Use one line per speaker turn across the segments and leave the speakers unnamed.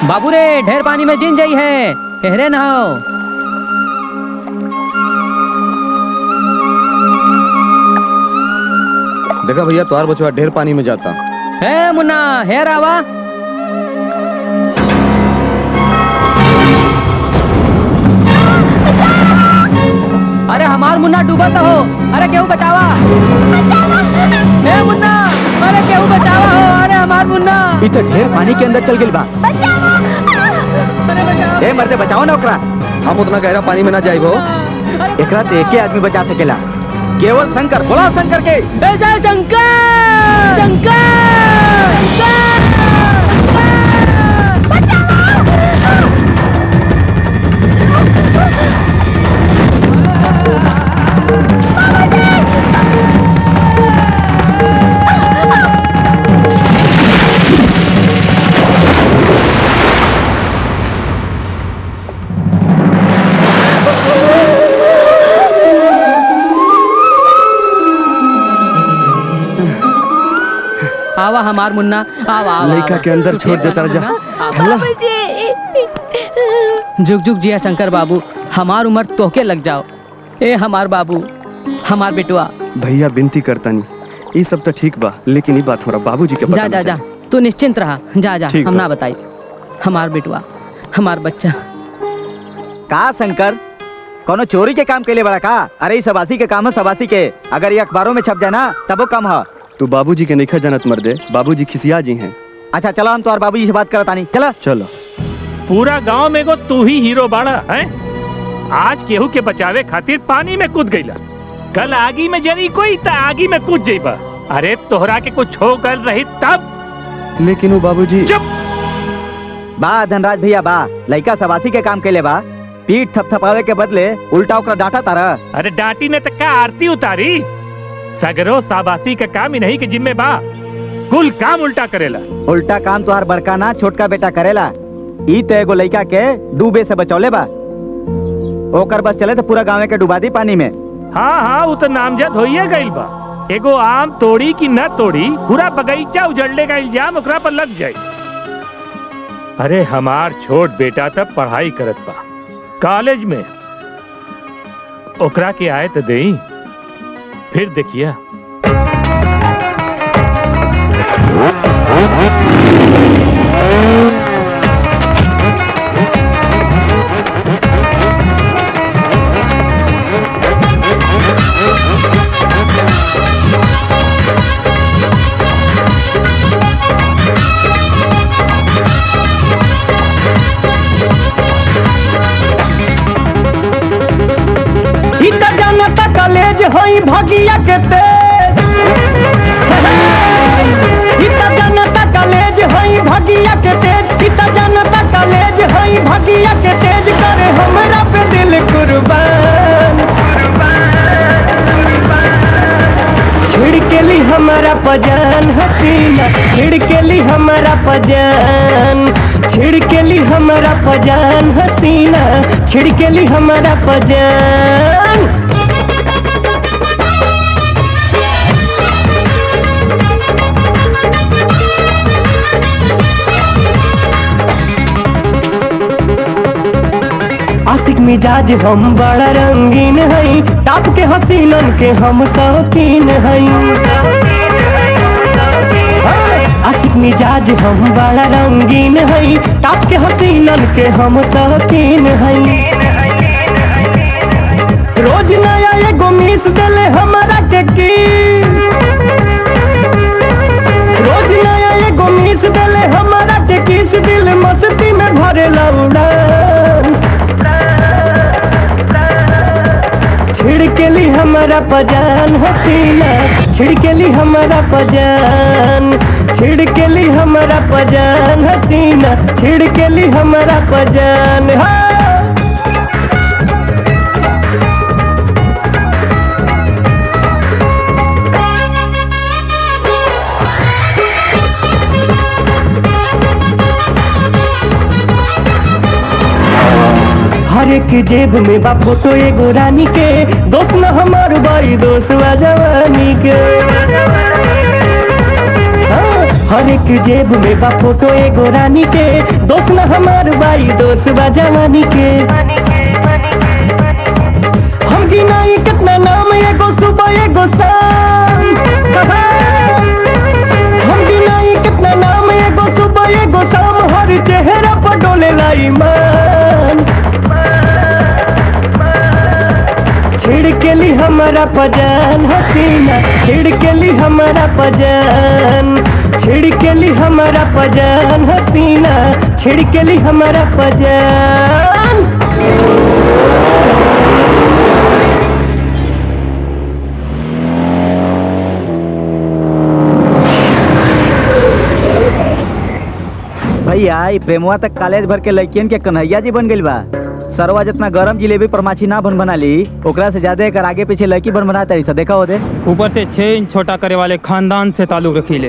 बाबू रे ढेर पानी में जिन जाई है हेरे नहाओ
देखा भैया तुम्हार बचवा ढेर पानी में जाता
हे मुन्ना हेर आवा अरे हमार मुन्ना डूबा तो हो अरे केहू बचावा हे मुन्ना अरे केहू बचावा हो अरे हमार मुन्ना
ई तो ढेर पानी के अंदर चल गेल बा
अरे बचाओ
ए मर्दे बचाओ ना ओकरा
हम उतना गहरा पानी में ना जाइबो
एकरा तो एके आदमी बचा सकेला केवल शंकर बोला शंकर के
ए जय शंकर शंकर आवा हमार मुन्ना आवा आवा
लड़का
आवा।
के अंदर छोड़ देता रह जा।
मुन्ना, आवा। जुग जुग जिया शंकर बाबू हमार उम्र तोहके लग जाओ ए हमार बाबू हमार बेटुआ
भैया विनती करता नहीं ये सब तो ठीक बा लेकिन ये बात हमारा बाबूजी के पता
जा जा
नहीं
जा तू निश्चिंत रहा जा जा
ठीक
हम
बा।
ना बताई हमार बेटुआ हमार बच्चा
का शंकर कोनो चोरी के काम के लिए बड़ा का अरे ई सबासी के काम है सबासी के अगर ये अखबारों में छप जाए ना तब वो कम है
तू बाबूजी के नहीं जानत मर्दे बाबूजी खिसिया जी हैं
अच्छा चलो हम तो बाबूजी से बात करता नहीं चला
चलो
पूरा गांव में गो तू ही हीरो बाड़ा है आज केहू के बचावे खातिर पानी में कूद गईला कल आगी में जरी कोई त आगी में कूद जाइबा अरे तोहरा के कुछ हो गल रही तब
लेकिन वो बाबूजी
चुप
बा धनराज भैया बा लड़का सबासी के काम के लिए बा पीठ थपथपावे के बदले उल्टा ओकरा डांटा तारा
अरे डांटी ने तक का आरती उतारी सगरो साबाती का काम ही नहीं के जिम्मे बा कुल काम उल्टा करेला
उल्टा काम तुहार बड़का ना छोटका बेटा करेला ई तो एगो लड़का के डूबे से बचौले बा ओकर बस चले तो पूरा गाँव के डुबा दी पानी में
हाँ हाँ वो तो नामजद होइए गइल बा एगो आम तोड़ी की न तोड़ी पूरा बगीचा उजड़ने का इल्जाम ओकरा पर लग जाए अरे हमार छोट बेटा तब पढ़ाई करत बा कॉलेज में ओकरा के आए तो दे फिर देखिया
इतना जानता कॉलेज होई भगिया के तेज इतना जानता कॉलेज होई भगिया के तेज इतना जानता कॉलेज होई भगिया के तेज करे हमरा पे दिल कुर्बान छिड़ के ली हमारा पजान हसीना छिड़ के ली हमारा पजान छिड़ के ली हमारा पजान हसीना छिड़ के ली हमारा पजान आशिक मिजाज हम बड़ा रंगीन हई टाप के हसीनन के हम शौकीन हई आशिक मिजाज हम बड़ा रंगीन हई टाप के हसीनन के हम शौकीन हई रोज नया एगो मिस देले हमारा के किस रोज नया एगो मिस देले हमारा के किस दिल मस्ती में भरेला उड़ान छिड़केली हमारा पजान हसीना छिड़केली हमारा पजान छिड़केली हमारा पजान हसीना छिड़केली हमारा पजान हाँ हर एक जेब में बा फोटो एगो रानी के दोस्त न हमार बाई दोस्त बा जवानी के हाँ, हर एक जेब में बा फोटो एगो रानी के दोस्त न हमार बाई दोस्त बा जवानी के हम गिनाई कितना नाम एगो सुबह एगो शाम हम गिनाई कितना नाम एगो सुबह एगो शाम हर चेहरा पर डोले ईमान छिड़ के ली हमारा पजान हसीना छिड़ के ली हमारा पजान छिड़ के ली हमारा पजान हसीना छिड़ के ली हमारा पजान
भैया ई प्रेमवा तक कॉलेज भर के लड़कियन के कन्हैया जी बन गइल बा सरवा जितना गरम जिलेबी पर माछी ना बन बना ली ओकरा से ज्यादा एकर आगे पीछे लड़की बन बना तारी सा देखा हो दे
ऊपर से छह इंच छोटा करे वाले खानदान से ताल्लुक रखीले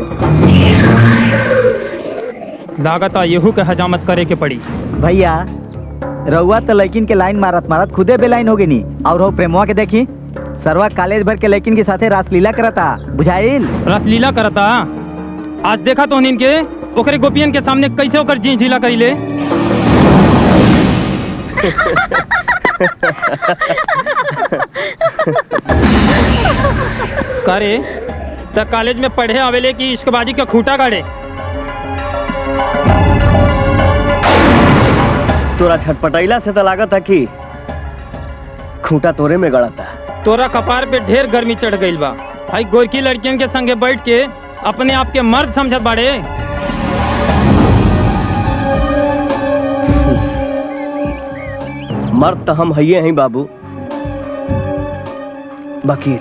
लागत येहू के हजामत करे के पड़ी
भैया रउआ तो लड़किन के लाइन मारत मारत खुदे बेलाइन हो गई और हो प्रेमवा के देखी सरवा कॉलेज भर के लड़किन के साथे रासलीला करता बुझाइल
रसलीला करता आज देखा तो के ओकरे गोपियन के सामने कैसे ओकर जी झीला करीले करे त कॉलेज में पढ़े आवेले की इश्कबाजी का खूटा गाड़े
तोरा छटपटैला से तो लागत है कि खूंटा तोरे में गड़ता
तोरा कपार पे ढेर गर्मी चढ़ गईल बा आई गोरकी लड़कियन के संगे बैठ के अपने आप के मर्द समझत बाड़े
मर्द तो हम हइये हैं बाबू बकीर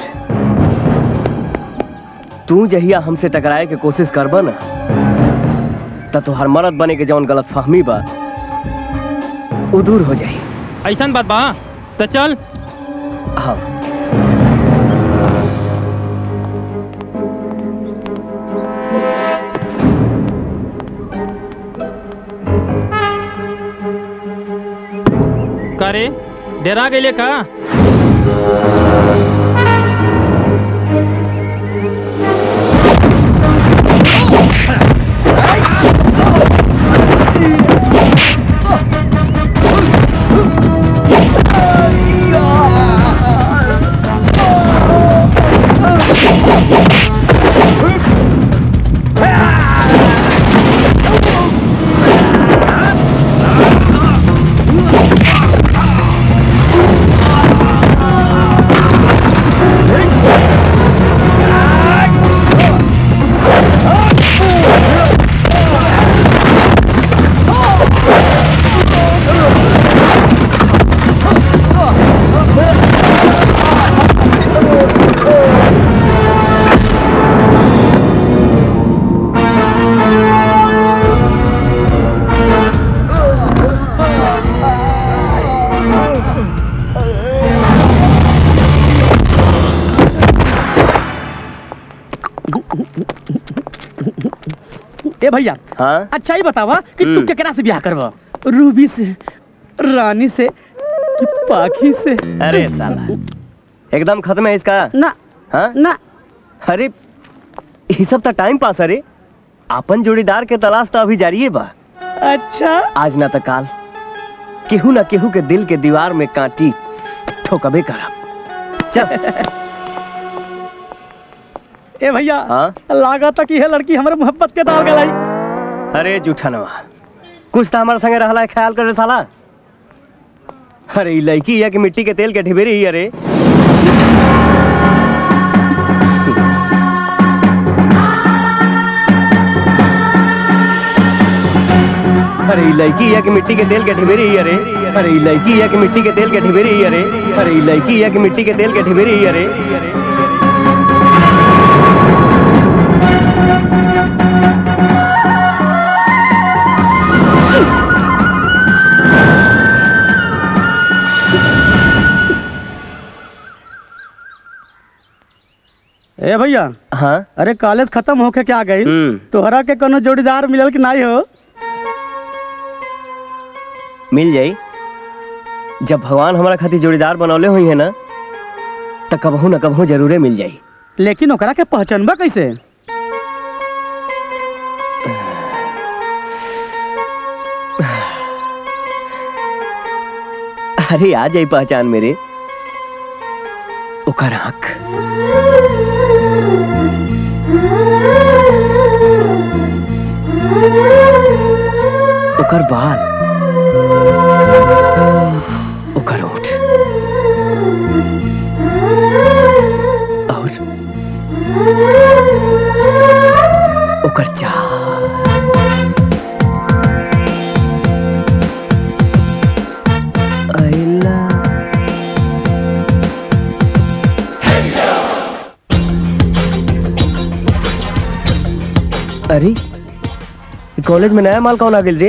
तू जहिया हमसे टकराए के कोशिश करबा ना त तोहर मर्द बने के जौन गलत फहमी बा वो दूर हो जाई
ऐसन बात बा तो चल
हाँ
करे डेरा गेले का
ए भैया
हाँ
अच्छा ही बतावा कि तू
हम्म।
केकरा से ब्याह करवा रूबी से रानी से कि पाखी से
अरे साला एकदम खत्म है इसका
ना
हाँ
ना
अरे ये सब तो टाइम पास अरे अपन जोड़ीदार के तलाश तो अभी जारी है बा
अच्छा
आज ना तो काल केहू ना केहू के दिल के दीवार में कांटी ठोकबे करब चल
ए भैया
हाँ
लागत कि है लड़की हमारे मोहब्बत के दाल गलाई
अरे जूठनवा कुछ तो हमारे संगे रहला है ख्याल करे साला अरे ई लड़की है कि मिट्टी के तेल के ढिबेरी ही अरे अरे ई लड़की है कि मिट्टी के तेल के ढिबेरी ही अरे अरे ई लड़की है कि मिट्टी के तेल के ढिबेरी ही अरे अरे ई लड़की है कि मिट्टी के तेल के ढिबेरी ही अरे
ए भैया
हाँ
अरे कॉलेज खत्म होके क्या गई
हम्म
तोहरा के कोनो जोड़ीदार मिलल कि नहीं हो
मिल जाई जब भगवान हमारा खातिर जोड़ीदार बनौले हुई है ना तो कबहू न कबहू जरूरे मिल जाई
लेकिन ओकरा के पहचानबा कैसे
अरे आ जाई पहचान मेरे ओकर आंख ओकर बाल ओकर ओठ और ओकर चाल अइला अरे ई कॉलेज में नया माल कौन आ गेल रे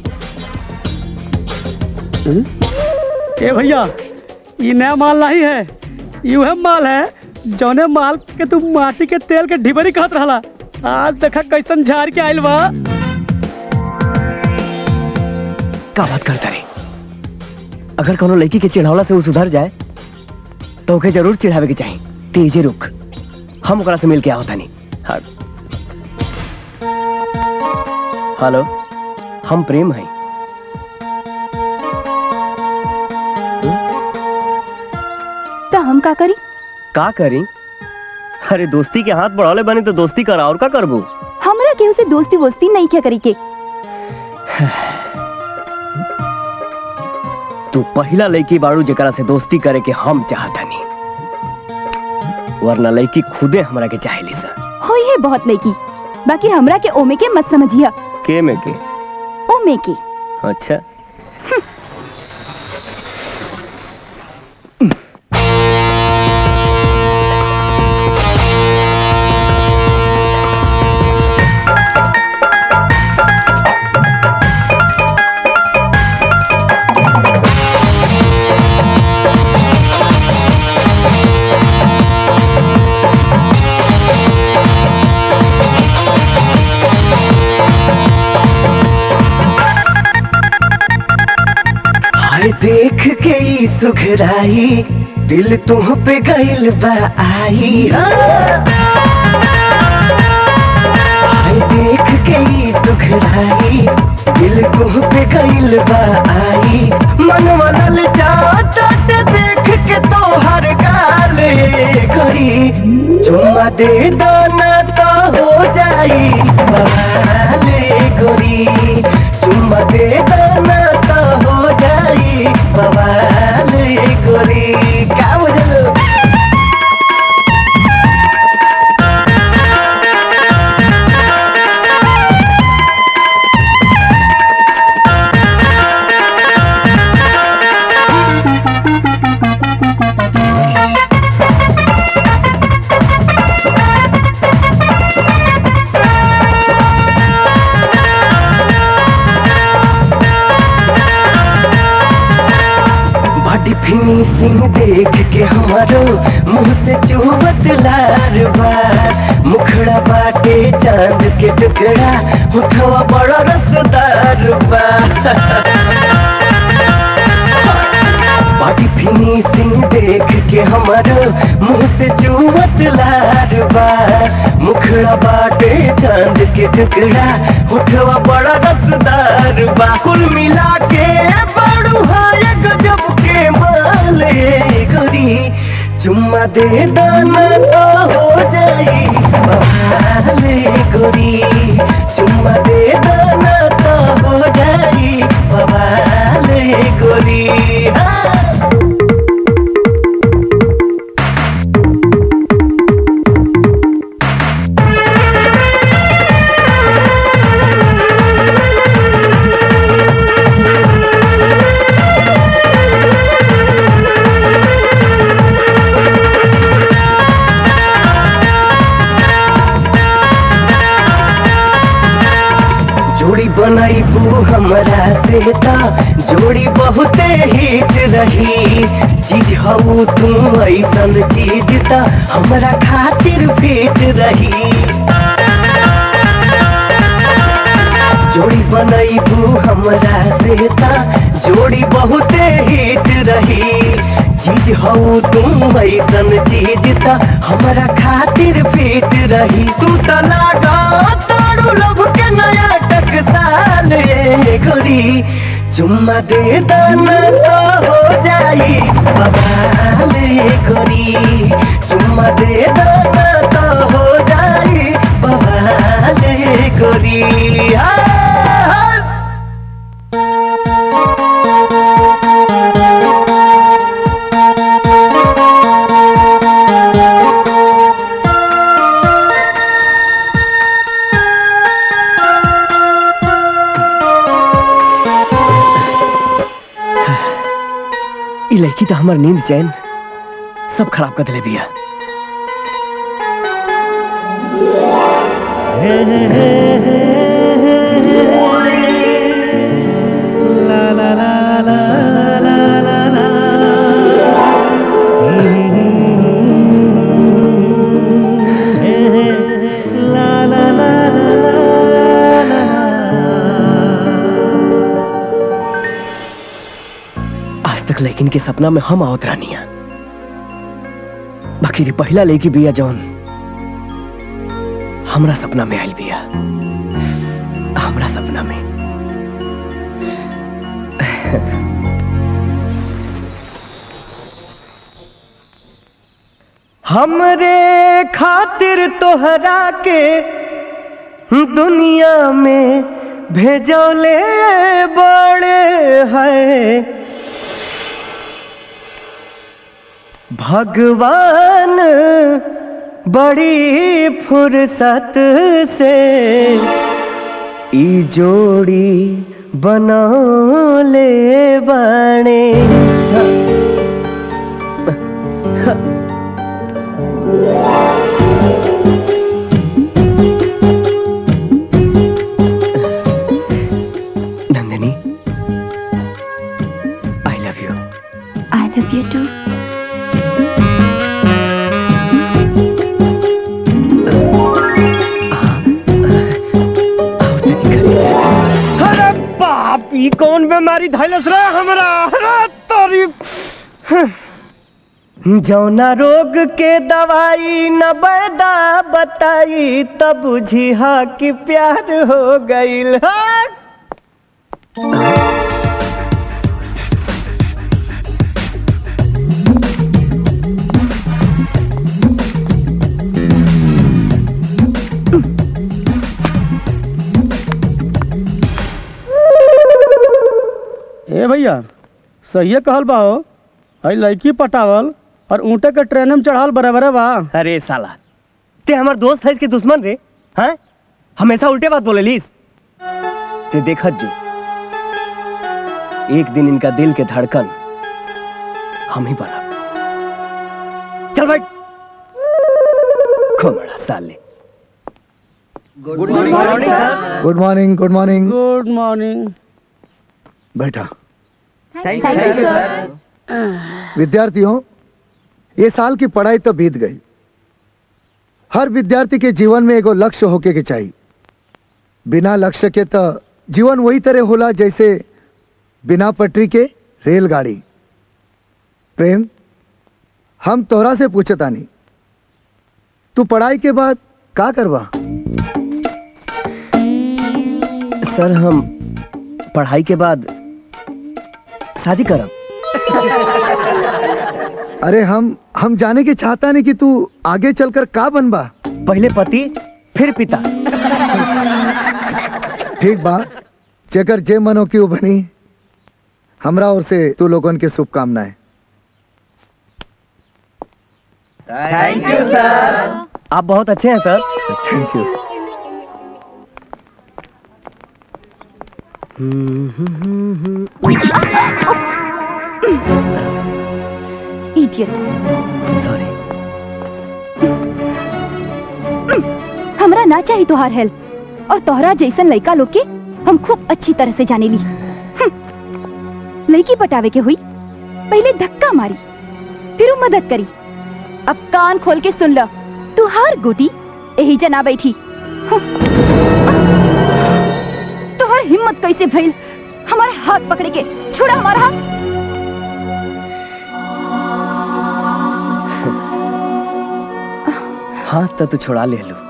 हम्म?
ए भैया ये नया माल नहीं है ये वह माल है जौने माल के तू माटी के तेल के ढिबरी कहत रहला आज देखा कैसन झाड़ के आइल बा
का बात करता रे अगर कोनो लड़की के चिढ़ावला से वो सुधर जाए तो ओके जरूर चिढ़ावे के चाही तेजे रुक हम ओकरा से मिल के आवता नहीं हाँ हेलो हम प्रेम हैं
तो हम का करी
का करी अरे दोस्ती के हाथ बढ़ाले बनी तो दोस्ती करा और का करबू
हमरा केहू से दोस्ती वोस्ती नहीं क्या करी के
तू पहला लड़की बाड़ू जेकरा से दोस्ती करे के हम चाहता नहीं वरना लड़की खुदे हमरा के चाहेली सा
होई है बहुत लड़की बाकी हमरा के ओमे के मत समझिया
के में के
ओमे के
अच्छा हाय देख के ई सुघराई दिल तुह पे गइल बा आई हाँ। हाय देख के ई सुघराई दिल तुह पे गइल बा आई मनवा लल जाता देख के तोहर गाले करी चुम्मा दे दाना तो हो जाई बवाले गोरी चुम्मा दे दाना तो हो जाई बवाले गोरी का बुझलो बॉडी फिनिशिंग देख के हमारो मुंह से चुहत लार बा मुखड़ा बाटे चांद के टुकड़ा उठवा बड़ा रसदार बा बॉडी फिनिशिंग देख के हमारो मुंह से चुहत लार बा मुखड़ा बाटे चांद के टुकड़ा उठवा बड़ा रसदार बा कुल मिला के बड़ू है गजब के माले गोरी चुम्मा दे दाना तो हो जाई बवाले गोरी चुम्मा दे दाना तो हो जाई बवाले गोरी हाँ। जोड़ी बनाईबू हमरा से ता जोड़ी बहुते हिट रही चीज हऊ तुम ऐसन चीज ता हमरा खातिर फिट रही जोड़ी बनाईबू हमरा से ता जोड़ी बहुते हिट रही चीज हऊ तुम ऐसन चीज ता हमरा खातिर फिट रही तू त लागा तारू लब के नया टकसाल ए गोरी चुम्मा दे दाना तो हो जाई बवाल ये गोरी चुम्मा दे दाना तो हो जाई बवाल ये गोरी हंस। ई लड़की तो हमार नींद चैन सब खराब कर दिले बिया आज तक लेकिन के सपना में हम आवत रानिया बाकी री पहला लेकी बिया जौन हमरा सपना में आयल बिया हमरा सपना में हमरे खातिर तोहरा के दुनिया में भेजौले बड़े है भगवान बड़ी फुर्सत से ई जोड़ी बनौले बाणे Nandini I love you
I love you too
अरे बाप ई कौन बीमारी धैलस रे हमरा अरे तोरी जौना रोग के दवाई न बैदा बताई तब बुझी हा कि प्यार हो गईल हट।
ए भैया सही कहल बा हो हई लड़की पटावल और ऊँटे के ट्रेन में चढ़ाल बराबर बा
अरे साला ते हमार दोस्त है इसके दुश्मन रे हैं हमेशा उल्टे बात बोले लीस ते देखत जो एक दिन इनका दिल के धड़कन हम ही बना चल भाई खोमड़ा साले
good morning good morning
good morning
बैठा
थैंक यू सर
विद्यार्थियों ये साल की पढ़ाई तो बीत गई हर विद्यार्थी के जीवन में एगो लक्ष्य होके के चाहिए बिना लक्ष्य के तो जीवन वही तरह होला जैसे बिना पटरी के रेलगाड़ी प्रेम हम तोहरा से पूछतानी तू पढ़ाई के बाद का करवा
सर हम पढ़ाई के बाद शादी करब
अरे हम हम जाने के चाहता नहीं कि तू आगे चलकर का बनबा
पहले पति फिर पिता
ठीक बा जेकर जे मनो की बनी हमरा ओर से तू लोगन के शुभकामनाएं
थैंक यू सर आप बहुत अच्छे हैं sir
thank you
idiot
sorry
हमरा ना चाहिए तोहार हेल्प और तोहरा जैसन लड़का लोग के हम खूब अच्छी तरह से जाने ली हम्म। लड़की पटावे के हुई पहले धक्का मारी फिर वो मदद करी अब कान खोल के सुन लो तू हार गोटी यही जना बैठी हम्म। तोहर हिम्मत कैसे भइल हमारे हाथ पकड़े के छोड़ा हमारा हाथ
हाथ तो तू छोड़ा ले लू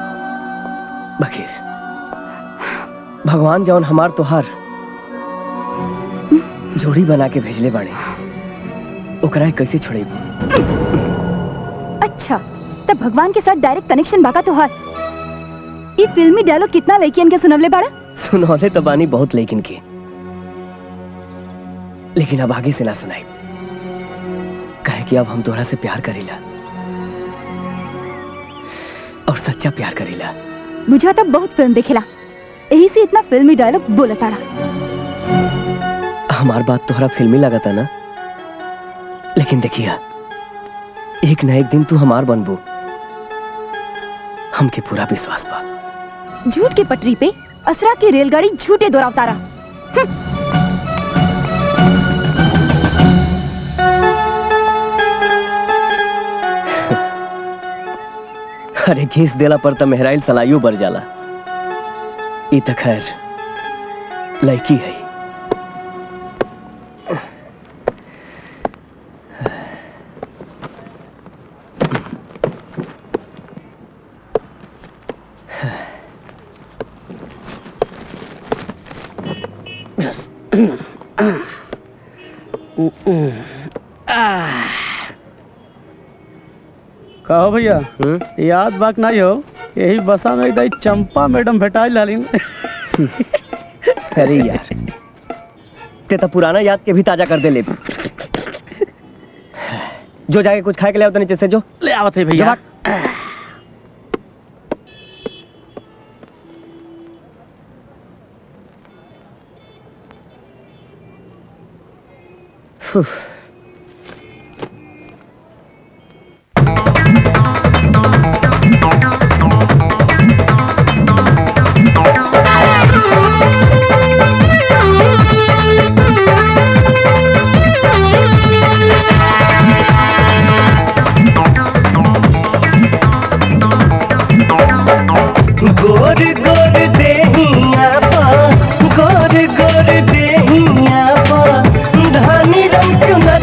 बखीर भगवान जौन हमार तोहार जोड़ी बना के भेजले बाड़े ओकरा के कैसे छोड़ेबू
अच्छा तब भगवान के साथ डायरेक्ट कनेक्शन बाका तोहार ये फिल्मी डायलॉग कितना लड़कियन के सुनवले बाड़ा
सुनौले तो बानी बहुत लेकिन के लेकिन अब आगे से ना सुनाई कहे कि अब हम तोहरा से प्यार करेला और सच्चा प्यार करेला
बुझाता बहुत फिल्म देखेला यही से इतना फिल्मी डायलॉग बोलताड़ा
हमार बात तोहरा फिल्मी लगता ना लेकिन देखिया एक न एक दिन तू हमार बनबू हमके पूरा विश्वास बा
झूठ के पटरी पे असरा की रेलगाड़ी झूठे दौरावतारा
अरे घीस देला पर तो मेहराइल सलाइयो बर जाला ई त खैर लड़की है
कहो भैया याद बात नहीं हो यही बसा में एकदम चंपा मैडम भेटाई लालिन
अरे यार ते तो पुराना याद के भी ताजा कर दे ले जो जाके कुछ खाए के ले आओ तो नीचे से जो
ले आवत है भैया
गोर गोर देहिया पा गोर गोर देहिया पा धानी रंग चुना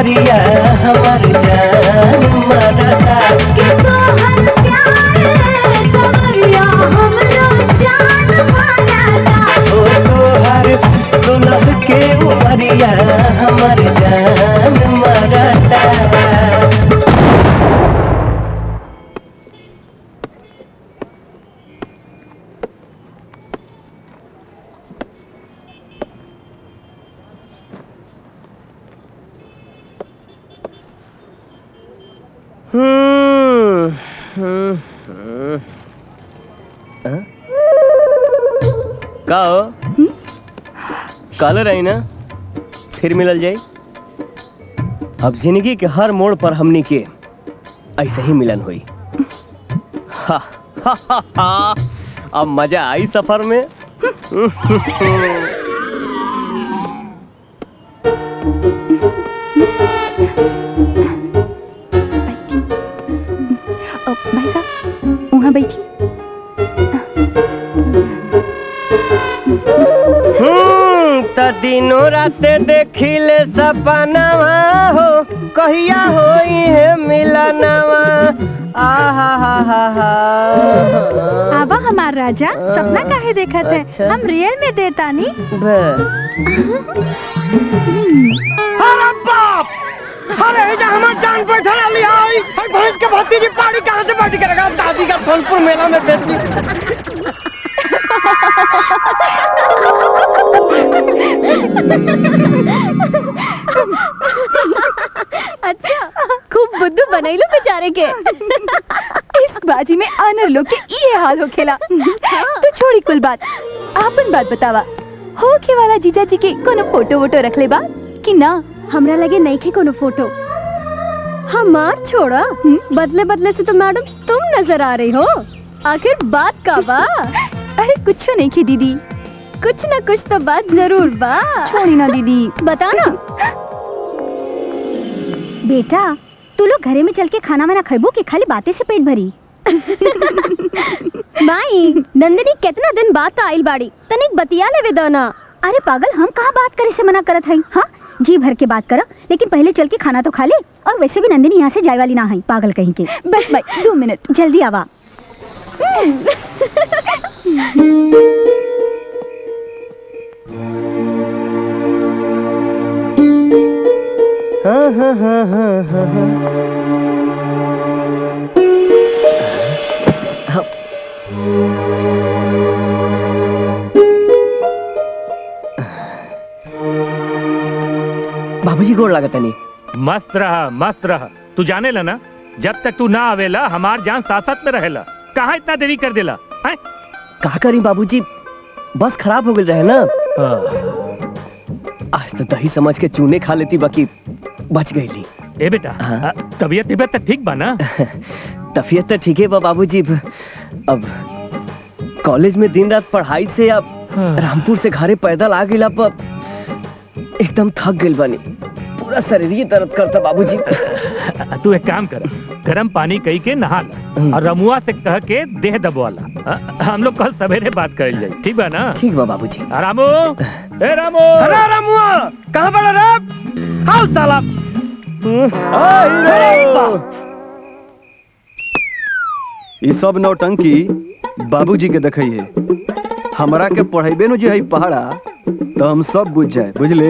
उमरिया हमर जान मरता
कि तोहर प्यार सवरिया हमरो जान मारता
ओ तोहर सुलह के उमरिया हमर जान मरता हम्म, हम्म, हम्म। हाँ? का हो कल रही ना फिर मिलल जाई अब जिंदगी के हर मोड़ पर हमनी के ऐसे ही मिलन हुई हा, हा, हा, हा। अब मजा आई सफर में
अ, भाई साहब वहाँ बैठी
हम्म, त दिनों राते देखिले सपनवा हो कहिया होई है मिलनवा आहा हा हा हा
आवा हमार राजा सपना काहे देखत है
अच्छा।
हम रियल में देतानी
अरे बाप अरे ये हमार जान बैठा लिया आई भैंस के भतीजी पानी कहाँ से बैठ के रखा दादी का फलपुर मेला में बेची
अच्छा खूब बुद्धू बनैलो बेचारे के इस बाजी में आनर लोग के ये हाल हो खेला तो छोड़ी कुल बात आपन बात बतावा हो के वाला जीजा जी के कोनो फोटो वोटो रख ले बा कि ना
हमरा लगे नहीं खे कोनो फोटो हमार छोड़ा बदले बदले से तो मैडम तुम नजर आ रही हो आखिर बात का बा
अरे कुछ नहीं की दीदी
कुछ ना कुछ तो बात जरूर बा
छोड़ी ना दीदी
बता ना बेटा तू लोग घरे में चल के खाना वाना खेबो कि खाली बातें से पेट भरी माई नंदिनी कितना दिन बाद तो आइल बाड़ी तनिक बतिया लेवे दो ना अरे पागल हम कहाँ बात करे से मना करत हई हाँ जी भर के बात करा लेकिन पहले चल के खाना तो खा ले और वैसे भी नंदिनी यहाँ से जाए वाली ना है पागल कहीं के
बस भाई दो मिनट
जल्दी आवा
हाँ हाँ हाँ हाँ हाँ हाँ बाबूजी गोड़ लागत नहीं
मस्त रहा मस्त रहा तू जाने ला ना जब तक तू ना आवेला हमार जान साथ साथ में रहेला कहाँ इतना देरी कर देला हैं?
का करी बाबूजी बस खराब हो गई रहे ना
हाँ।
आज तो दही समझ के चूने खा लेती बाकी बच गई ली
ए बेटा
हाँ।
आ, तबीयत तबीयत तो ठीक बा ना
तबीयत तो ठीक है बा बाबूजी अब कॉलेज में दिन रात पढ़ाई से अब
हाँ।
रामपुर से घरे पैदल आ गिला पर एकदम थक गइल बानी पूरा शरीर ही दर्द करता बाबूजी
आ, तू एक काम कर गरम पानी कई के नहा ला और रमुआ से कह के देह दबवाला आ, हम लोग कल सवेरे बात कर जाए ठीक बा ना
ठीक बा बाबूजी
आ, रामू ए रामू
अरे रमुआ कहाँ बड़ा रे आओ साला
ई सब नौटंकी बाबूजी के देखई है हमरा के पढ़ेबे नु जे है पहाड़ा तो हम सब बुझ जाए बुझले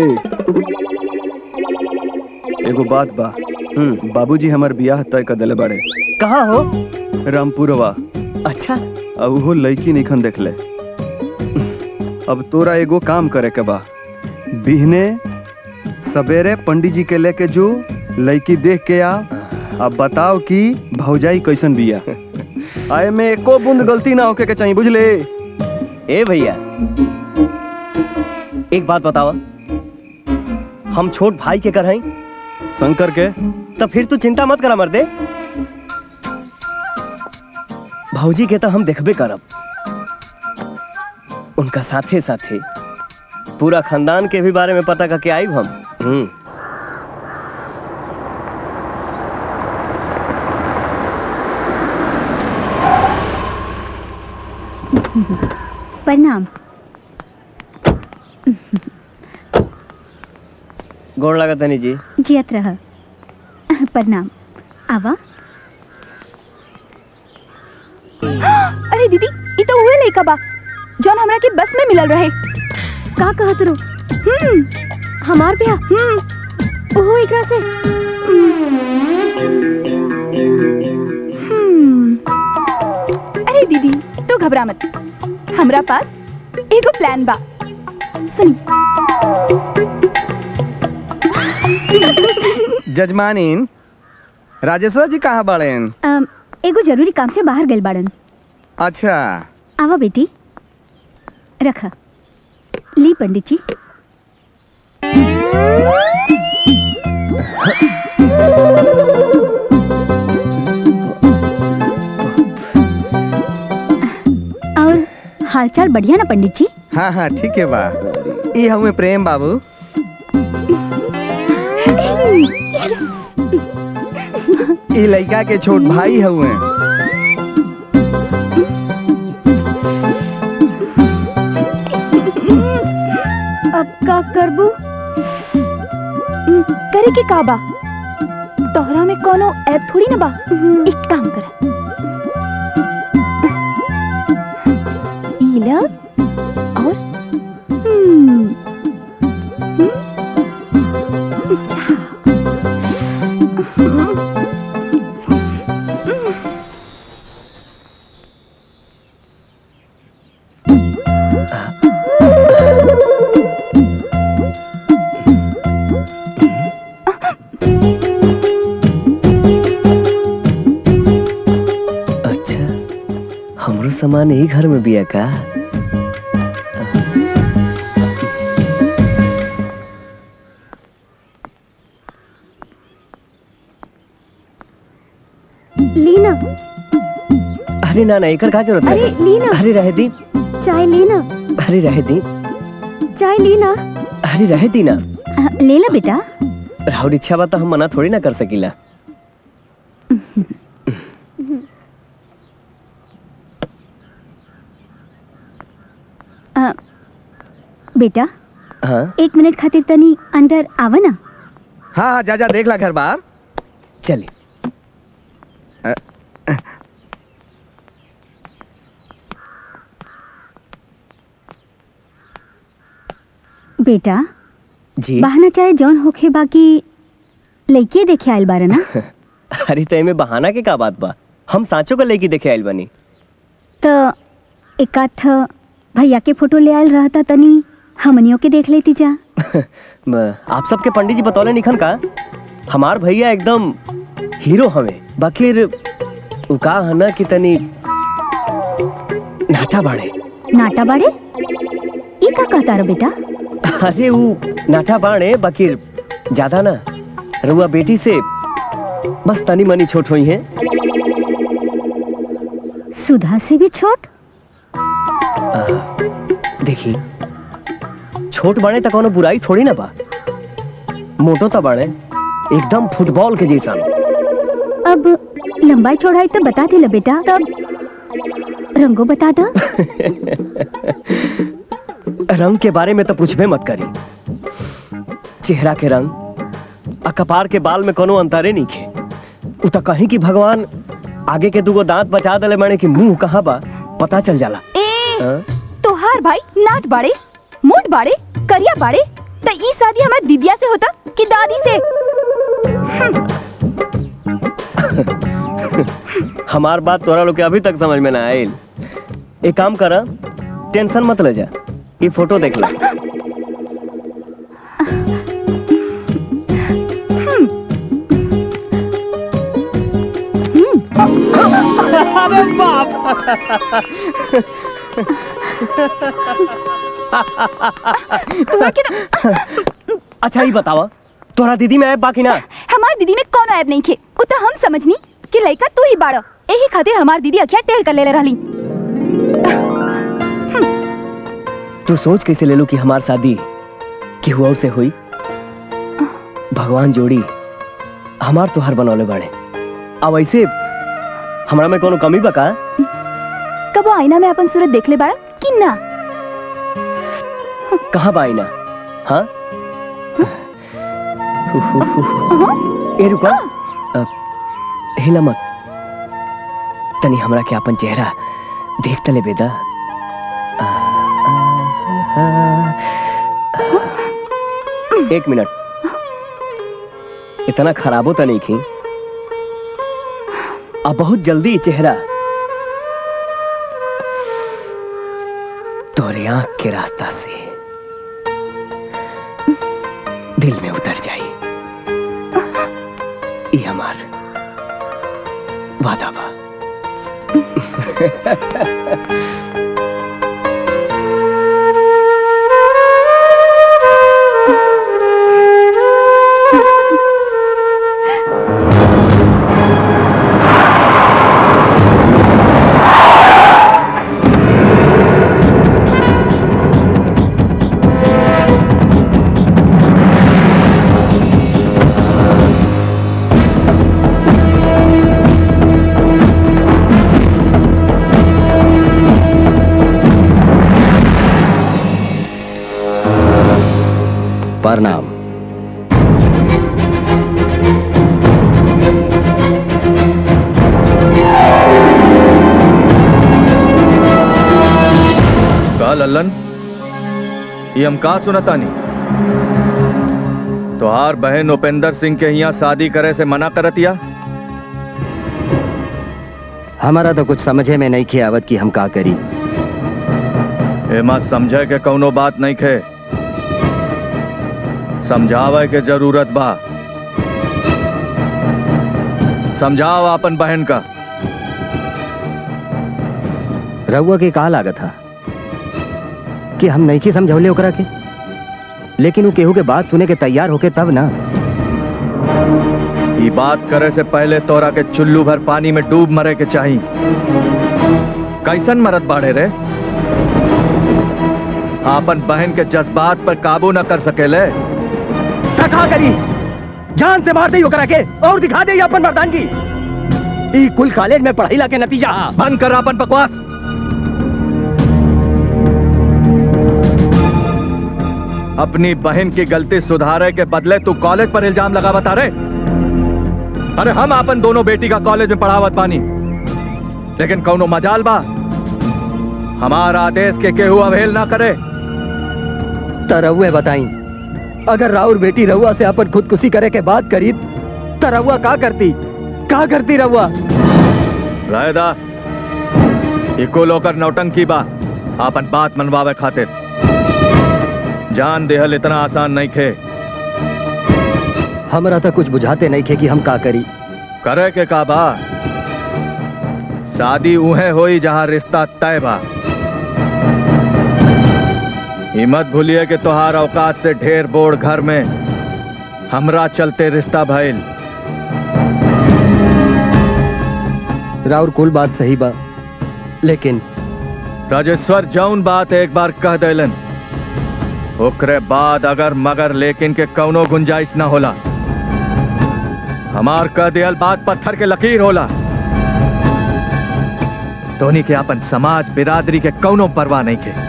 एगो बात बा हम्म बाबूजी हमर बियाह तय कर देले बाड़े
कहाँ हो
रामपुरवा
अच्छा
अब वो लड़की निखन देख ले अब तोरा एगो काम करे के बा बिहने सवेरे पंडित जी के लेके जो लड़की देख के आ अब बताओ कि भौजाई कैसन बिया आए में एको बूंद गलती ना होके के चाहिए बुझले
ए भैया एक बात बतावा हम छोट भाई के कर हई
शंकर के
तो फिर तू चिंता मत करा मर्दे भौजी के तो हम देखबे करब उनका साथे साथे पूरा खानदान के भी बारे में पता करके आइब हम हम्म
प्रणाम
गोड़ लगा तनी जी
जियत रह प्रणाम आवा
अरे दीदी ये तो उहे लइका बा जौन हमरा के बस में मिलल रहे
का कहत रो
हम्म
हमार ब्याह
हम्म
ओहो एकरा से
हम्म अरे दीदी तू घबरा मत हमरा पास एगो प्लान बा सुनी
जजमानीन राजेश्वर जी कहाँ बड़ेन
अम, एगो जरूरी काम से बाहर गइल बाड़न
अच्छा
आवा बेटी रख ली पंडित जी और हालचाल बढ़िया ना पंडित जी
हाँ हाँ ठीक है बा ई हमें प्रेम बाबू ई लड़का के छोट भाई हुए
अब का करबू हम्म, करे के का बा तोहरा में कोनो ऐप थोड़ी ना बा एक काम कर ई ल और हम्म
अच्छा हमरो सामान यही घर में बिया का
लीना
अरे ना ना एकर का जरूरत
अरे
है
लीना
अरे रह दी
चाय लेना
अरे रह दी
चाय लेना
अरे रह दी ना
अ, ले ला बेटा
राहुल इच्छा बा तो हम मना थोड़ी ना कर सकीला
अ, बेटा
हाँ
एक मिनट खातिर तनी अंदर आवा ना
हाँ हाँ जा जा देख ला घर बार
चली
बेटा
जी
बहाना चाहे जौन होखे बाकी लइके देखे आइल बारे ना
अरे तो एमे बहाना के का बात बा हम सांचो को लेके देखे आइल बनी
तो एक आठ भैया के फोटो ले आयल रहता तनी हमनियों के देख लेती जा
म- आप सबके पंडित जी बतौले निखन का हमार भैया एकदम हीरो हवे बाकिर उ का है ना कि तनी नाटा बाड़े
नाटा बाड़े ई का कहता रो बेटा
अरे उ नाटा बाड़े बाकिर ज्यादा ना रुआ बेटी से बस तनी मनी छोट हुई है
सुधा से भी छोट
देखी छोट बाड़े त कोनो बुराई थोड़ी ना बा मोटो त बाड़े एकदम फुटबॉल के जैसा
अब लंबाई चौड़ाई तो बता दे ला बेटा तब रंगो बता दा
रंग के बारे में तो पूछबे मत करी चेहरा के रंग आ कपार के बाल में कोनो अंतरे नहीं खे उ तो कहीं कि भगवान आगे के दुगो दांत बचा दले माने कि मुंह कहाँ बा पता चल जाला
ए
हाँ?
तोहार भाई नाट बाड़े मोट बाड़े करिया बाड़े त ई शादी हमार दीदिया से होता कि दादी से
हमार बात तोरा लोग के अभी तक समझ में ना आयल एक काम करा टेंशन मत ले जा ये फोटो देख ला
अरे बाप
अच्छा ही बतावा तोरा दीदी में ऐप बाकी ना
हमार दीदी में कौन ऐब नहीं खे उ त हम समझनी कि लइका तू ही बाड़ एही खातिर हमार दीदी अखिया टेढ़ कर लेले रहली
तू सोच कैसे ले लो कि हमार शादी केहू और से हुई भगवान जोड़ी हमार तोहार बनौले बाड़े अब ऐसे हमरा में कोनो कमी बका
कबो आईना में अपन सूरत देख ले बाड़ा कि ना
कहाँ बा आईना हाँ ए रुको अ, हिला मत तनी हमरा के अपन चेहरा देख तले बेदा आ, आ, आ, एक मिनट इतना खराबो तो नहीं थी अब बहुत जल्दी चेहरा तोरे आंख के रास्ता से दिल में उतर जाई ये हमार वादा बा
प्रणाम
का लल्लन ये हम का सुनतानी तोहार बहन उपेंद्र सिंह के यहाँ शादी करे से मना करतिया
हमारा तो कुछ समझे में नहीं खे आवत कि हम का करी
एमा समझे के कौनो बात नहीं खे समझावे के जरूरत बा समझाओ अपन बहन का
रउआ के कहा लागत था कि हम नहीं की समझौले ओकरा के लेकिन वो केहू के बात सुने के तैयार होके तब ना
ये बात करे से पहले तोरा के चुल्लू भर पानी में डूब मरे के चाही कैसन मरद बाढ़े रे आपन बहन के जज्बात पर काबू न कर सकेले
तका करी जान से मार दई ओकरा के और दिखा दे अपन मर्दानगी ई कुल कॉलेज में पढ़ाई ला के नतीजा
बंद कर अपन बकवास अपनी बहन की गलती सुधारे के बदले तू कॉलेज पर इल्जाम लगा बता रे अरे हम अपन दोनों बेटी का कॉलेज में पढ़ावत बानी लेकिन कौनो मजाल बा हमारा आदेश के केहू अवहेल ना करे
त रउए बताई अगर राउर बेटी रउआ से अपन खुदकुशी करे के बात करी त रउआ का करती का करती रउआ
रायदा इको लोकर नौटंकी बा आपन बात मनवावे खातिर जान देहल इतना आसान नहीं खे
हमरा तो कुछ बुझाते नहीं खे कि हम का करी
करे के का बा शादी उहे होई जहां रिश्ता तय बा ई मत भूलिए कि तोहार औकात से ढेर बोड़ घर में हमरा चलते रिश्ता भइल
राउर कुल बात सही बा लेकिन
राजेश्वर जौन बात एक बार कह देलन ओकरे बाद अगर मगर लेकिन के कौनो गुंजाइश ना होला हमार कह दियल बात पत्थर के लकीर होला तोनी के अपन समाज बिरादरी के कौनो परवाह नहीं के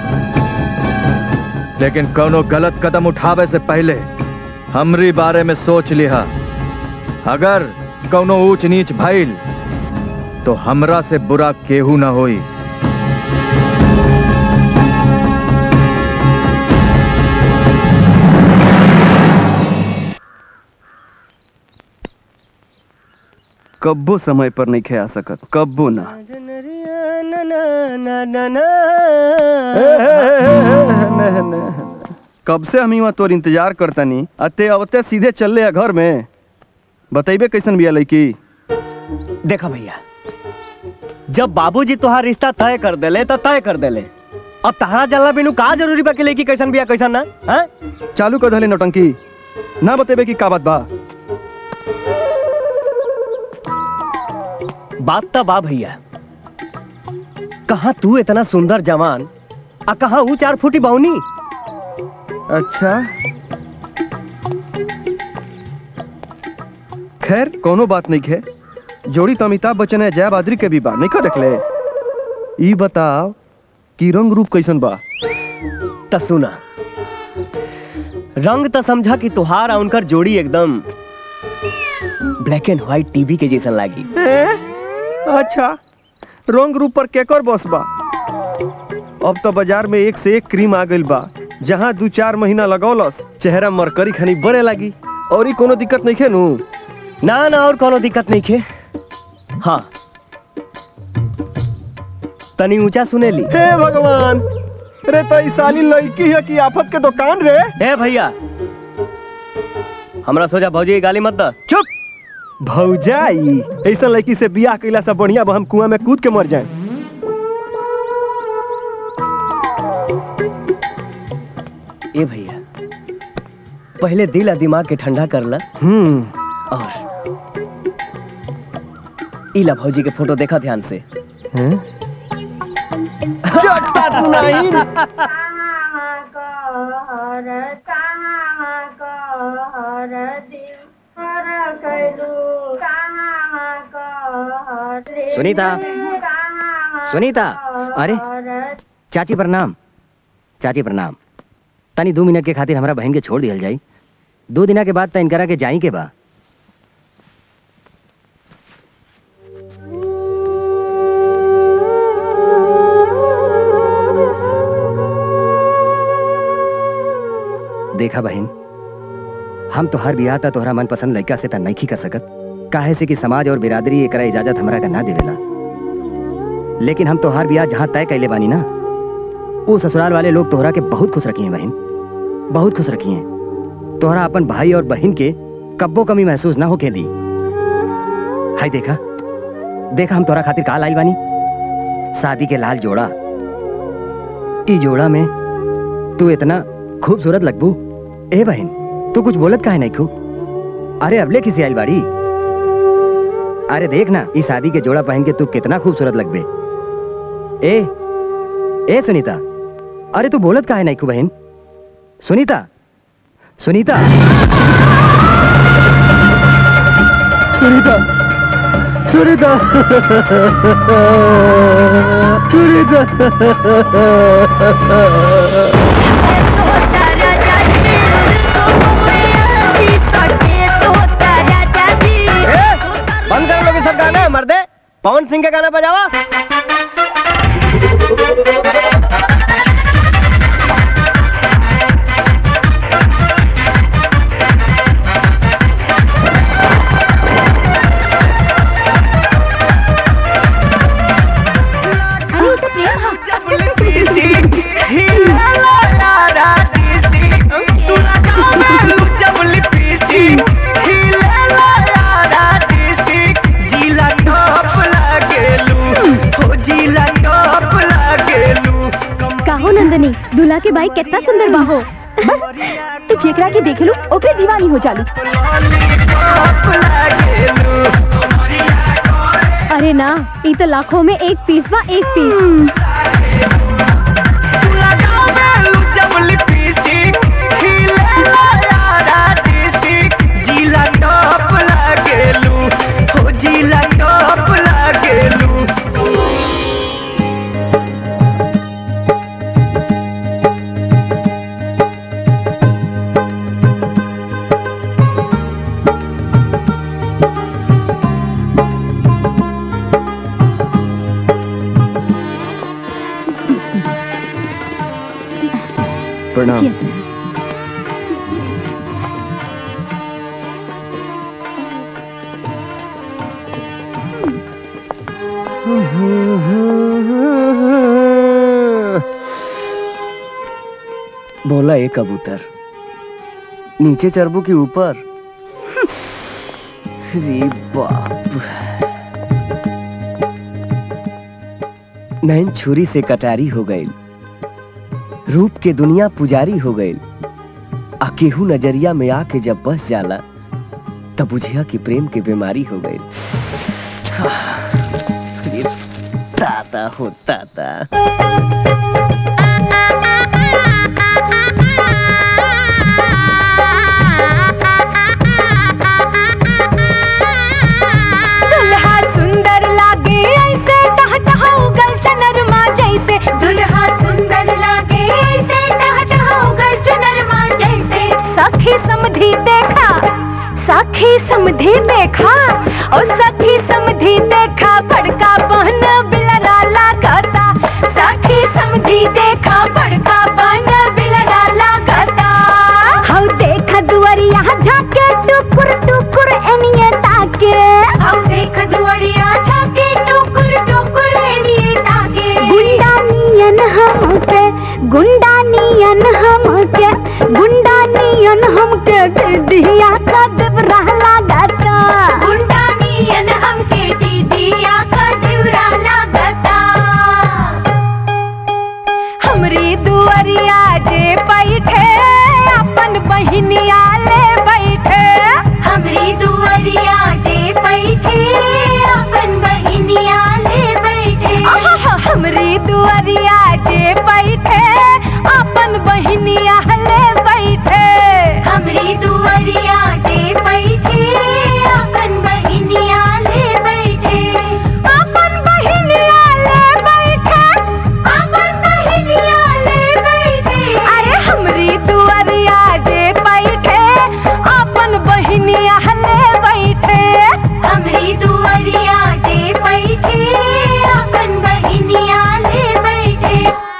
लेकिन कौनो गलत कदम उठावे से पहले हमरी बारे में सोच लिहा अगर कौनो ऊंच नीच भइल तो हमरा से बुरा केहू ना होई कब्बो समय पर नहीं खे आ सकत कब्बो ना कब से हम वहाँ तोर इंतजार करतनी अते अवते सीधे चल ले घर में बतैबे कैसन बिया लड़की
देखा भैया जब बाबूजी तोहार रिश्ता तय कर देले तो तय कर देले अब तहरा जानला बिनु का जरूरी बा कि लड़की कैसन बिया कैसन ना हैं
चालू कर धले नौटंकी ना बतेबे की का बात बा
बात तो बा भैया कहा तू इतना सुंदर जवान आ कहा ऊ चार फुटी बाउनी
अच्छा खैर कोनो बात नहीं है जोड़ी तो अमिताभ बच्चन है जया बादरी के भी बा नहीं देख ले ई बताओ कि रंग रूप कैसन बा
त सुना रंग तो समझा कि तुहार और उनकर जोड़ी एकदम ब्लैक एंड व्हाइट टीवी के जैसा लागी
ए? अच्छा रंग रूप पर केकर बस बा अब तो बाजार में एक से एक क्रीम आ गइल बा जहाँ दू चार महीना लगौलस चेहरा मरकरी खनी बरे लागी और ई कोनो दिक्कत नहीं नु
ना ना और कोनो दिक्कत नहीं खे हाँ तनी ऊंचा सुनेली
हे भगवान रे तो ई साली लड़की है कि आफत के दुकान रे
ए भैया हमरा सोचा भौजी की गाली मत द
चुप भौजाई ऐसा लड़की से बियाह कैला से बढ़िया बा हम कुआं में कूद के मर जाए
ए भैया पहले दिल और दिमाग के ठंडा कर ला
हम्म
और इला भौजी के फोटो देखा ध्यान से
चट्टा तू नहीं
सुनीता सुनीता अरे चाची प्रणाम चाची प्रणाम तनी दो मिनट के खातिर हमरा बहन के छोड़ दियल जाई दो दिना के बाद त इनकरा के जाई के बा देखा बहन हम तोहार बियाह ता तोहरा मनपसंद लड़का से ता नहीं कर सकत काहे से कि समाज और बिरादरी एकरा इजाजत हमरा का ना देवेला लेकिन हम तोहार बियाह जहाँ तय कैले बानी ना वो ससुराल वाले लोग तोहरा के बहुत खुश रखी हैं बहन बहुत खुश रखी हैं तोहरा अपन भाई और बहन के कब्बो कमी महसूस ना होके दी हाय देखा देखा हम तोहरा खातिर काल आई बानी शादी के लाल जोड़ा ई जोड़ा में तू इतना खूबसूरत लगबू ए बहन तू कुछ बोलत काहे नहीं खू अरे अबले किसी आई बाड़ी अरे देख ना इस शादी के जोड़ा पहन के तू कितना खूबसूरत लगबे ए ए सुनीता अरे तू बोलत काहे नहीं खू बहन सुनीता सुनीता
सुनीता सुनीता सुनीता
बंद कर लोग सब गाना मर्दे पवन सिंह का गाना बजावा
अरे वो तो प्रेम हा
काहो नंदनी दूल्हा के भाई कितना सुंदर बाहो
तू जेकरा के देख लू ओकरे दीवानी हो जालू
अरे ना ये तो लाखों में एक पीस बा एक पीस
प्रणाम
बोला एक कबूतर नीचे चरबू के ऊपर रे बाप नैन छुरी से कटारी हो गई रूप के दुनिया पुजारी हो गई आ केहू नजरिया में आके जब बस जाला तब बुझिया कि प्रेम के बीमारी हो गई रे ताता हो ताता
दुल्हा सुंदर लागे ऐसे टह टह उगल चनरमा जैसे दुल्हा सुंदर लागे ऐसे टह टह उगल चनरमा जैसे सखी समधी देखा ओ सखी समधी देखा बड़का बहन बिलरा लागता सखी समधी देखा बड़का बहन बिलरा लागता
हौ देख दुवरिया झाके टुकुर टुकुर एनिए ताके
हम देख दुवरिया झाके टुकुर टुकुर एनिए ताके
गुंडा नियन हमके गुंडा नियन हमके गुंडा नियन हमके दीदिया का देवरा लागता
गुंडा नियन हमके दीदिया का देवरा लागता
हमरी दुवरिया जे बैठे अपन बहिनिया ले बैठे
हमरी दुवरिया जे बैठे अपन बहिनिया ले बैठे
आहा, हमरी दुवरिया जे बैठे अपन बहिनिया ले बैठे
हमरी दुवरिया जे बैठे अपन बहिनिया ले बैठे
अपन बहिनिया ले बैठे
अपन बहिनिया ले बैठे
अरे हमरी दुवरिया जे बैठे अपन बहिनिया ले बैठे
हमरी दुवरिया जे बैठे अपन बहिनिया ले बैठे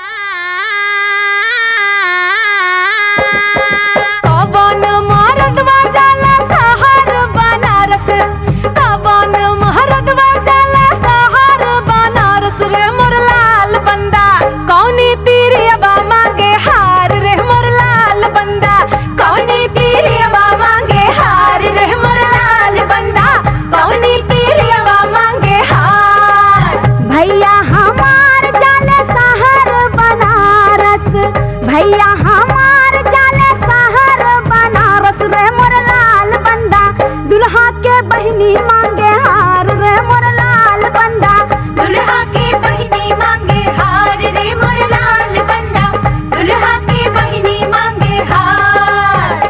कवन मरदवा जाला शहर बनारस कवन मरदवा जाला शहर बनारस रे मोर लाल बंदा कौनी तीरियबा मांगे हार रे मोर लाल बंदा कौनी तीरियबा मांगे हार रे मोर लाल बंदा कौनी तीरियबा मांगे हार भैया हमार जाले शहर बनारस भैया हमार जाले शहर बनारस रे मोर लाल बंदा दुल्हा के बहिनी मांगे हार रे मोर लाल बंदा
दुल्हा के बहिनी मांगे हार रे मोर लाल बंदा दुल्हा के बहिनी मांगे हार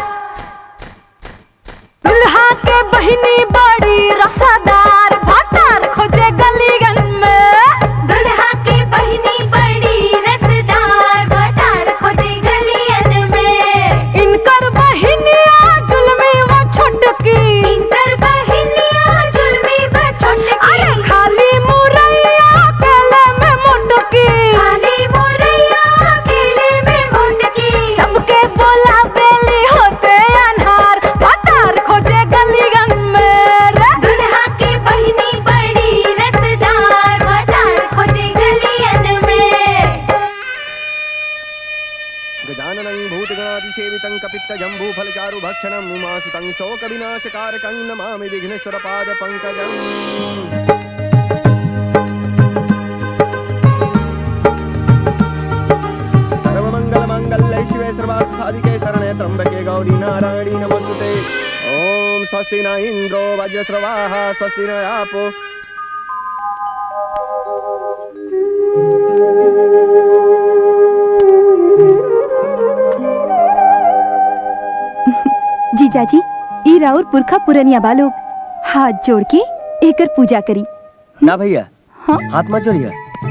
दुल्हा के बहिनी बड़ी रसादार भाटार खोजे गलीगन में
दुल्हा के बहिनी बड़ी रसदार भटार खोजे गलियन में
इनकर बहिनिया जुलमी वो छुटकी
इनकर बहिनिया जुलमी व छोटकी
अरे खाली मुरैया केले में मुटकी
खाली मोरैया अकेले में मुंडकी
सबके बोला बेली होते अनहार भाटार खोजे गलीगन में रे
दुल्हा के बहिनी बड़ी रसदार भटार खोजे गलियन में
गजाननं भूतगणादिसेवितं कपित्तजम्बूफलचारुभक्षणम् उमासुतं शोकविनाशकारकं नमामि विघ्नेश्वरपादपङ्कजम् सर्वमङ्गलमाङ्गल्ये शिवे सर्वार्थसाधिके शरणे त्र्यम्बके गौरी नारायणी नमोस्तुते ॐ स्वस्ति न इन्द्रो वज्रस्रवाः स्वस्ति न आपो
जीजाजी ई राउर पुरखा पुरनिया बालोग हाथ जोड़ के एकर पूजा करी
ना भैया
हाँ?
हाथ मत जोड़िया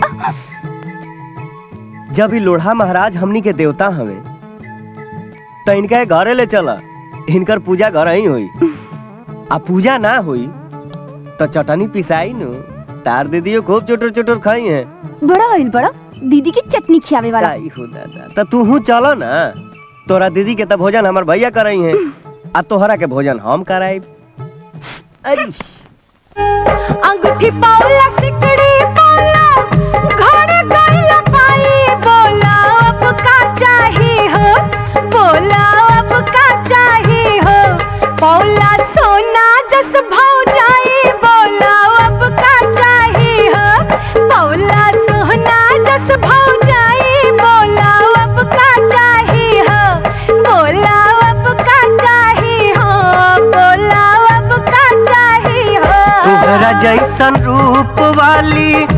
जब ई लोढ़ा महाराज हमनी के देवता हवे तो इनका घरे ले चला इनकर पूजा घर ही हुई आ पूजा ना हुई तो चटनी पिसाई नु तार दीदियो खूब चोटर चोटर खाई है
बड़ा आइल बड़ा दीदी की चटनी खियावे वाला
ताई हो दादा तो तू हूँ चलो ना तोरा दीदी के तो भोजन हमार भैया करई है आ तोहरा के भोजन हम कराई अरे
अंगूठी पाउला सिकड़ी पाउला घर गइला पाई बोला अब का चाही हो बोला अब का चाही हो पाउला सोना जस भाव जाई बोला अब का चाही हो पाउला सोना जस भाव जाई बोला अब का चाही हो बोला अब का चाही हो बोला अब का चाही हो
तोहरा जैसन रूप वाली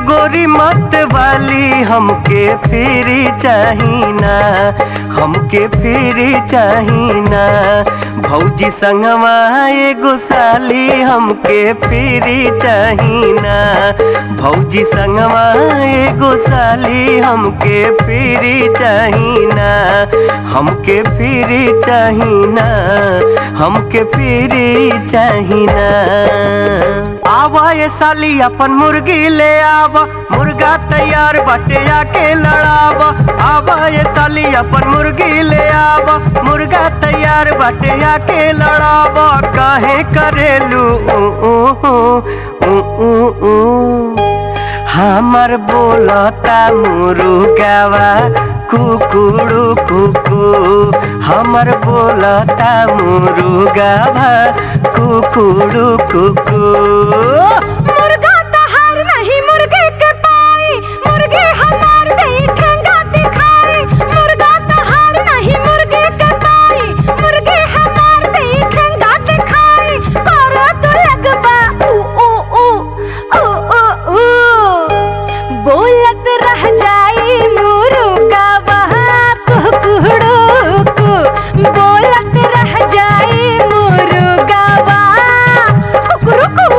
गोरी मत वाली हमके फिरी चाहिना हमके फिरी चाहिना भौजी संगवा एगो साली हमके फिरी चाहिना भौजी संगवा एगो साली हमके फिरी चाहिना हमके फिरी चाहिना हमके फिरी चाहिना आवा ये साली अपन मुर्गी ले आवा मुर्गा तैयार बाटे आके लड़ावा आवा ये साली अपन मुर्गी ले आवा मुर्गा तैयार बाटे आके लड़ावा काहे करेलू ऊ, ऊ, ऊ, ऊ, ऊ, ऊ। हमर बोलता मुर्गावा कुकुड़ू कुकू हमर बोलता मुर्गावा कुकुड़ू कुकू
मुर्गा तहार नहीं मुर्गे के पाई मुर्गे हमार नहीं ठेंगा दिखाई मुर्गा तहार नहीं मुर्गे के पाई मुर्गे हमार नहीं ठेंगा दिखाई करो तो लगबा ऊ ऊ ऊ ऊ ऊ ऊ बोलत रह जाई मुर्गा वहाँ कुकुड़ू कु बोलत रह जाई मुर्गा वहाँ कुकुरुकू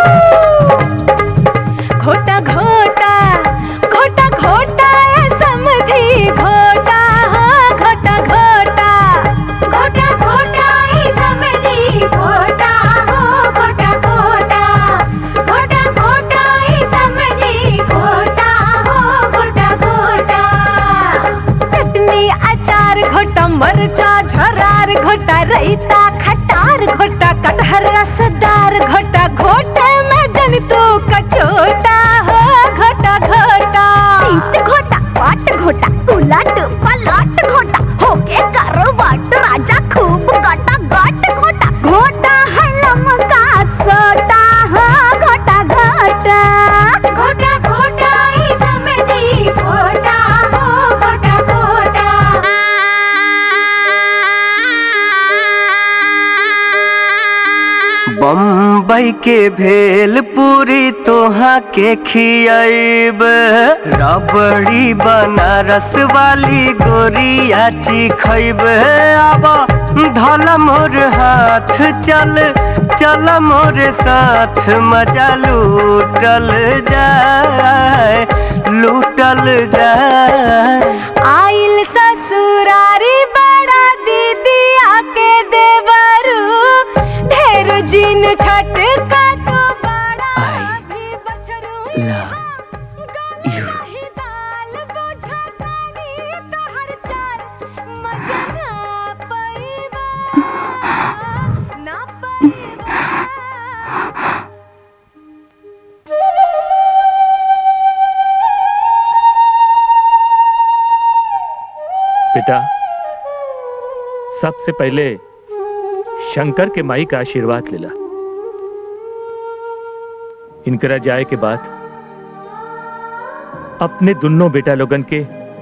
घोटा घोटा घोटा घोटा ए समधी घोटा हाँ घोटा घोटा घोटा घोटा ए समधी घोटा हो घोटा घोटा घोटा घोटा ए समधी घोटा हो घोटा घोटा चटनी अचार घोटा मरचा झरार घोटा रैता खटार घोटा कटहर रसदार घोटा घोटे में जन तू कचोटा हो घोटा घोटा सीट घोटा पाट घोटा उलट पलट घोटा होके करो वाट राजा खूब गाटा गाट घोटा घोटा है लमका सोटा हो घोटा घोटा घोटा घोटा ई समधी घोटा हो घोटा घोटा
बम्बई के भेल पूरी तोहा के खियाब रबड़ी बनारस वाली गोरिया खैब अब धल मोर हाथ चल चल मोर साथ मजा लूटल जाए लूटल जाए
आइल ससुरारी बड़ा दीदी आके देवरू ढेर जिन छट का तो बड़ा भी बछरू ही दाल बुझा तानी तोहर चाल मजा ना पईबा ना
बेटा सबसे पहले शंकर के माई का आशीर्वाद लेला इनकरा जाए के बाद अपने दोनों बेटा लोगन के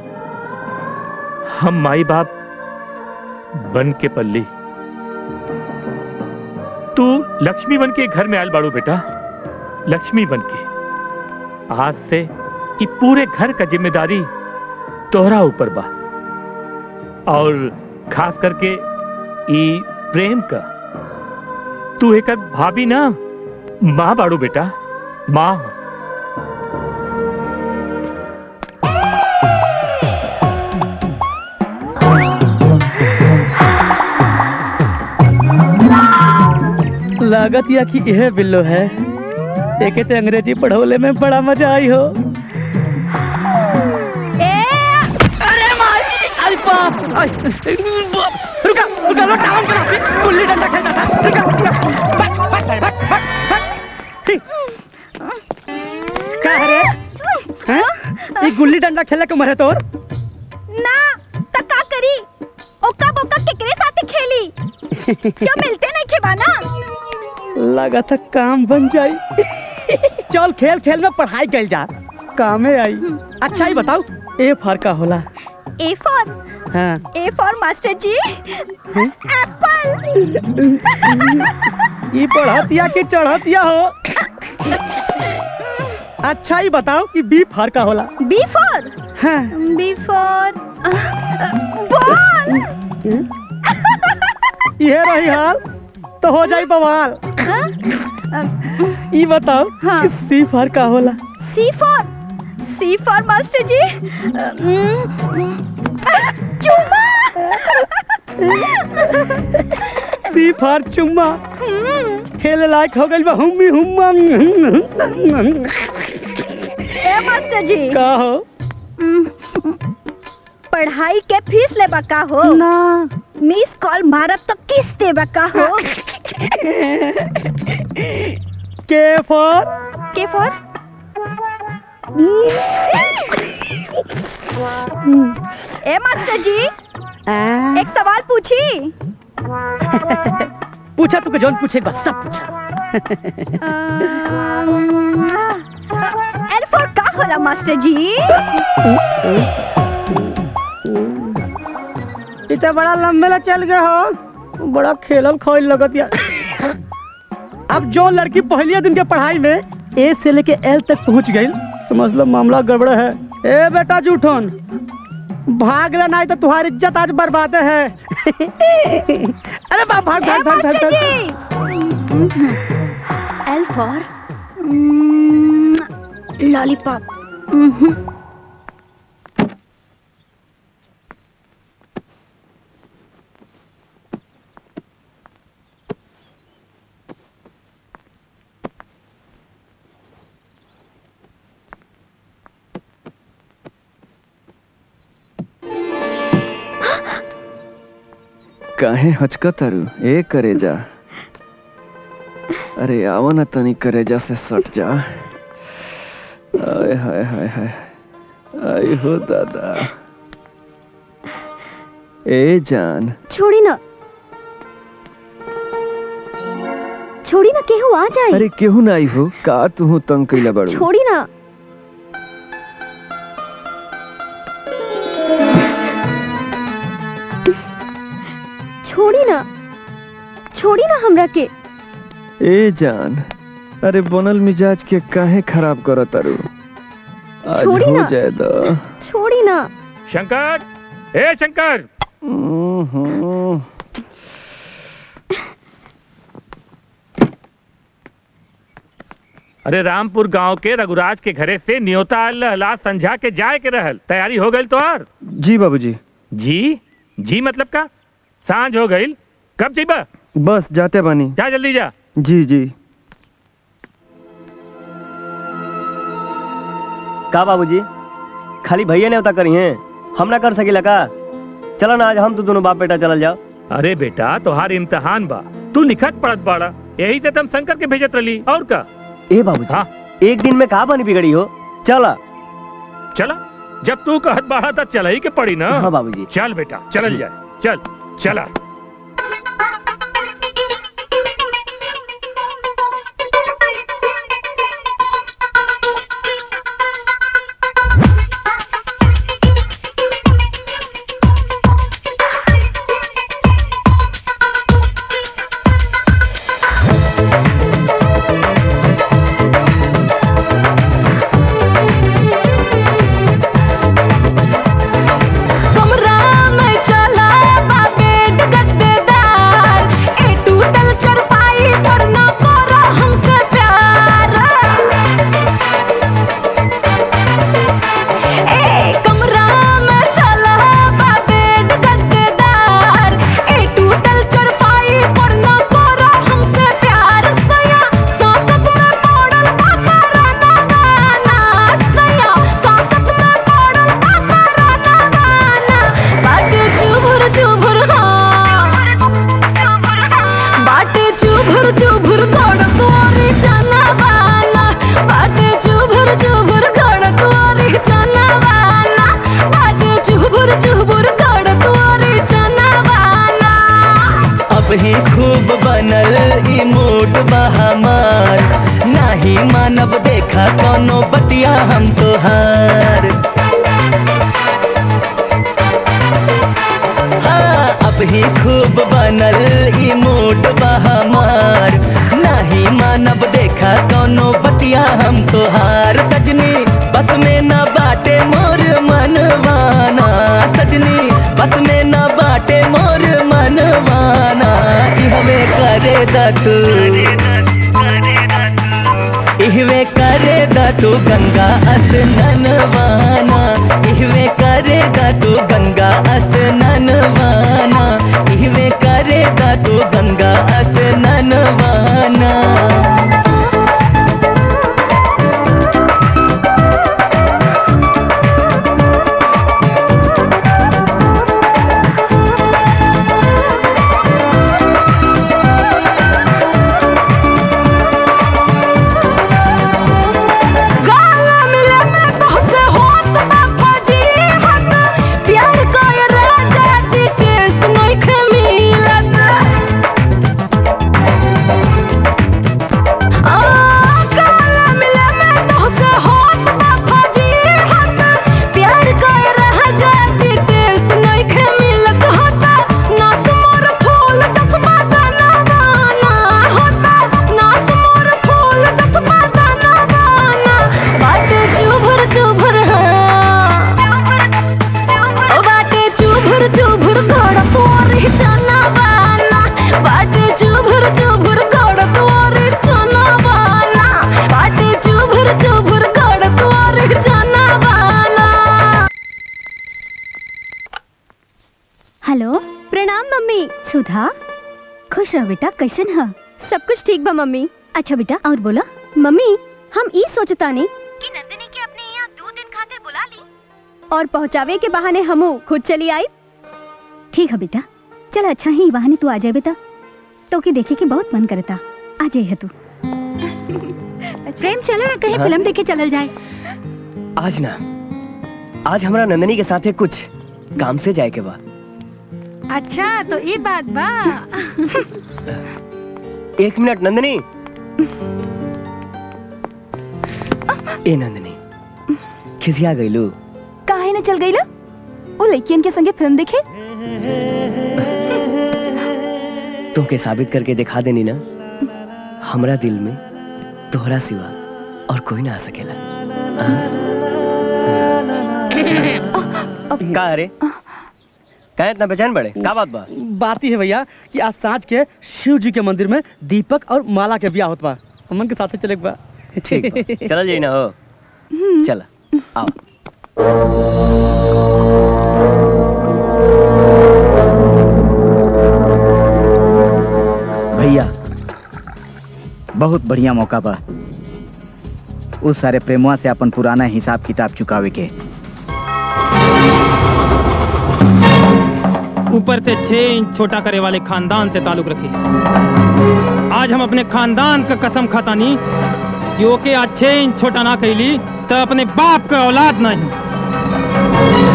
हम माई बाप बन के पल्ली तू लक्ष्मी बन के घर में आयल बाड़ू बेटा लक्ष्मी बन के आज से ये पूरे घर का जिम्मेदारी तोहरा ऊपर बा और खास करके ई प्रेम का तू एक भाभी ना माँ बाड़ू बेटा माँ
लागत या कि यह बिल्लो है एके ते अंग्रेजी पढ़ौले में बड़ा मजा आई हो
अरे माई
अरे बाप आई, बाप। रुका रुका लो टाउन पर आती गुल्ली डंडा खेलता था रुका रुका भाग भाग भाग भाग भाग ही। का है रे हैं? ये गुल्ली डंडा खेले के मरे तोर
ना त का करी ओका बोका केकरे साथे खेली क्यों मिलते नहीं खेबाना
लगा था काम बन जाई चल खेल खेल में पढ़ाई कल जा कामे आई अच्छा ही बताओ ए फर का होला
ए फॉर
हाँ
A for master ji apple
ये पढ़तिया की चढ़तिया हो अच्छा ही बताओ कि बी फार का होला
बी फॉर
हाँ।
बी फॉर बॉल
ये रही हाल तो हो जाई बवाल ई बताओ कि सी फार का होला
C for C for master ji अम्म, चुम्मा
सी फार चुम्मा खेले लायक हो गइल बा हुम्मी हुम्मा
ए मास्टर जी
का हो
पढ़ाई के फीस लेबा का हो
ना
मिस कॉल मारब तो किस देबा का हो
के फॉर
के फॉर ए मास्टर जी एक सवाल पूछी
पूछा तू के जौन पूछे बस सब पूछा
एल फॉर का होला मास्टर जी
इतना बड़ा लंबेला चल गया हो बड़ा खेलल खोल लगत यार अब जो लड़की पहले दिन के पढ़ाई में ए से लेके एल तक पहुंच गई समझ लो मामला गड़बड़ है ए बेटा जूठन भाग ले नहीं तो तुम्हारी इज्जत आज बर्बाद है अरे बाप भाग भाग भाग भाग, भाग।
एल फॉर लॉलीपॉप
काहे हचकत तारू ए करेजा अरे आओ ना तनी करेजा से सट जा आय हाय हाय हाय आई हो दादा ए जान
छोड़ी ना छोड़ी ना केहू आ जाए
अरे केहू ना आई हो का तू तंग कैला बड़ू
छोड़ी ना छोड़ी ना छोड़ी ना हमरा के
ए जान अरे बनल मिजाज के काहे खराब करत तारू आज
छोड़ी
हो
ना।
जाए दा
छोड़ी ना
शंकर ए शंकर
हम्म।
अरे रामपुर गांव के रघुराज के घरे से न्योता लहला संझा के जाए के रहल तैयारी हो गई तोहार
जी बाबूजी
जी जी मतलब का सांझ हो गई कब जीबा
बस जाते बानी
जा जल्दी जा
जी जी
का बाबूजी खाली भैया ने उता करी हैं हम ना कर सकीला का चलो ना आज हम तो दोनों बाप बेटा चलल जाओ
अरे बेटा तोहार इम्तहान बा तू लिखत पढ़त बाड़ा यही से तुम शंकर के भेजत रही और का
ए बाबूजी एक दिन में कहा बनी बिगड़ी हो चला
चला जब तू कहत बाड़ा तब चला ही के पड़ी ना
हाँ बाबूजी
चल बेटा चलल जाए चल चला
कमरा में चला बा बेड गद्देदार ए टूटल चरपाई पर न करो हमसे प्यार ए कमरा में चला बा बेड गद्देदार ए टूटल चरपाई पर न करो हमसे प्यार सया सांसत में पड़ल पापा राना गाना सया सांसत में पड़ल पापा राना गाना बाटे चुभुर चुभुर हाँ बाटे चुभुर चुभुर घोड़ तोरी चना वाला बाटे चुभुर चुभुर घोड़ तोरी चना वाला बाटे चुभुर चुभुर घोड़ तोरी चना वाला
अब ही खूब बनल ई मूड बा हमार नाही मानब देखा कोनो बतिया हम तोहार हाँ अब ही खूब बनल ई मूड बा हमार नाही मानब देखा कोनो बतिया बतिया हम तोहार सजनी बस में न बाटे मोर मनवाना सजनी बस में न बाटे मोर मनवाना इहवे करे दा तू इहवे करे दा तू गंगा स्नानवाना इहवे करे दा तू गंगा स्नानवाना इहवे करे दा तू गंगा स्नानवाना
गाला मिले मैं तोहसे होत बा फौजी हत प्यार कोय राजा जी टेस्ट नहीं खे मिलत आ गाला मिले मैं तोहसे होत बा फौजी हत प्यार कोय राजा जी टेस्ट नहीं खे मिलत होता नास मोर फूल चश्मा दाना बाना होता नास मोर फूल चश्मा दाना बाना बाटे चुभुर चुभुर हाँ ओ बाटे चुभुर चुभुर घोड़ तोरी चना बाना बाटे चुभुर चुभुर घोड़ तोरी चना बाना बाटे चुभुर चुभुर घोड़ तोरी चना बाना
हेलो प्रणाम मम्मी सुधा खुश रहो बेटा कैसन है सब कुछ ठीक बा मम्मी अच्छा बेटा और बोला मम्मी हम ई सोचतानी कि नंदिनी के अपने यहाँ दो दिन खातिर बुला ली और पहुँचावे के बहाने हमू खुद चली आई ठीक है बेटा चल अच्छा ही बहाने तू आ जाए बेटा तो के देखे के बहुत मन करता आ जाए है तू प्रेम चलो ना कहीं
हाँ?
फिल्म देखे चलल जाए
आज ना आज हमरा नंदनी के साथे कुछ काम से जाए के बा
अच्छा तो ये बात बा
एक मिनट नंदनी ए नंदनी खिसिया गईलू
काहे न चल गई ला वो लड़कियन के संगे फिल्म देखे
तुमके साबित करके दिखा देनी ना हमरा दिल में तोहरा सिवा और कोई ना आ सकेला हाँ? का अरे का इतना बेचैन बड़े का बात बा
बात ही है भैया कि आज सांझ के शिव जी के मंदिर में दीपक और माला के ब्याह होत बा हमन के साथे चले के बा
ठीक बा। चलल जाई ना हो चला आओ
भैया बहुत बढ़िया मौका बा उस सारे प्रेमवा से अपन पुराना हिसाब किताब चुकावे के
ऊपर से छह इंच छोटा करे वाले खानदान से ताल्लुक रखे आज हम अपने खानदान का कसम खातानी कि ओके आज छह इंच छोटा ना कैली तो अपने बाप का औलाद नहीं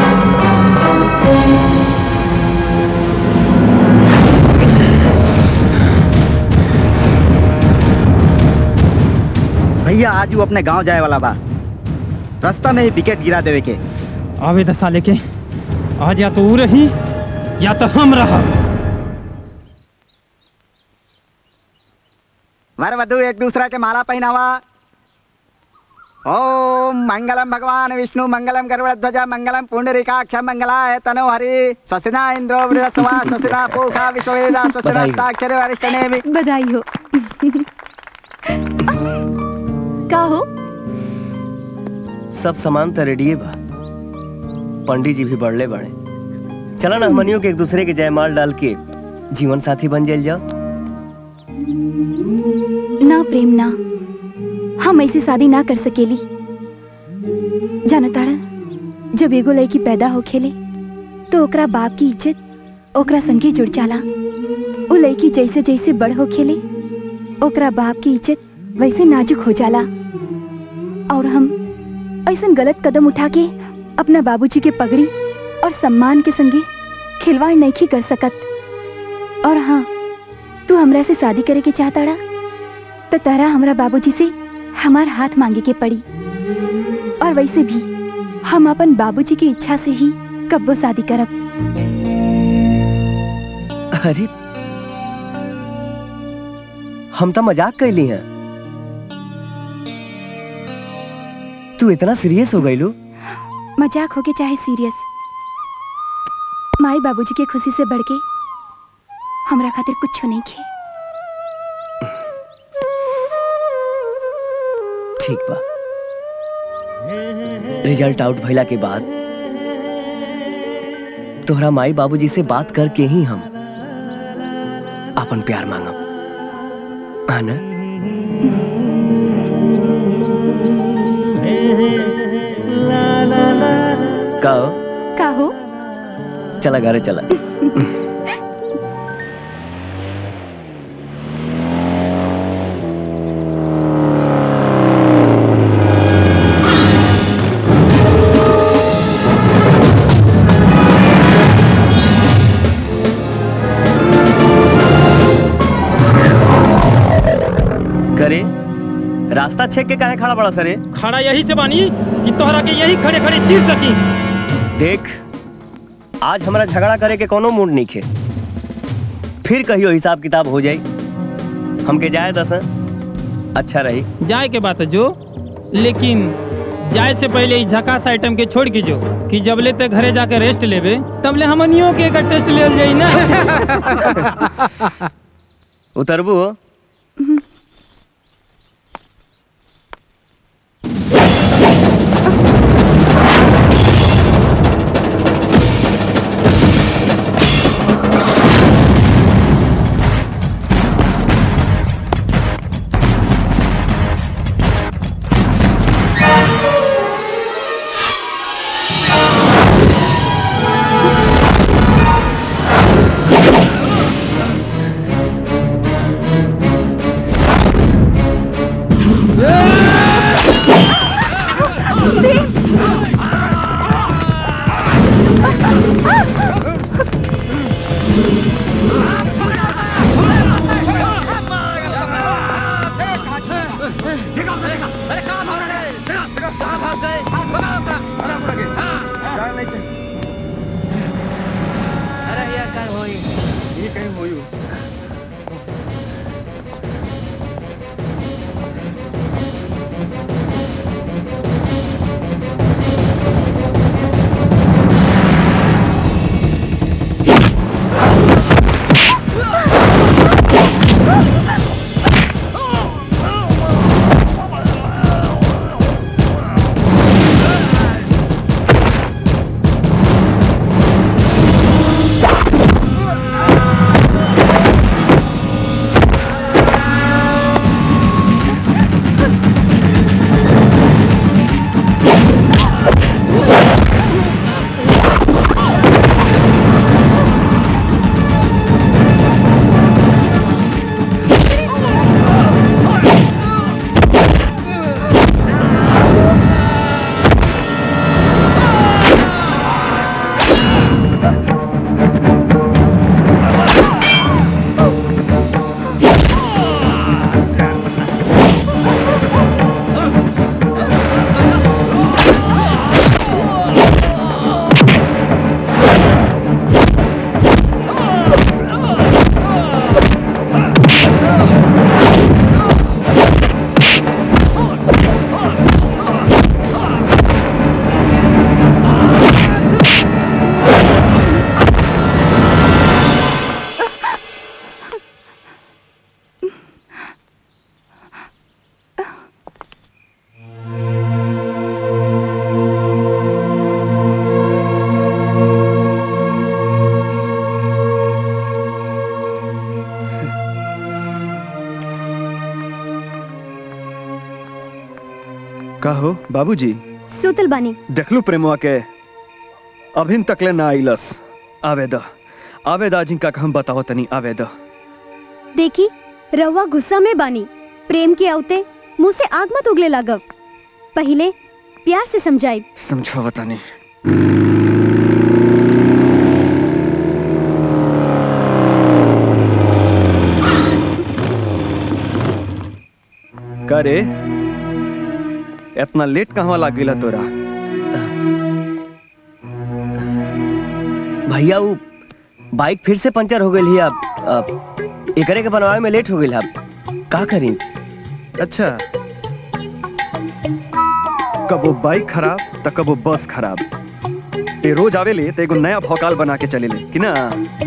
भैया आज वो अपने गांव जाए वाला बा रास्ता में ही विकेट गिरा देवे के
आवे दशा लेके आज या तो ऊ रही या तो हम रहा
वर वधु एक दूसरा के माला पहनावा ओम मंगलम भगवान विष्णु मंगलम गरुड़ध्वज मंगलम पुंडरीकाक्ष मंगलाय तनो हरि स्वस्तिना इंद्रो वृहस्वा स्वस्तिना पूषा विश्ववेदा स्वस्तिना
बधाई हो।
साक्षर वरिष्ठनेमि
बधाई हो का हो
सब सामान तो रेडिये बा पंडित जी भी बढ़ले बड़े चला ना हमनियों के एक दूसरे के जयमाल डाल के जीवन साथी बन जाइल जाओ
ना प्रेम ना हम ऐसी शादी ना कर सकेली जाना ताड़ा जब एगो लड़की पैदा हो खेले तो ओकरा बाप की इज्जत ओकरा संगे जुड़ जाला वो लड़की जैसे जैसे बड़ हो खेले ओकरा बाप की इज्जत वैसे नाजुक हो जाला और हम ऐसा गलत कदम उठा के अपना बाबूजी के पगड़ी और सम्मान के संगे खिलवाड़ नहीं कर सकत और हाँ तू हमरा से शादी करे के चाहताड़ा तो तारा हमरा बाबूजी से हमार हाथ मांगे के पड़ी और वैसे भी हम अपन बाबूजी की इच्छा से ही कब्बो शादी करब
अरे हम तो मजाक कैली हैं तू इतना सीरियस हो गई लो
मजाक होके चाहे सीरियस माई बाबूजी के खुशी से बढ़ के हमरा खातिर कुछ नहीं खे
ठीक बा रिजल्ट आउट भइला के बाद तोहरा माई बाबूजी से बात करके ही हम अपन प्यार मांगब हाँ ना का हो?
का हो
चला घरे चला करे रास्ता छेक के काहे खड़ा बड़ा सरे
खड़ा यही से बानी कि तोहरा के यही खड़े खड़े चीर सकी
देख आज हमारा झगड़ा करे के कोनो मूड नहीं खे फिर कहियो हिसाब किताब हो जाई हमके जाए दस अच्छा रही
जाए के बात है जो लेकिन जाए से पहले ई झकास आइटम के छोड़ के जो कि जबले ते घरे जाके रेस्ट लेबे तबले हमनियों के एक टेस्ट ले जाई ना
उतरबू
का हो बाबूजी
सुतल बानी
देखलू प्रेमवा के अभिन तकले ना आइलस आवेद आवेद जिनका हम बताओ तनी आवेद
देखी रउआ गुस्सा में बानी प्रेम के आवते मुंह से आग मत उगले लागब पहले प्यार से समझाई
समझो तनी का रे इतना लेट कहवा लाग गेला तोरा
भैया वो बाइक फिर से पंचर हो गई है अब अब एकरे के बनवावे में लेट हो गई अब का करी
अच्छा कबो बाइक खराब त कबो बस खराब ते रोज आवेले त एगो नया भौकाल बना के चलेले कि ना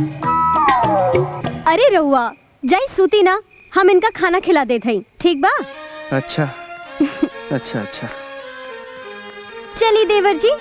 अरे रउआ जाई सूती ना हम इनका खाना खिला देत हई ठीक बा
अच्छा अच्छा अच्छा
चली देवर जी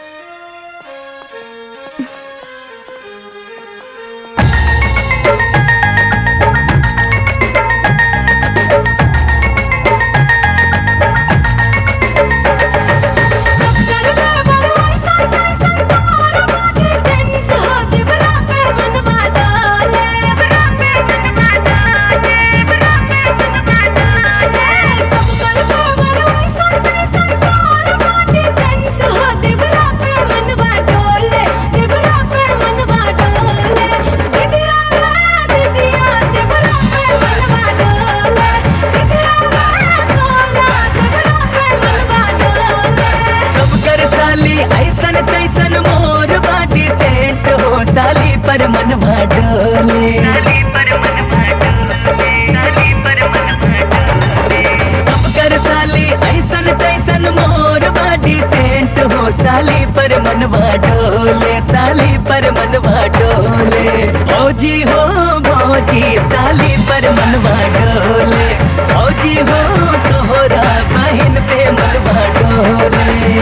सब कर साली ऐसन तैसन मोर बाटी सेंट हो साली पर मनवा डोले सब कर साली ऐसन तैसन मोर बाटी सेंट हो साली पर मनवा डोले साली पर मनवा डोले भौजी हो भौजी साली पर मनवा डोले भौजी हो तोहरा बहन पे मनवा डोले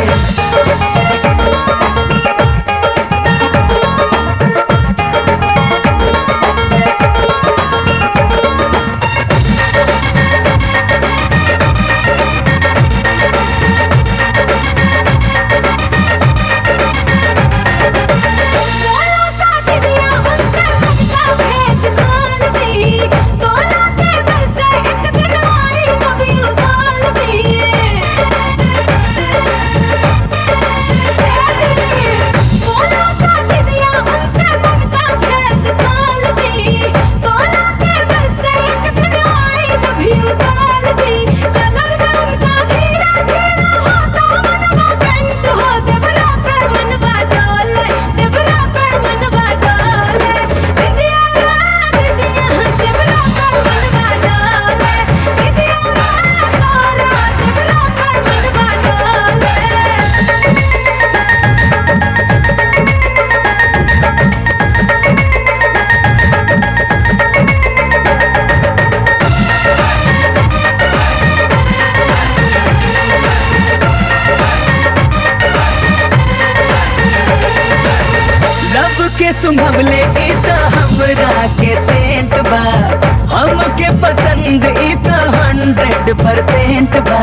लब के सुंघवले ई त हमरा के सेंट बा हमके पसंद ई त हंड्रेड परसेंट बा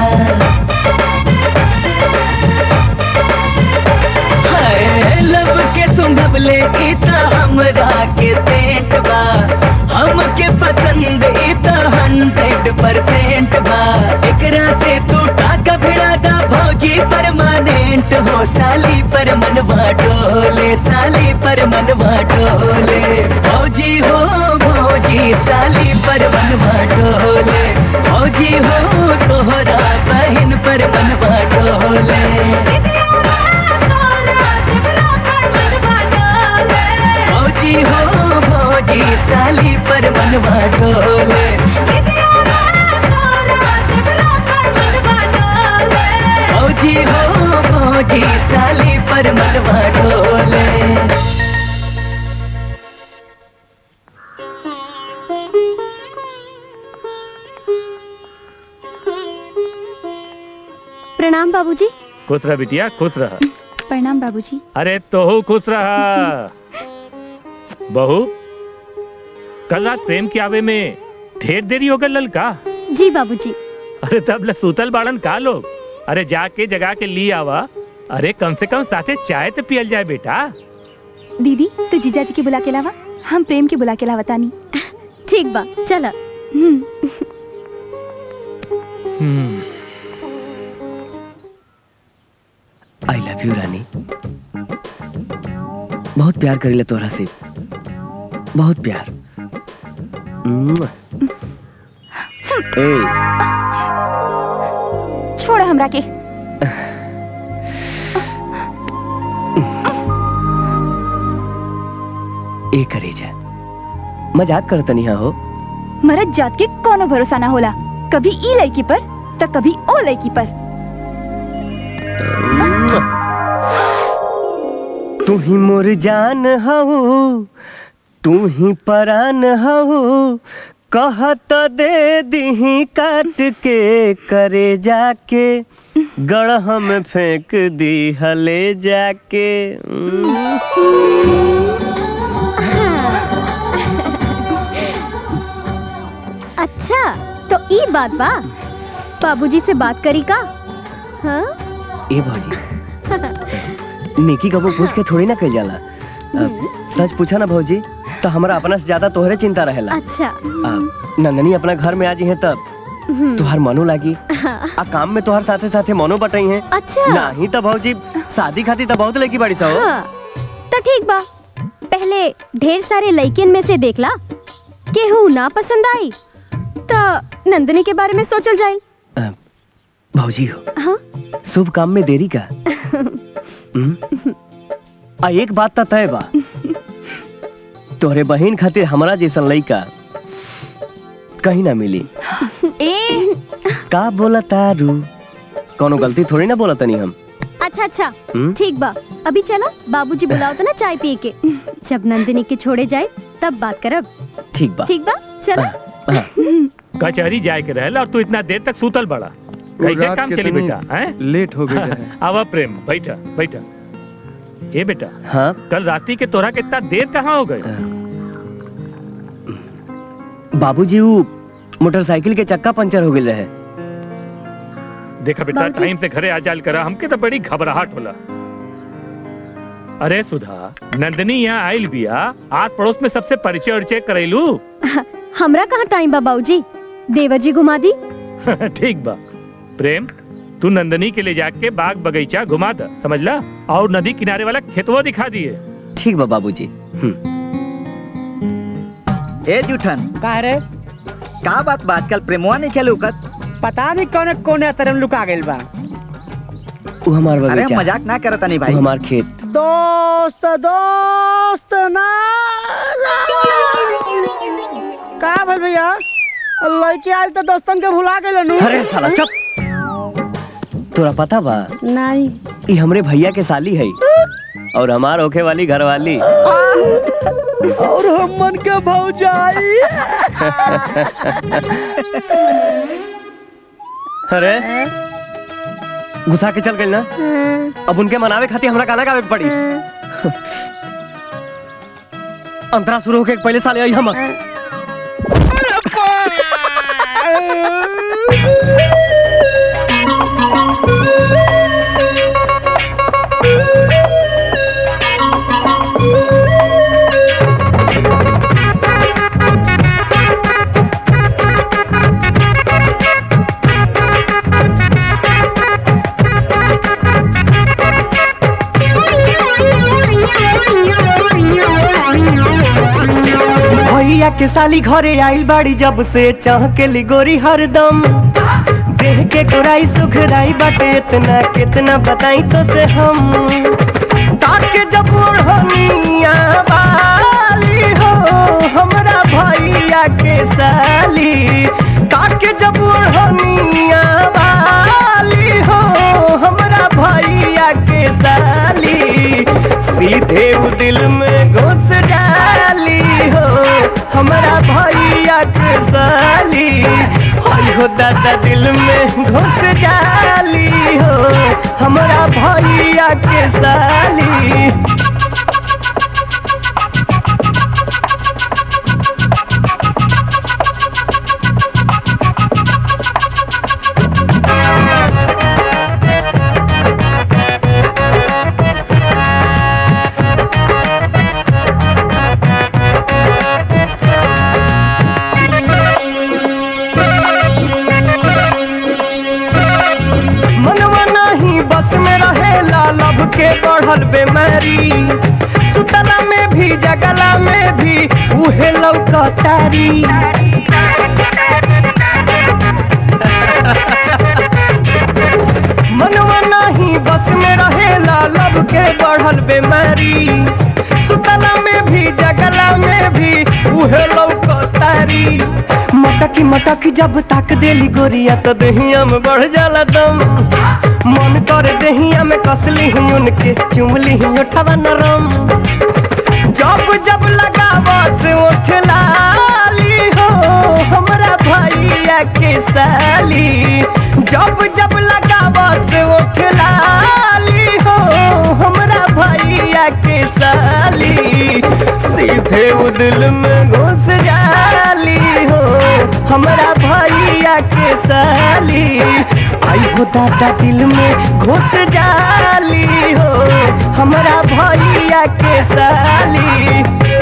हाय, लब के सुंघवले ई त हमरा के सेंट बा हमके पसंद ई त हंड्रेड परसेंट बा एकरा से तू टाका भिड़ा दा भौजी परमानेंट हो साली पर मनवा डोले साली पर मनवा डोले भौजी हो भौजी साली पर मनवा डोले भौजी हो तोहरा बहन पर मनवा डोले भौजी हो भौजी साली पर मनवा डोले भौजी हो भौजी साली पर मनवा डोले
प्रणाम बाबूजी
खुश रह बिटिया खुश रह
प्रणाम बाबूजी
अरे तोहू खुश रहा बहू कल रात प्रेम के आवे में ढेर देरी हो गल ललका
जी बाबूजी
अरे तब ले सूतल बाड़न का लोग अरे जाके जगा के ली आवा अरे कम से कम साथे चाय तो पियल जाए बेटा
दीदी तू जीजा जी के बुला के लावा हम प्रेम के बुला के लावा तानी
ठीक बा चला
आई लव यू रानी बहुत प्यार करीले तोहरा से बहुत प्यार मुआ। ए
छोड़ हमरा के
ए करे जा मजाक करत नहीं हो
मरद जात के कोनो भरोसा ना होला कभी ई लड़की पर तो कभी ओ लड़की पर
तू ही मोर जान हऊ तू ही परान हऊ कहत दे दीही काट के करे जाके गढ़ में फेंक दी हले जाके
अच्छा तो ई बात बा बाबूजी से बात करी का हाँ
ए भौजी नेकी कबो पूछ के थोड़ी ना कल जाला अब, सच पूछा ना भौजी तो हमरा अपना से ज्यादा तोहरे चिंता रहेला
अच्छा
आ, नंदनी अपना घर में आ जी है तब
हम्म।
तुहार मनो लागी
हाँ।
आ काम में तुहार साथे साथे मनो बटाई है
अच्छा
नहीं तो भौजी शादी खाती तो बहुत लगी बड़ी सा हो।
हाँ तो ठीक बा पहले ढेर सारे लड़कियन में से देखला केहू ना पसंद आई तो नंदनी के बारे में सोचल जाए
आ, भौजी हो
हाँ
शुभ काम में देरी का हम्म? आ एक बात तो तय बा तोहरे बहन खातिर हमरा जैसन लइका कहीं ना मिली
ए
का बोला तारू कोनो गलती थोड़ी ना बोला तनी हम
अच्छा अच्छा
हम्म?
ठीक बा अभी चला बाबूजी बुलाओ तो ना चाय पिए के जब नंदिनी के छोड़े जाए तब बात करब
ठीक बा
ठीक बा चला
हाँ।
कचहरी जाए के रहला और तू इतना देर तक सूतल बड़ा
वो
कैसे
रात
काम
के
चली
तनी
बेटा हैं
लेट हो गई रहे।
आवा प्रेम बैठा बैठा ए बेटा
हाँ
कल राती के तोरा कितना देर कहाँ हो गए
बाबूजी ऊ मोटरसाइकिल के चक्का पंचर हो गए रहे
देखा बेटा
बाबूजी।
टाइम से घरे आ जाल करा हमके तो बड़ी घबराहट होला अरे सुधा नंदनी यहाँ आयल बिया आस पड़ोस में सबसे परिचय उरिचय करेलू
हमरा कहाँ टाइम बा बाबूजी देवर जी घुमा दी
ठीक बा प्रेम तू नंदनी के ले जाके बाग बगीचा घुमा द समझला और नदी किनारे वाला खेतवा दिखा दिए
ठीक बा बाबूजी
ए जूठन
का रे
का बात बात कल प्रेमवा नहीं खेलू कत
पता नहीं कौन कोने तरह लुका गइल बा
ऊ हमार
अरे
बगीचा
मजाक ना करता नहीं
ऊ
भाई
हमार खेत
दोस्त दोस्त ना का भाई भैया लड़के आयल तो दोस्तन के भुला गइल नु
अरे साला चुप तोरा पता बा
नहीं
ई हमरे भैया के साली है और हमार होखे वाली घरवाली
और हम मन के भौजाई
अरे घुसा के चल गई ना अब उनके मनावे खातिर हमरा गाना गावे के पड़ी अंतरा शुरू होके पहले साले आई हम
भैया के साली घरे आइल बाड़ी जब से चाह के लिगोरी हरदम देह के गोराई सुखराई बाटे इतना कितना बताई तो से हम ताके जब ओढ़निया वाली हो हमरा भैया के साली ताके जब ओढ़निया वाली हो हमरा भैया के साली सीधे उ दिल में घुस जाली हो हमरा भैया के साली हाय हो दादा दिल में घुस जाली हो हमरा भैया के साली मनवा नहीं बस में रहेला लब के बढ़ल बेमारी सुतला में भी जगला में भी उहे लौकतारी मनवा नहीं बस में रहेला लब के बढ़ल बेमारी सुतला में भी जगला में भी उहे लौकतारी मटक मटकी मटकी जब ताक देली गोरिया तो दहिया में बढ़ जाला दम मन कर दहिया में कसली ही उनके चुमली ही उठवा नरम जब जब लगावा से उठ लाली हो हमरा भैया के साली जब जब लगावा से उठ लाली हो हमरा भैया के साली सीधे वो दिल में घुस जाली हो हमरा भैया के साली आई हो दादा दिल में घुस जाली हो हमरा भैया के साली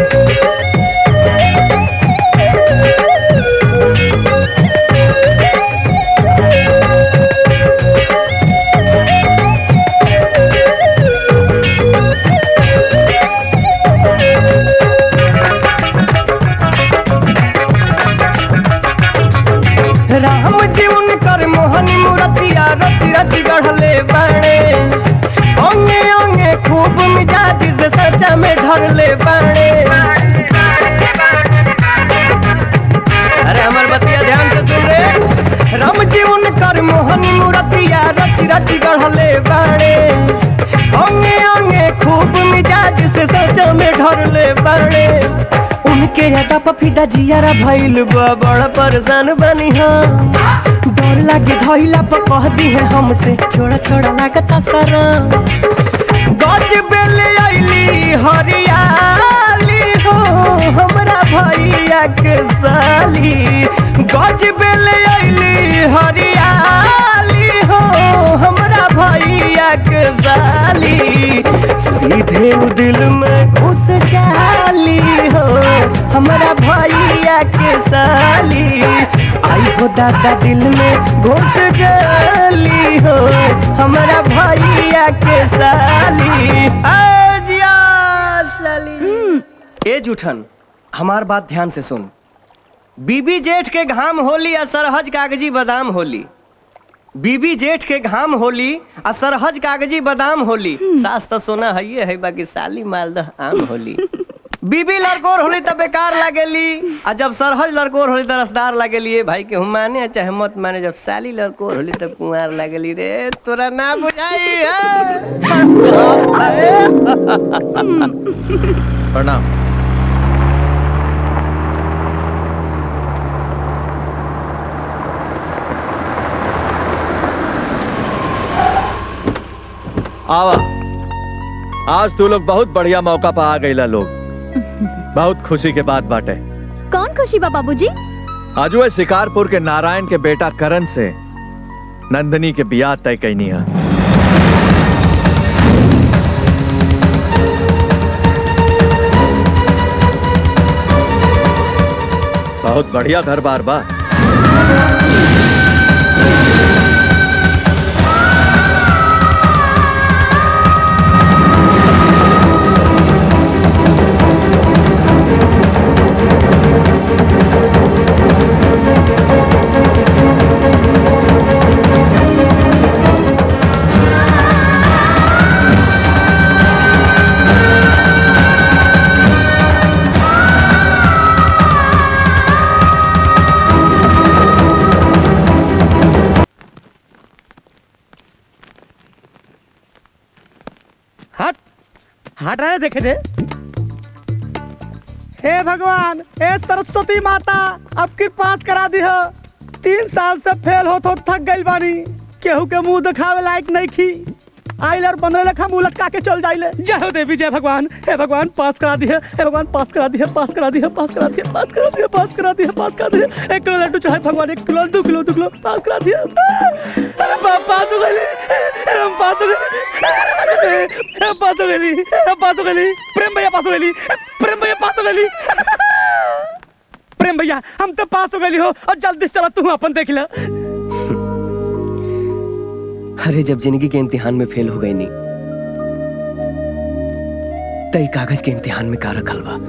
राम जी उनकर मोहनी मूर्तिया रच रच गढ़ले बाणे अंगे अंगे खूब मिजाज से सचा में ढरले बाणे अरे हमर बतिया ध्यान से सुन रे राम जी उनकर मोहनी मूर्तिया रच रच गढ़ले बाणे अंगे अंगे खूब मिजाज से सचा में ढरले बाणे उनके यादा पफीदा जियारा भइल बा बड़ा परेशान बनी हम डर लागे धइला पर कह दी है हमसे छोड़ा छोड़ा लागता सारा गज बेले आइली हरियाली हो हमरा भैया के साली गज बेले आइली हरियाली हो हमरा भैया के साली सीधे उ दिल में घुस जाली हो हमरा भैया के साली आई हो दादा दिल में घुस जाली हो हमरा भैया के साली आ जिया साली ए जूठन हमार बात ध्यान से सुन बीबी जेठ के घाम होली आ सरहज कागजी बादाम होली बीबी जेठ के घाम होली आ सरहज कागजी बादाम होली सास तो सोना है है बाकी साली मालदह आम होली बीबी लड़कोर होली त बेकार लागेली आ जब सरहज लड़कोर होली त रसदार लागेली ए भाई के हम माने चाहे मत माने जब साली लड़कोर होली त कुंवार लागेली रे तोरा ना बुझाई
प्रणाम आवा आज तू लोग बहुत बढ़िया मौका पा आ गईला लोग बहुत खुशी के बात बाटे
कौन खुशी बा बाबूजी
आज वह शिकारपुर के नारायण के बेटा करण से नंदनी के बियाह तय कैनी है बहुत बढ़िया घर बार बा
हट हट रहे देखे दे हे भगवान हे सरस्वती माता अब कृपा करा दी हो तीन साल से फेल हो तो थक गई बानी केहू के मुंह दिखावे लायक नहीं खी आइल और पंद्रह लखा मुंह लटका के चल जाइले जय हो देवी जय भगवान हे भगवान पास करा दिए हे भगवान पास करा दिए पास करा दिए पास करा दिए पास करा दिए पास करा दिए पास करा दिए एक किलो लड्डू चाहे भगवान एक किलो दो किलो दो किलो पास करा दिए अरे बाप पास हो गई हम पास हो गई हम पास हो गई हम पास हो गई प्रेम भैया पास हो गई प्रेम भैया पास हो गई प्रेम भैया हम तो पास हो गई हो और जल्दी से चला तू अपन देख ले
अरे जब जिंदगी के इम्तिहान में फेल हो गई नहीं तई कागज के इम्तिहान में का रखल बा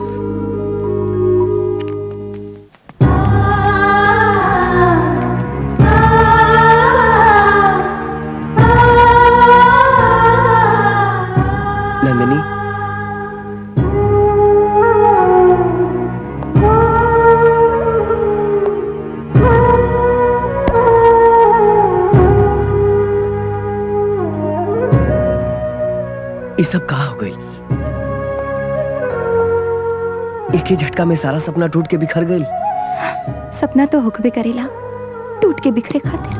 नंदिनी ये सब कहा हो गई एक ही झटका में सारा सपना टूट के बिखर गई
सपना तो हुक्बे करेला टूट के बिखरे खातिर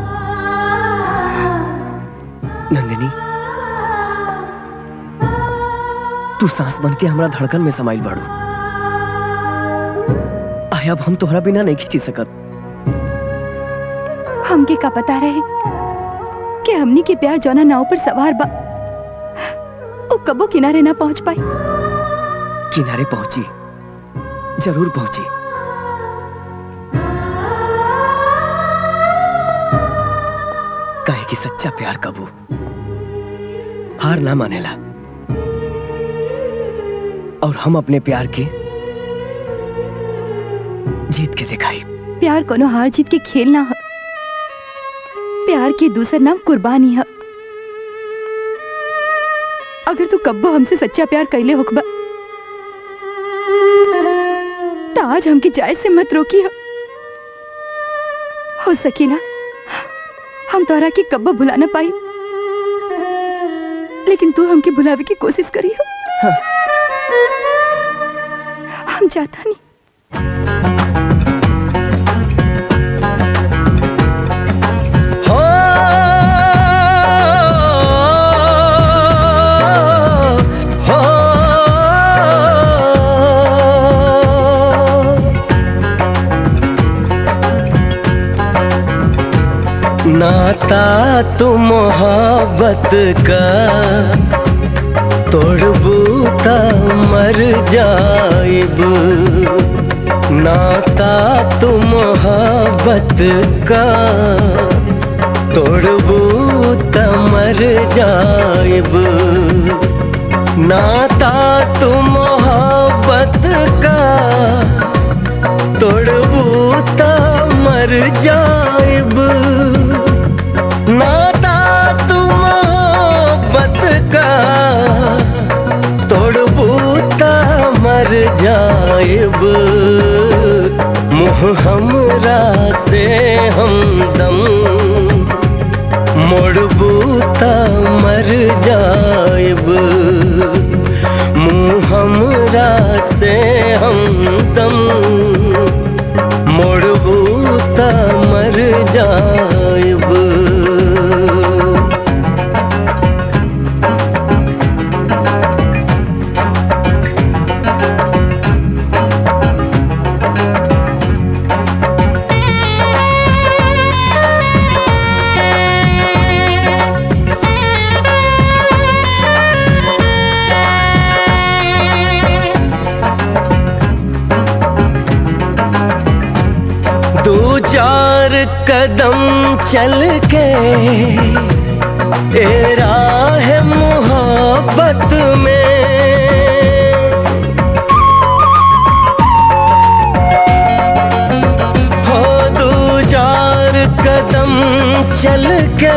नंदिनी तू सांस बन के हमरा धड़कन में समाइल बाड़ू आय अब हम तोहरा बिना नहीं खींची सकत
हमके का पता रहे कि हमनी के प्यार जौना नाव पर सवार बा वो कबो किनारे ना पहुंच पाई
किनारे पहुंची जरूर पहुंची काहे कि सच्चा प्यार कबू हार ना मानेला और हम अपने प्यार के जीत के दिखाई
प्यार कोनो हार जीत के खेल ना है प्यार के दूसर नाम कुर्बानी है अगर तू कब्बो हमसे सच्चा प्यार कैले होकबा तो आज हमके जायज से मत रोकी हो, हो सकी ना हम तोरा के कब्बो भुला ना पाई लेकिन तू हमके भुलावे की कोशिश करी हो हम चाहता नहीं
हो हो नाता तो मोहब्बत का तोड़बू ता मर जाइब नाता तो मोहब्बत का तोड़बू त मर जाइब नाता तो मोहब्बत का तोड़बू त मर जाइब नाता तो मोहब्बत का तोड़बू त मर जाइब मुँह हमरा से हमदम मोड़बू त मर जाइब मुँह हमरा से हमदम मोड़बू त मर जाइब दो चार कदम चल के ए राह मोहब्बत में हो दो चार कदम चल के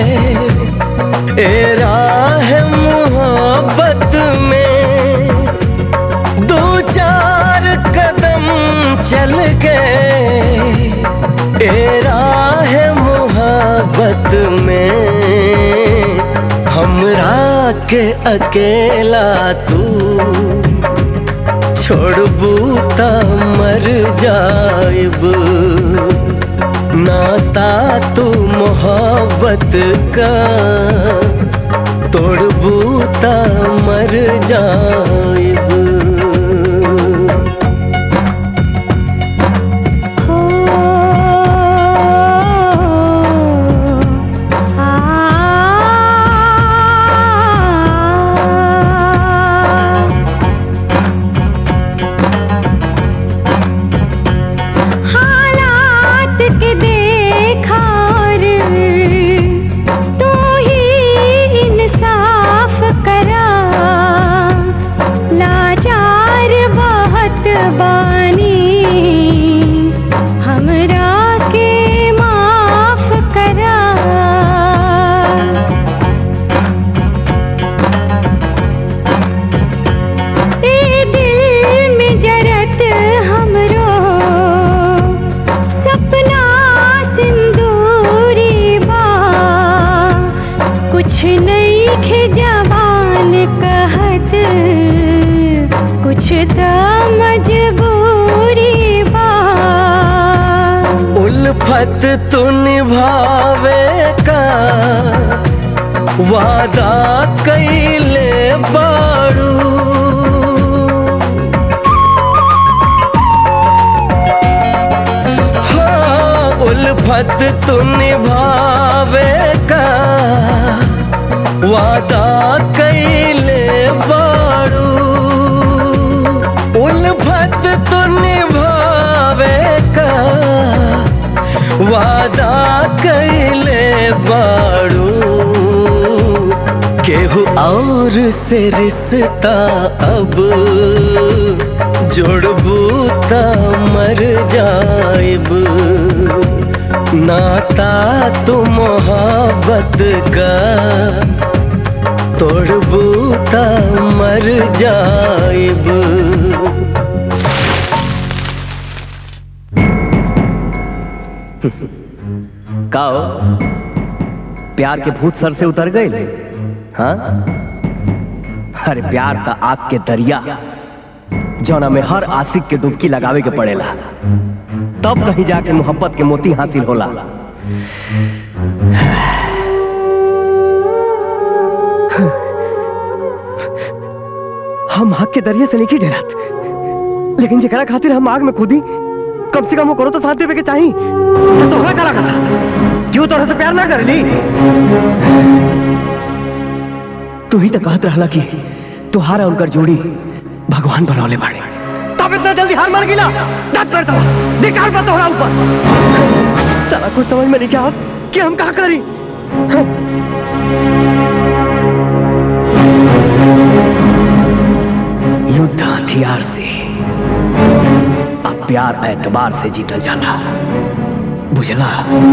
ए राह मोहब्बत में दो चार कदम चल गए ए राह मोहब्बत में हमरा के अकेला तू छोड़बू त मर जाइब नाता तू मोहब्बत का तोड़बू त मर जाइब
हालात के देखा रे तू ही इंसाफ करा
उल्फत तू निभावे का वादा कैले बाड़ू हाँ उल्फत तू निभावे का वादा कैले बाड़ू उल्फत तू निभावे का वादा कैले बाड़ू केहू और से रिश्ता अब जोड़बू त मर जाइब नाता तू मोहब्बत का तोड़बू त मर जाइब
का हो? प्यार के भूत सर से उतर गए हाँ अरे प्यार का आग के दरिया जौना में हर आशिक के डुबकी लगावे के पड़ेला तब कहीं जाके मोहब्बत के मोती हासिल होला हम आग के दरिया से नहीं डरत लेकिन जेकरा खातिर हम आग में कूदी कम से कम वो करो तो साथ देवे के चाहिए तो तोहरा करा कथा क्यों तोहरा से प्यार ना कर ली तू ही तो कहत रहला कि तुहारा उनकर जोड़ी भगवान बनौले बाड़े तब इतना जल्दी हार मान गिला दांत पर दवा निकाल पा तोहरा ऊपर सारा कुछ समझ में नहीं क्या कि हम क्या करी युद्ध हथियार से अब प्यार एतबार से जीतल जाला बुझला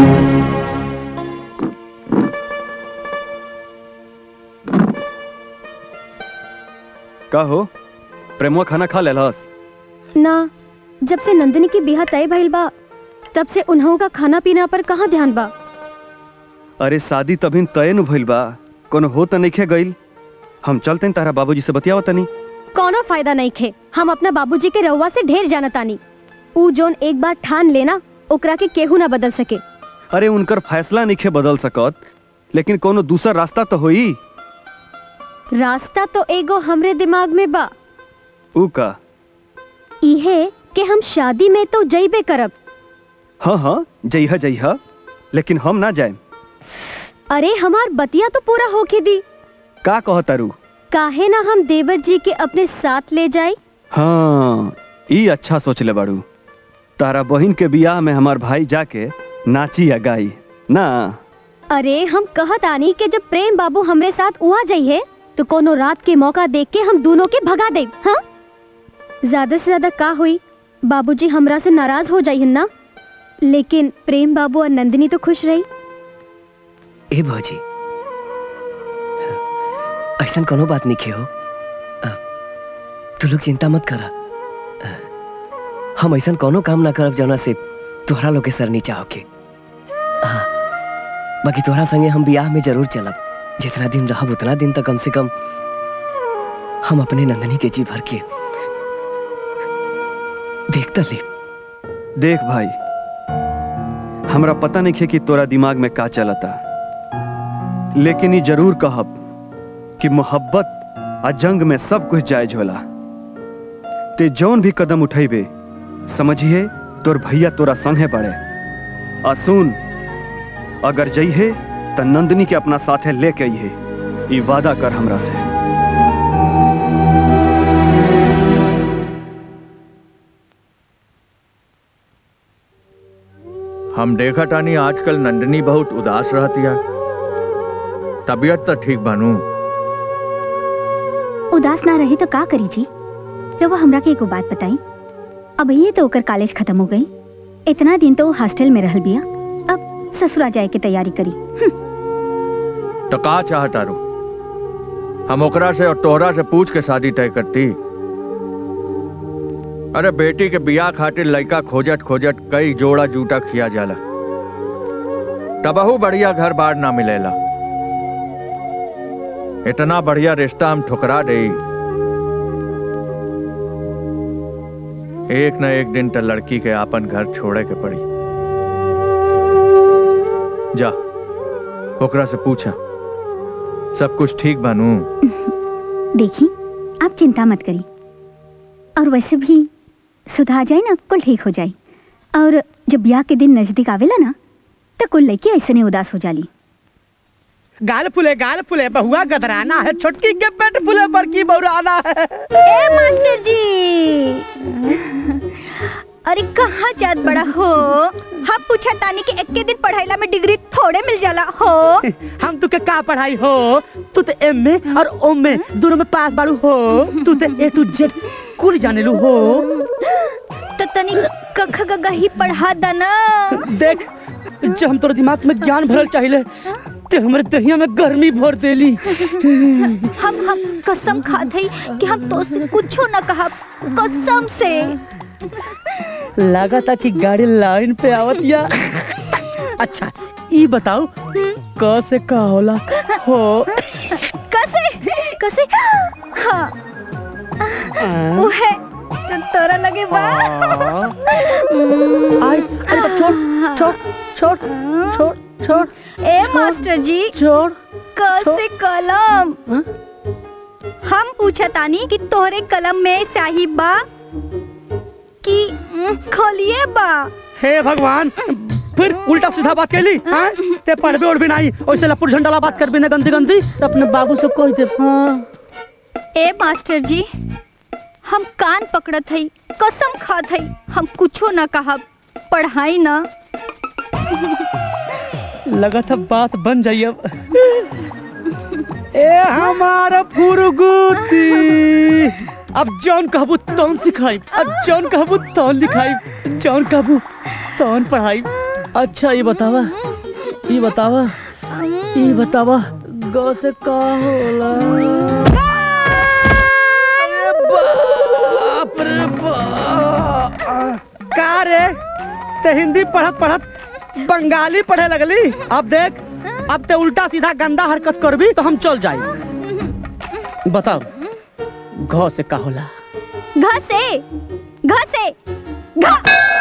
का हो प्रेमुआ खाना खा लेलस
ना जब से नंदिनी की बिहा तय भइल बा तब से उन्हों का खाना पीना पर कहाँ ध्यान बा
अरे शादी तभी तय न भइल बा कोनो हो त नइखे गइल हम चलते तारा बाबूजी से बतियाव तनी
कोनो फायदा नहीं खे हम अपना बाबूजी के रउआ से ढेर जानतानी ऊ जोन एक बार ठान लेना ओकरा के केहू ना बदल सके
अरे उनकर फैसला नइखे बदल सकत लेकिन कोनो दूसरा रास्ता तो होई
रास्ता तो एगो हमरे दिमाग में बा
ऊ का
इहे कि हम शादी में तो जइबे करब
हाँ हाँ जइहा जइहा लेकिन हम ना जाए
अरे हमार बतिया तो पूरा होके दी
का कहतारू
काहे ना हम देवर जी के अपने साथ ले जाए
हाँ ई अच्छा सोचले बाड़ू तारा बहिन के बियाह में हमार भाई जाके नाची या गाई ना
अरे हम कहत आनी के जब प्रेम बाबू हमरे साथ उहा जाइए तो कोनो रात के मौका देख के हम दोनों के भगा दे हाँ ज्यादा से ज्यादा का हुई बाबूजी हमरा से नाराज हो जाइए ना लेकिन प्रेम बाबू और नंदिनी तो खुश रही
ए भौजी ऐसा कोनो बात नहीं हो तू लोग चिंता मत करा अ, हम ऐसा कोनो काम ना करब जौना से तोहरा लोग के सर नीचा होके हाँ बाकी तोहरा संगे हम बियाह में जरूर चलब जितना दिन रहब उतना दिन तक कम से कम हम अपने नंदनी के जी भर के देखता ले
देख भाई हमरा पता नहीं है कि तोरा दिमाग में का चलता लेकिन ये जरूर कहब कि मोहब्बत आ जंग में सब कुछ जायज होला ते जौन भी कदम उठेबे समझिए तोर भैया तोरा संगे बड़े आ सुन अगर जइहे त नंदनी के अपना साथे लेके अइहे ई वादा कर हमरा से
हम देखा टानी आजकल नंदनी बहुत उदास रहती है तबीयत तो ठीक बनू
उदास ना रही तो का करी जी रवा हमरा के एगो बात बताई अब ये तो ओकर कॉलेज खत्म हो गई इतना दिन तो वो हॉस्टल में रहल बिया अब ससुरा जाए के तैयारी करी
तो का चाहता रू हम ओकरा से और तोहरा से पूछ के शादी तय करती अरे बेटी के बियाह खातिर लड़का खोजत खोजत कई जोड़ा जूटा खिया जाला तबहू बढ़िया घर बार ना मिलेला इतना बढ़िया रिश्ता हम ठुकरा दे एक न एक दिन तो लड़की के आपन घर छोड़े के पड़ी जा ओकरा से पूछा सब कुछ ठीक बानू
देखी आप चिंता मत करी और वैसे भी सुधार जाए ना कुल ठीक हो जाए और जब ब्याह के दिन नजदीक आवेला ना तो कुल लड़की ऐसे नहीं उदास हो जाली
गाल फुले गाल फुले बहुआ गदराना है छोटकी के पेट फुले बड़की बौराना है
ए मास्टर जी अरे कहाँ जात बड़ा हो हम पूछा तानी कि एक के दिन पढ़ाईला में डिग्री थोड़े मिल जाला हो
हम तुके का पढ़ाई हो तू तो एम में और ओम में दोनों में पास बाड़ू हो तू तो ए टू जेड कुल जाने लू हो
तो तनी कख गगा ही पढ़ा दना
देख जो हम तोर दिमाग में ज्ञान भरल चाहिए ते हमरे दहिया में गर्मी भर देली
हम हम कसम खात हई कि हम तो से कुछो न कहा कसम से
लगा था कि गाड़ी लाइन पे आवत या अच्छा ई बताओ क से का होला हो
कसे कसे हाँ वो है जो तोरा लगे बा
आई अरे बा, छोड़ छोड़ छोड़ छोड़ छोड़
ए मास्टर जी
छोड़
कसे कलम हम पूछा तानी कि तोहरे कलम में स्याही बा कि उम, खोलिए बा
हे भगवान फिर उल्टा सीधा बात कैली हाँ? ते पढ़बे और भी नहीं ओइसे लपुर झंडाला बात कर बिना गंदी गंदी तो अपने बाबू से कह दे हाँ
ए मास्टर जी हम कान पकड़त हई कसम खात हई हम कुछो न कहा पढ़ाई ना
लगा था बात बन जाई अब ए हमारा फुरगुती अब जौन कहबू तौन सिखाई अब जौन कहबू तौन लिखाई जौन कहबू तौन पढ़ाई अच्छा ये बतावा ये बतावा ये बतावा ग से का होला अरे बाप रे बाप का रे ते हिंदी पढ़त पढ़त बंगाली पढ़े लगली अब देख अब ते उल्टा सीधा गंदा हरकत करबी तो हम चल जाई बताओ घ से का होला
घ से घ से घ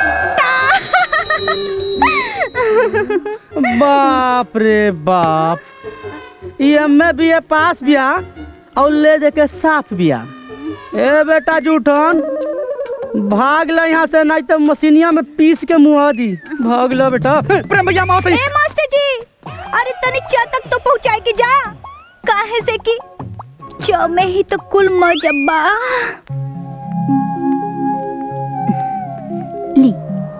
बाप रे बाप ये एम बी ए पास बिया और ले दे के साफ बिया ए बेटा जूठन भाग ले यहाँ से नहीं तो मशीनिया में पीस के मुआ दी भाग लो बेटा प्रेम भैया माओ
ए मास्टर जी अरे तनी च तक तो पहुंचाए कि जा काहे से कि च में ही तो कुल मजब्बा ली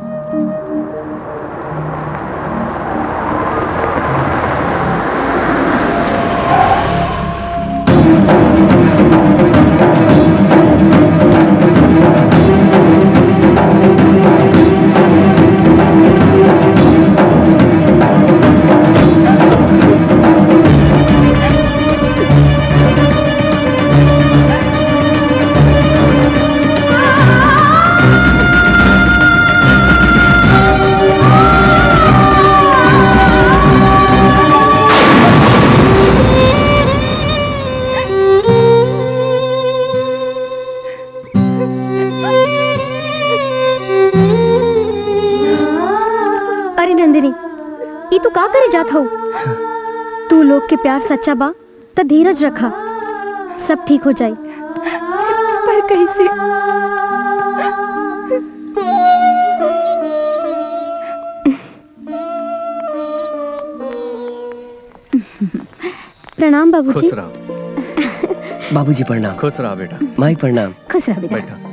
अरे नंदिनी ई तू का करे जात हो तू लोग के प्यार सच्चा बा त धीरज रखा सब ठीक हो जाई पर कैसे प्रणाम बाबूजी
खुश रहो
बाबूजी प्रणाम
खुश रहा बेटा
माई प्रणाम
खुश रह बेटा
बैठा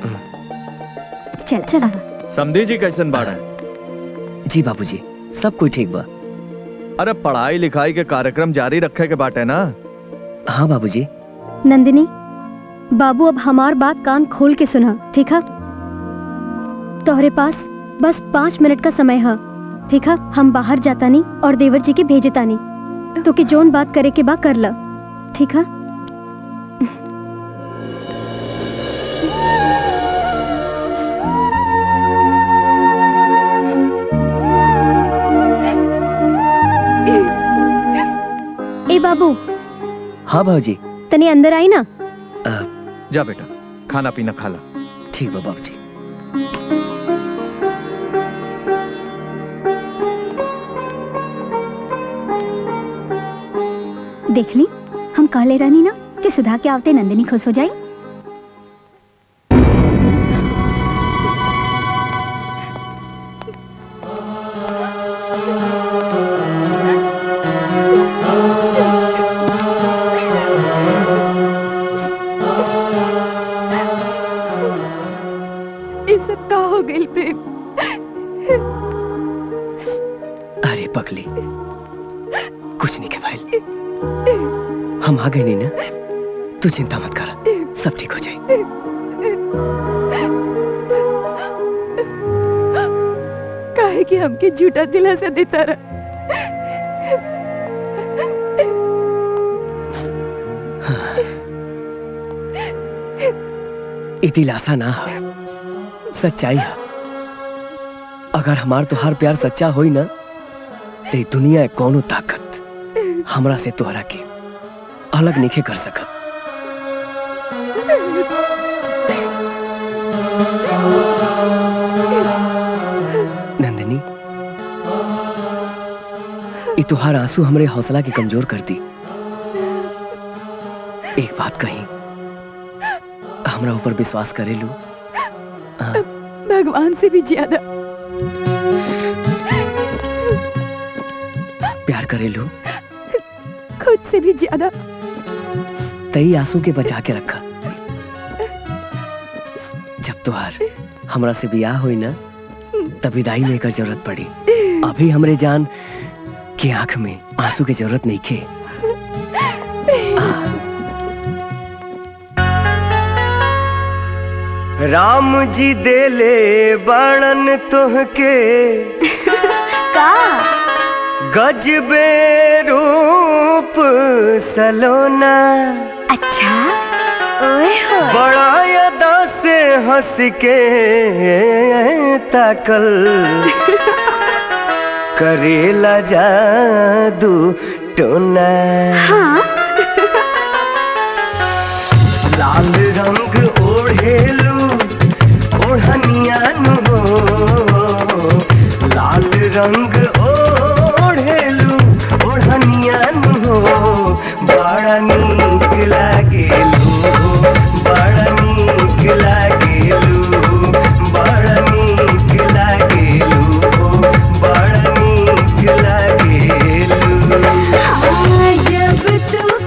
चल चला
समझी जी कैसन बाड़ा
जी बाबूजी सब कोई ठीक बा
अरे पढ़ाई लिखाई के कार्यक्रम जारी रखे के बाटे ना
हाँ बाबूजी
नंदिनी बाबू अब हमार बात कान खोल के सुना ठीक है तोहरे पास बस पाँच मिनट का समय है ठीक है हम बाहर जाता नहीं और देवर जी के भेजता नहीं तो कि जोन बात करे के बा कर ला ठीक है ए बाबू
हाँ बाबूजी
तनी अंदर आई ना
जा बेटा खाना पीना खा ला
ठीक बा बाबूजी
देख ली हम कहले रहनी ना कि सुधा के आवते नंदिनी खुश हो जाई
ये सब का हो गई प्रेम
अरे पगली कुछ नहीं के भाई हम आ गए नहीं ना तू चिंता मत कर सब ठीक हो जाए
काहे कि हमके झूठा दिलासा देता रहा
ई दिलासा ना है सच्चाई है अगर हमार तुहार प्यार सच्चा होई ना ते दुनिया के कौनो ताकत हमरा से तोहरा के अलग नहीं कर सकत नंदिनी ई तुहार आंसू हमरे हौसला के कमजोर कर दी एक बात कही हमरा ऊपर विश्वास करेलू
भगवान से भी ज्यादा
प्यार करेलू
खुद से भी ज्यादा
तई आंसू के बचा के रखा जब तुहार हमरा से बियाह हुई ना तब विदाई में एकर जरूरत पड़ी अभी हमरे जान के आंख में आंसू की जरूरत नहीं के राम जी देले बणन तुहके
का
गजबे रूप सलोना
अच्छा ओए हो
बड़ा अदा से हंस के ताकल करेला जादू टोना
हाँ
लाल रंग ओढ़ेलू ओढ़निया नु हो लाल रंग ओढ़ेलू ओढ़निया नु हो बड़ा नीक लागेलू बड़ा नीक लागेलू बड़ा नीक लागेलू बड़ा नीक लागेलू
जब तू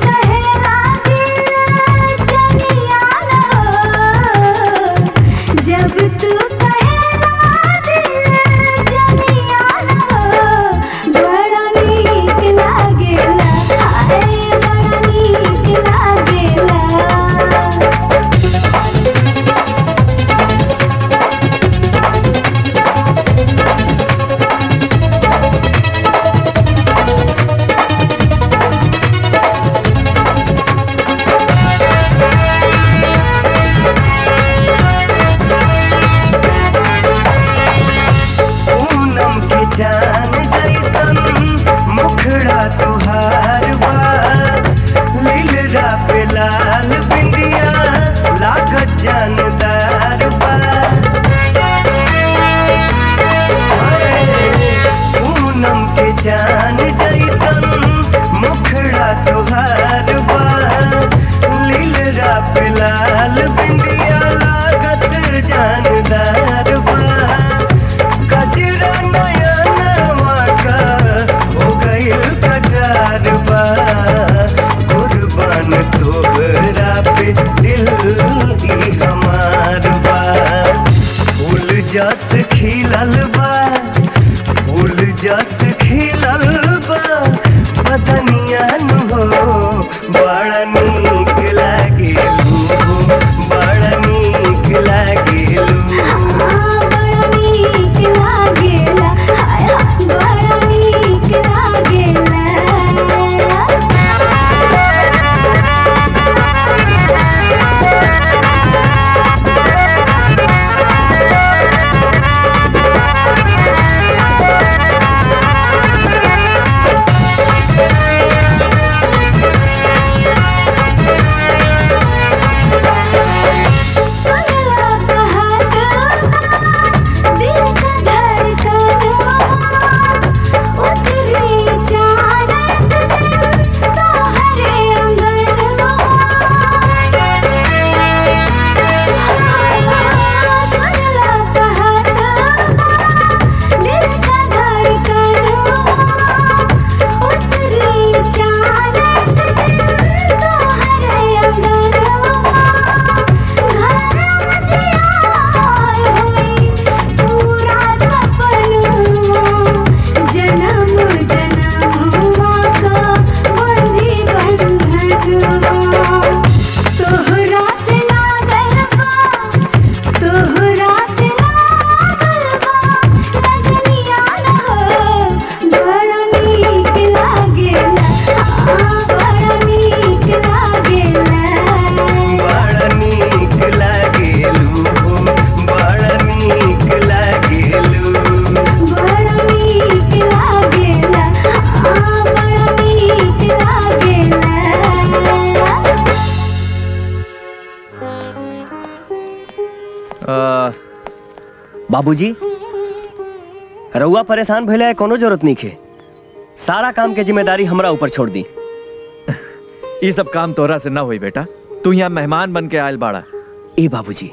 बाबूजी रउआ परेशान भइले है कोनो जरूरत नहीं खे सारा काम के जिम्मेदारी हमरा ऊपर छोड़ दी
ये सब काम तोरा से ना हुई बेटा तू यहाँ मेहमान बन के आयल बाड़ा
ए बाबूजी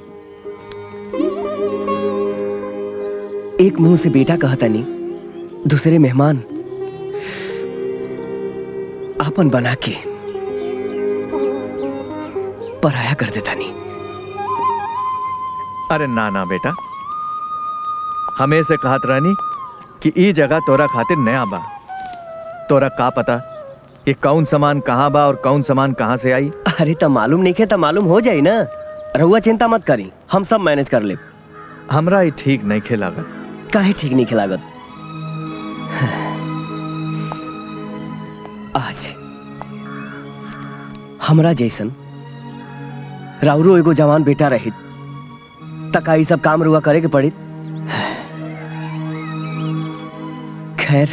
एक मुंह से बेटा कहता नहीं दूसरे मेहमान आपन बना के पराया कर देता नहीं
अरे ना ना बेटा हमें से कहत रहनी कि ई जगह तोरा खातिर नया बा तोरा का पता ये कौन सामान कहाँ बा और कौन सामान कहाँ से आई
अरे तो मालूम नहीं खे तो मालूम हो जाई ना रहुआ चिंता मत करी हम सब मैनेज कर ले
हमरा ये ठीक नहीं खेलागत
काहे ठीक नहीं खिलागत आज हमरा जैसन राउरो एगो जवान बेटा रहित तका ई सब काम रुआ करे के पड़ी खैर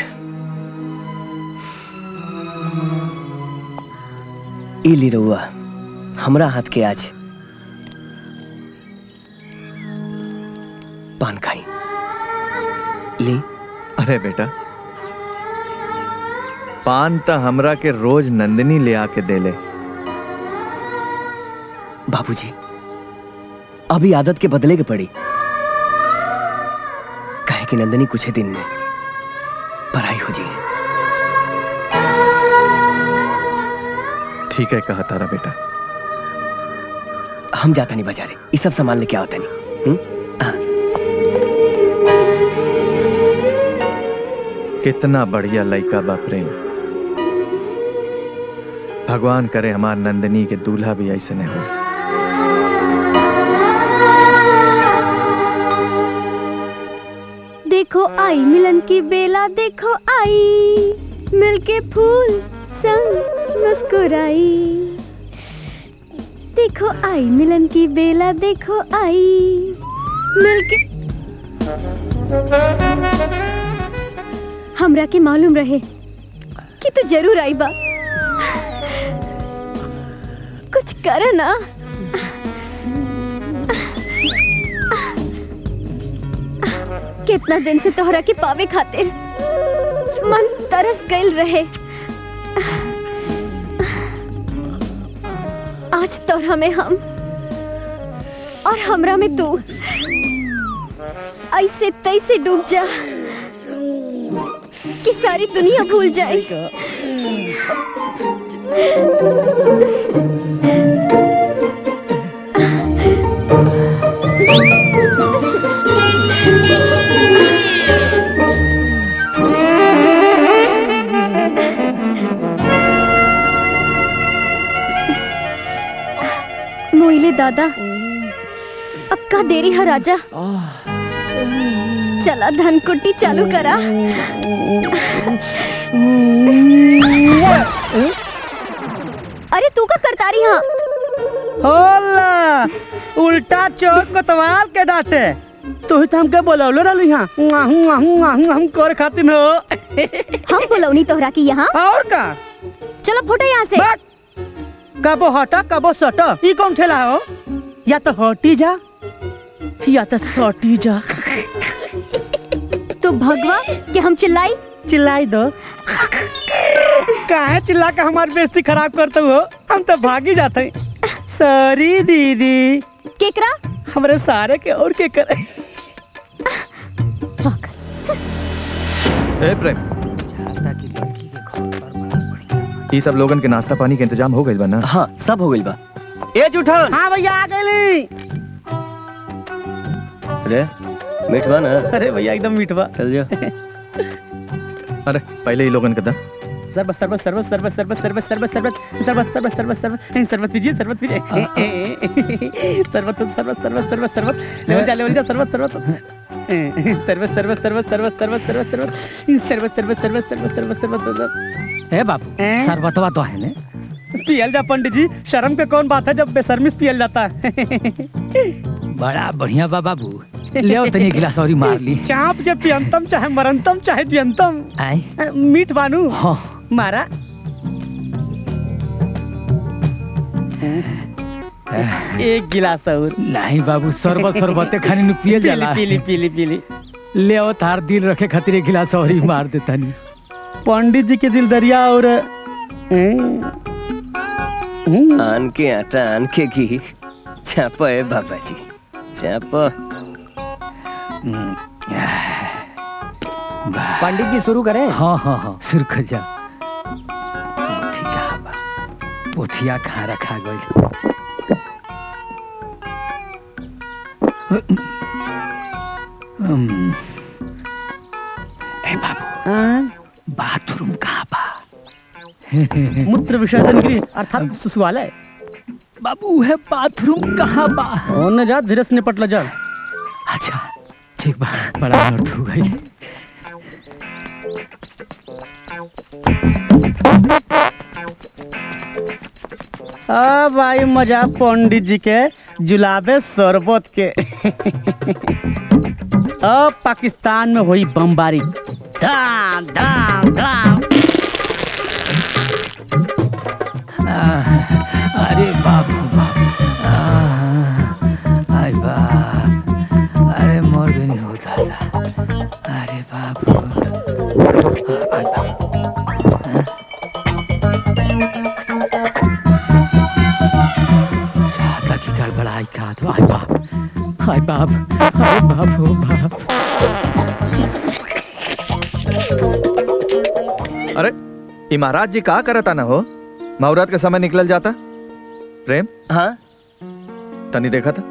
ई ली रउआ हमरा हाथ के आज पान खाई ली
अरे बेटा पान त हमरा के रोज नंदिनी ले आके देले
बाबूजी अभी आदत के बदले के पड़ी कहे कि नंदनी कुछ ही दिन में पढ़ाई हो जाए
ठीक है कहा तारा बेटा
हम जाता नहीं बाजारे ये सब सामान लेके आवता नहीं हुँ? हाँ।
कितना बढ़िया लड़का बा प्रेम भगवान करे हमार नंदिनी के दूल्हा भी ऐसे नहीं हो
देखो आई मिलन की बेला देखो आई मिलके फूल संग मुस्कुराई देखो आई मिलन की बेला देखो आई मिलके हमरा के मालूम रहे कि तू जरूर आई बा कुछ कर ना कितना दिन से तोहरा के पावे खातिर मन तरस गइल रहे आज तोहरा में हम और हमरा में तू ऐसे तैसे डूब जा कि सारी दुनिया भूल जाए मोइले दादा अब का देरी है राजा चला धन कुट्टी चालू करा अरे तू का करता रही हाँ
होला उल्टा चोर कोतवाल के डांटे तू ही तो हमके बोलौले रहली हां आहू आहू आहू हम कर खातिर हो
हम बोलौनी तोहरा की यहाँ
और का
चलो फुटे यहाँ से
कबो हटा कबो सटा ई कौन ठेला हो या तो हटी जा या तो सटी जा
तू भगवा कि हम चिल्लाई
चिल्लाई दो काहे चिल्ला के हमारी बेइज्जती खराब करते हो हम तो भागी जाते हैं सॉरी दीदी
केकरा
हमरे सारे के और के करे
ए प्रेम ये सब लोगन के नाश्ता पानी के इंतजाम हो गइल बा ना
हाँ सब हो गइल बा ए जूठन
हाँ भैया आ गई
अरे मिठवा ना
अरे भैया एकदम मीठवा
चल जा
अरे पहले ही लोगन के दा
सरबत सरबत सरबत सरबत सरबत सरबत सरबत सरबत सरबत सरबत सरबत सरबत सरबत पीजिए सरबत पीजिए सरबत सरबत सरबत सरबत सरबत लेवल जा लेवल जा सरबत सरबत सरबत सरबत सरबत सरबत सरबत सरबत सरबत सरबत सरबत सरबत सरबत सरबत सरबत
ए बाबू सरबतवा तो है ने
पियल जा पंडित जी शर्म के कौन बात है जब बेशर्मिस पियल जाता है
बड़ा बढ़िया बा बाबू ले आओ तनी गिलास और ही मार ली
चाप के पियंतम चाहे मरंतम चाहे जियंतम
आई
मीठ बानू
हाँ
मारा एक गिलास और
नहीं बाबू शरबत शरबते खाने नु पिए जाला
पीली पीली पीली
ले आओ तार दिल रखे खातिर एक गिलास और ही मार देता नहीं
पंडित जी के दिल दरिया और
आन के आटा आन के घी चाप है बाबा जी चाप
पंडित जी शुरू करें
हाँ हाँ हाँ शुरू कर जा पोथी कहाँ बा? पोथिया खा रखा गई हम्म, ए बाबू बाथरूम कहाँ बा
मूत्र विसर्जन गृह अर्थात सुसुवालय
बाबू है बाथरूम कहाँ बा
ओने जा धीरे से निपट ल जा
अच्छा ठीक बा बड़ा अर्थ हो गई
अब आई मजा पंडित जी के जुलाबे शरबत के अब पाकिस्तान में हुई बमबारी धाम धाम धाम
आह, अरे बाबू बाप आह, आय बाप अरे मोर भी नहीं होता था अरे बाबू आय बाप चाहता कि गड़बड़ाई का तो आय बाप आय बाप आय बाप हो बाप
अरे ये महाराज जी कहा करता ना हो मुहूर्त के समय निकल जाता प्रेम
हाँ
तनी देखा था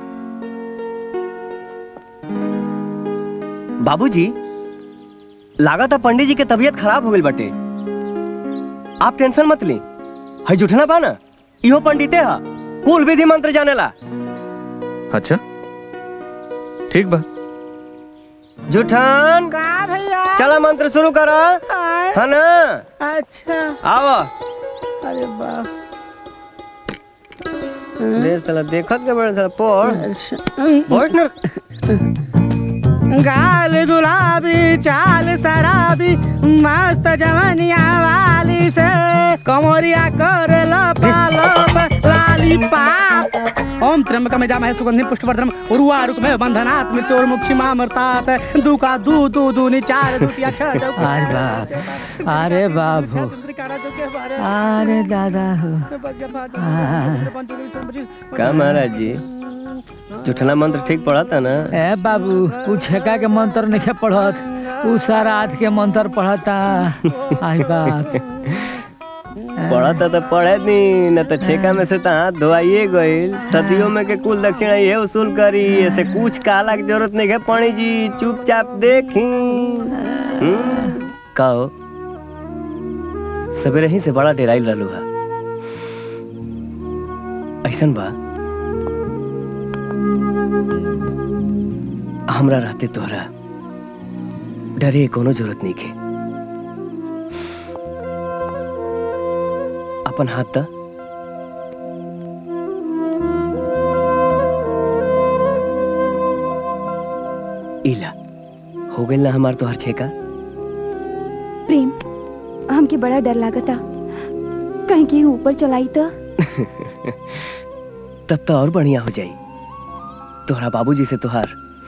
बाबूजी लागा था पंडित जी के तबीयत खराब हो गई बटे आप टेंशन मत ली है जुठना बा ना इहो पंडिते हा कुल विधि मंत्र जानेला
अच्छा ठीक बा
जुठान
का भैया
चला मंत्र शुरू करा है ना
अच्छा
आवा
अरे बाप
ले साला देखत के बड़े साला पढ़ बैठ ना
गाल गुलाबी चाल शराबी मस्त जवनिया वाली से कमरिया कर लपालप लाली पाप ओम त्र्यंबकम यजामहे सुगंधिम पुष्पवर्धनम उर्वारुक में बंधनात् मृत्योर्मुक्षी मामर्तात दुका दू दू दू चार दुतिया छह दो
अरे बाप अरे बाबू अरे दादा हो
का महाराज जी जुठना मंत्र ठीक पढ़ा था ना
ए बाबू उ छेका के मंत्र नहीं पढ़त उ साराध के मंत्र पढ़ता आई बाप
पढ़ा था तो पढ़े नहीं न तो छेका में से तो हाथ धोआइए गईल सदियों में के कुल दक्षिणा ये वसूल करी ऐसे कुछ काला की जरूरत नहीं है पानी जी चुपचाप देखी हम्म, कहो सवेरे ही से बड़ा डेराइल रहलू है ऐसन बा हमरा रहते तोहरा डरे के कोनो जरूरत नहीं के अपन हाथ दा इला हो गइल ना हमार तोहर छेका
प्रेम हमके बड़ा डर लागता कहीं के ऊपर चलाई तो
तब तो और बढ़िया हो जाई तोहरा बाबूजी से तोहार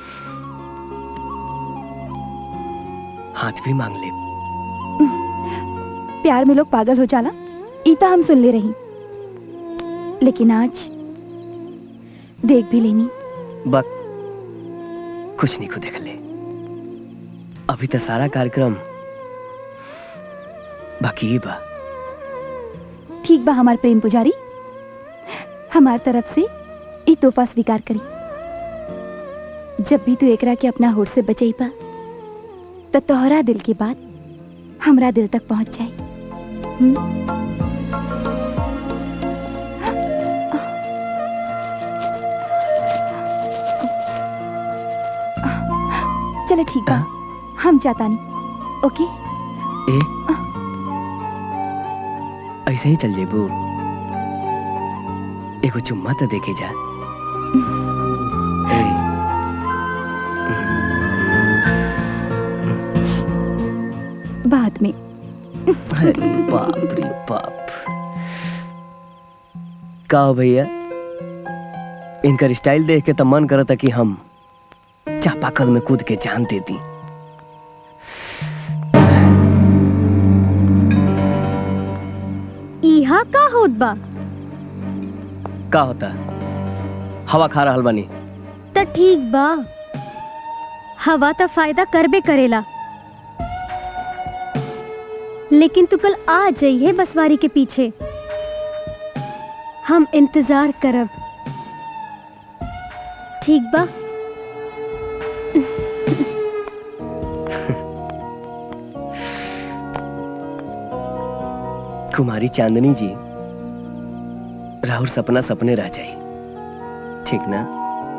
हाथ भी मांग ले
प्यार में लोग पागल हो जाला इता हम सुन ले रही लेकिन आज देख भी लेनी
बक कुछ नहीं को देख ले अभी तो सारा कार्यक्रम बाकी ही बा
ठीक बा हमार प्रेम पुजारी हमार तरफ से ई तोहफा स्वीकार करी जब भी तू एकरा के अपना होठ से बचई पा तो तोहरा दिल की बात हमरा दिल तक पहुंच जाए हम्म? चलो ठीक बा हम जाता नहीं ओके
ए ऐसे ही चल जेबू एगो चुम्मा तो देके जा ए,
बाद में
अरे बाप रे बाप का हो भैया इनकर स्टाइल देख के तो मन करता कि हम चापाकल में कूद के जान दे दी
इहा का होत बा
का होता हवा खा रहल बानी
त ठीक बा हवा त फायदा करबे करेला लेकिन तू कल आ जाइए बसवारी के पीछे हम इंतजार करब ठीक बा
कुमारी चांदनी जी राहुल सपना सपने रह जाए ठीक ना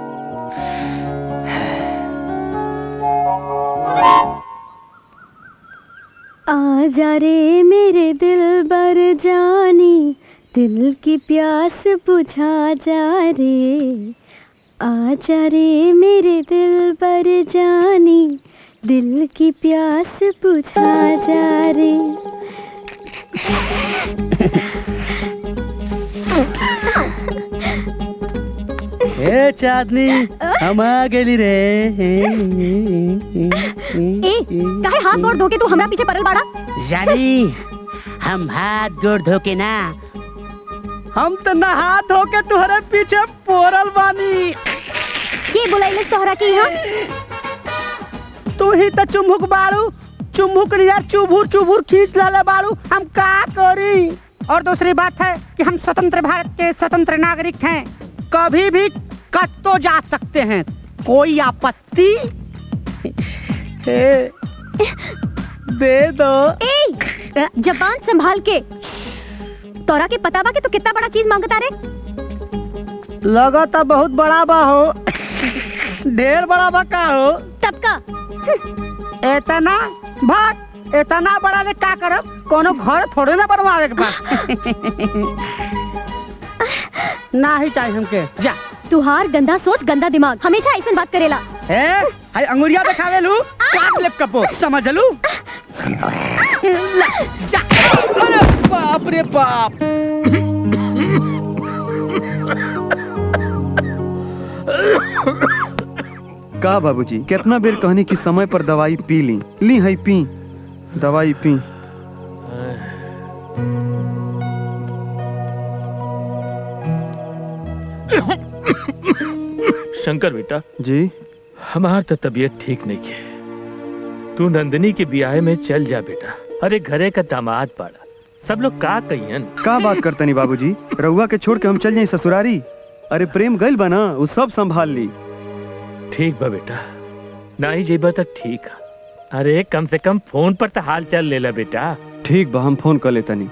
आजा रे मेरे दिल बर जानी दिल की प्यास बुझा जा रे आजा रे मेरे दिल बर जानी दिल की प्यास बुझा जा रे
ए चांदनी हम आ गेली रे
ए काहे हाथ गोड़ धो के तू हमरा पीछे परल बाड़ा
जानी हम हाथ गोड़ धो के ना हम तो नहा धो के तुहरे पीछे पोरल बानी
के बुलाइलस तोहरा की यहाँ
तू ही तो चुमुक बाड़ू चुमुक यार चुभुर चुभुर खींच लाले बाड़ू हम का करी और दूसरी बात है कि हम स्वतंत्र भारत के स्वतंत्र नागरिक हैं कभी भी कत्तो जा सकते हैं कोई आपत्ति ए, दे दो
ए जबान संभाल के तोरा के पता बा कि तू कितना बड़ा चीज मांगता रे
लगा तो बहुत बड़ा बा हो ढेर बड़ा बा का हो
तब का
इतना भाग इतना बड़ा ले का करब कोनो घर थोड़े ना बनवावे के बा ना ही चाहिए हमके जा
तुहार गंदा सोच गंदा दिमाग हमेशा ऐसे बात करेला
ए हाय अंगुरिया दिखावे लू काट ले कपो समझ लू ला, जा अरे बाप रे बाप
का बाबूजी कितना बेर कहनी कि समय पर दवाई पी ली ली है पी दवाई पी
शंकर बेटा
जी
हमार तो तबीयत ठीक नहीं है तू नंदिनी के ब्याह में चल जा बेटा अरे घरे का दामाद पाड़ा सब लोग का कहियन
का बात करतनी बाबूजी रउआ के छोड़ के हम चल जाई ससुरारी अरे प्रेम गइल बना वो सब संभाल ली
ठीक बा बेटा ना ही जेबा तो ठीक है अरे कम से कम फोन पर तो हाल चाल ले ला बेटा
ठीक बा हम फोन कर लेतनी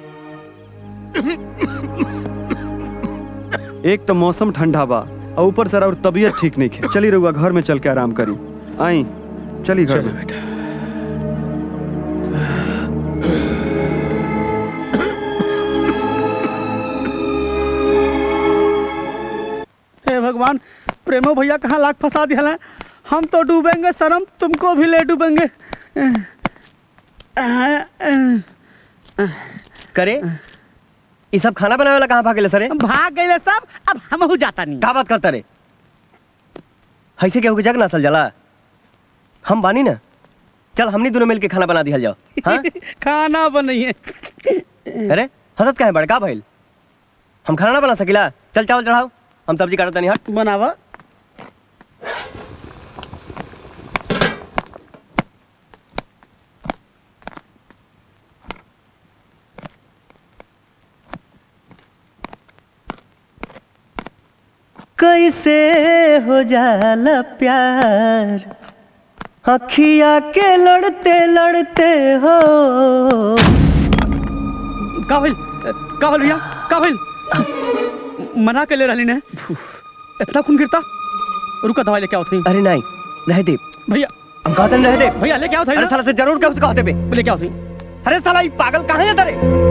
एक तो मौसम ठंडा बा और ऊपर से और तबीयत ठीक नहीं है चली रहुआ घर में चल के आराम करी आई चली घर
चलो
में
बेटा
हे भगवान प्रेमो भैया कहाँ लाख फंसा दिया है हम तो डूबेंगे शर्म तुमको भी ले डूबेंगे
करे ये सब खाना बनावे वाला कहाँ भागेले सरे
भाग गए सब अब हम हो जाता नहीं
का बात करता रे ऐसे केहू के जग ना सल जाला हम बानी ना चल हमनी दोनों मिलके खाना बना दिया जाओ हाँ
खाना बनाइए
अरे हंसत का है बड़का भइल हम खाना ना बना सकिला चल चावल चढ़ाओ हम सब्जी काटत नहीं हट
बनावा
कैसे हो जाला प्यार अखिया के लड़ते लड़ते हो
का भइल का भइल भैया का भइल मना के ले रहली ने इतना खून गिरता रुका दवाई लेके आओ थी
अरे नहीं रह दे
भैया
हम कहते नहीं रह दे
भैया लेके आओ थी
अरे साला से जरूर क्या उसको कहते बे
लेके आओ थी
अरे साला ये पागल कहाँ है तेरे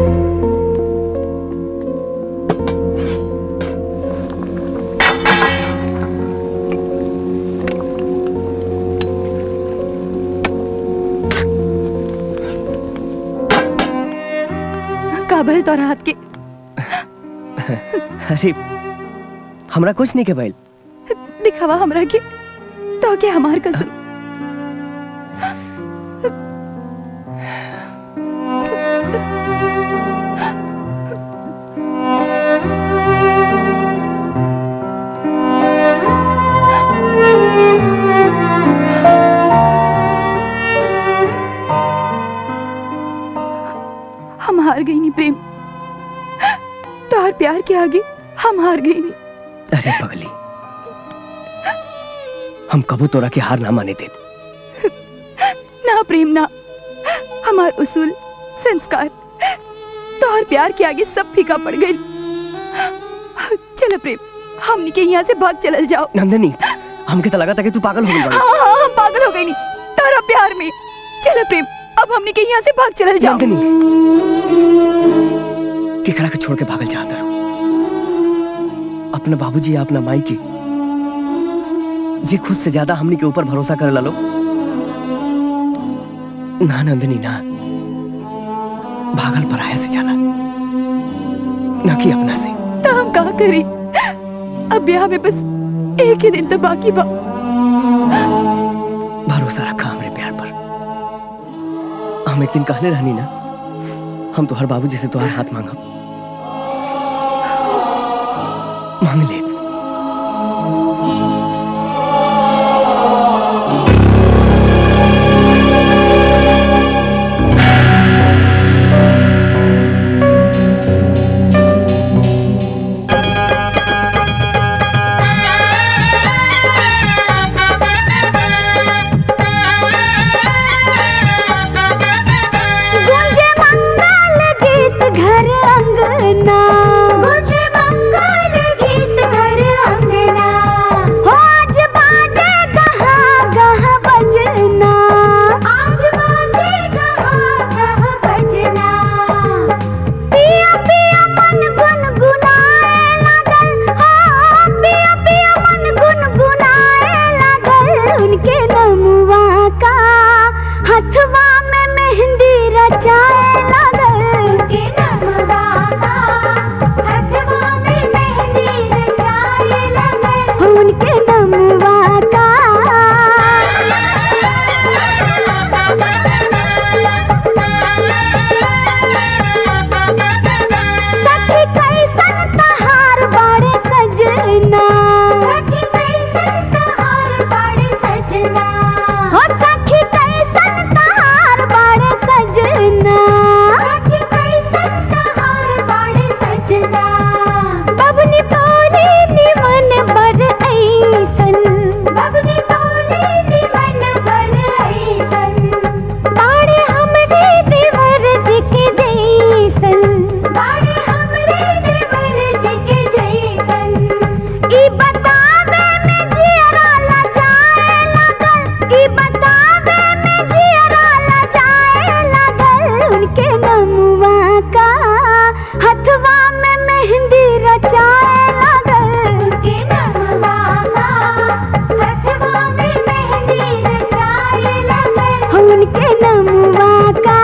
काबल तो रात के
अरे हमरा कुछ नहीं के भइल
दिखावा हमरा के तो के हमार कसम हम हार गई नहीं प्रेम तार प्यार के आगे हम हार गई नहीं
अरे पगली हम कबू तोरा के हार ना माने दे
ना प्रेम ना हमार उसूल संस्कार तार प्यार के आगे सब फीका पड़ गई चलो प्रेम हमनी के यहाँ से भाग चलल जाओ
नंदिनी हमके तो लगा था कि तू पागल हो गई बड़ी
हाँ हाँ हम पागल हो गई नहीं तारा प्यार में चलो प्रेम अब हमने के यहाँ से भाग चलल जाओ
केकरा के छोड़ के भागल चाहता रहो अपना बाबूजी या अपना माई के जे खुद से ज्यादा हमनी के ऊपर भरोसा कर लो ना नंदिनी ना भागल पराया से जाना ना कि अपना से
तो हम कहा करी अब ब्याह में बस एक ही दिन तो बाकी बा
भरोसा रखा हमरे प्यार पर हम एक दिन कहले रहनी ना हम तो हर बाबूजी से तुम्हारा हाथ मांगब मांग ले
गूंजे मंगल गीत घर अंगना गूंजे मंगल गीत घर अंगना हो आज बाजे गहा गह बजना आज बाजे गहा गह बजना पिया पिया मन गुनगुनाए लगल हो पिया पिया मन गुनगुनाए लगल उनके नमुआ का हथवा में मेहंदी रचाए लगल उनके नमुआ का हथवा में मेहंदी रचाए लगल उनके नमुआ का सखी कैसन तहार बाड़े सजना सखी कैसन तहार बाड़े सजना हो सखी कैसन तहार बाड़े सजना सखी कैसन तहार बाड़े सजना बबनी बोली निमन बर ऐसन बबनी बोली निमन बर ऐसन बाड़े हमरे देवर जी के जैसन बाड़े हमरे देवर जी के जैसन ई बतावे में जियरा लजाए लगल ई बतावे में जियरा लजाए लगल उनके नमुआ का हथवा में मेहंदी रचाए लगल उनके नमुआ का हथवा में मेहंदी रचाए लगल उनके नमुआ का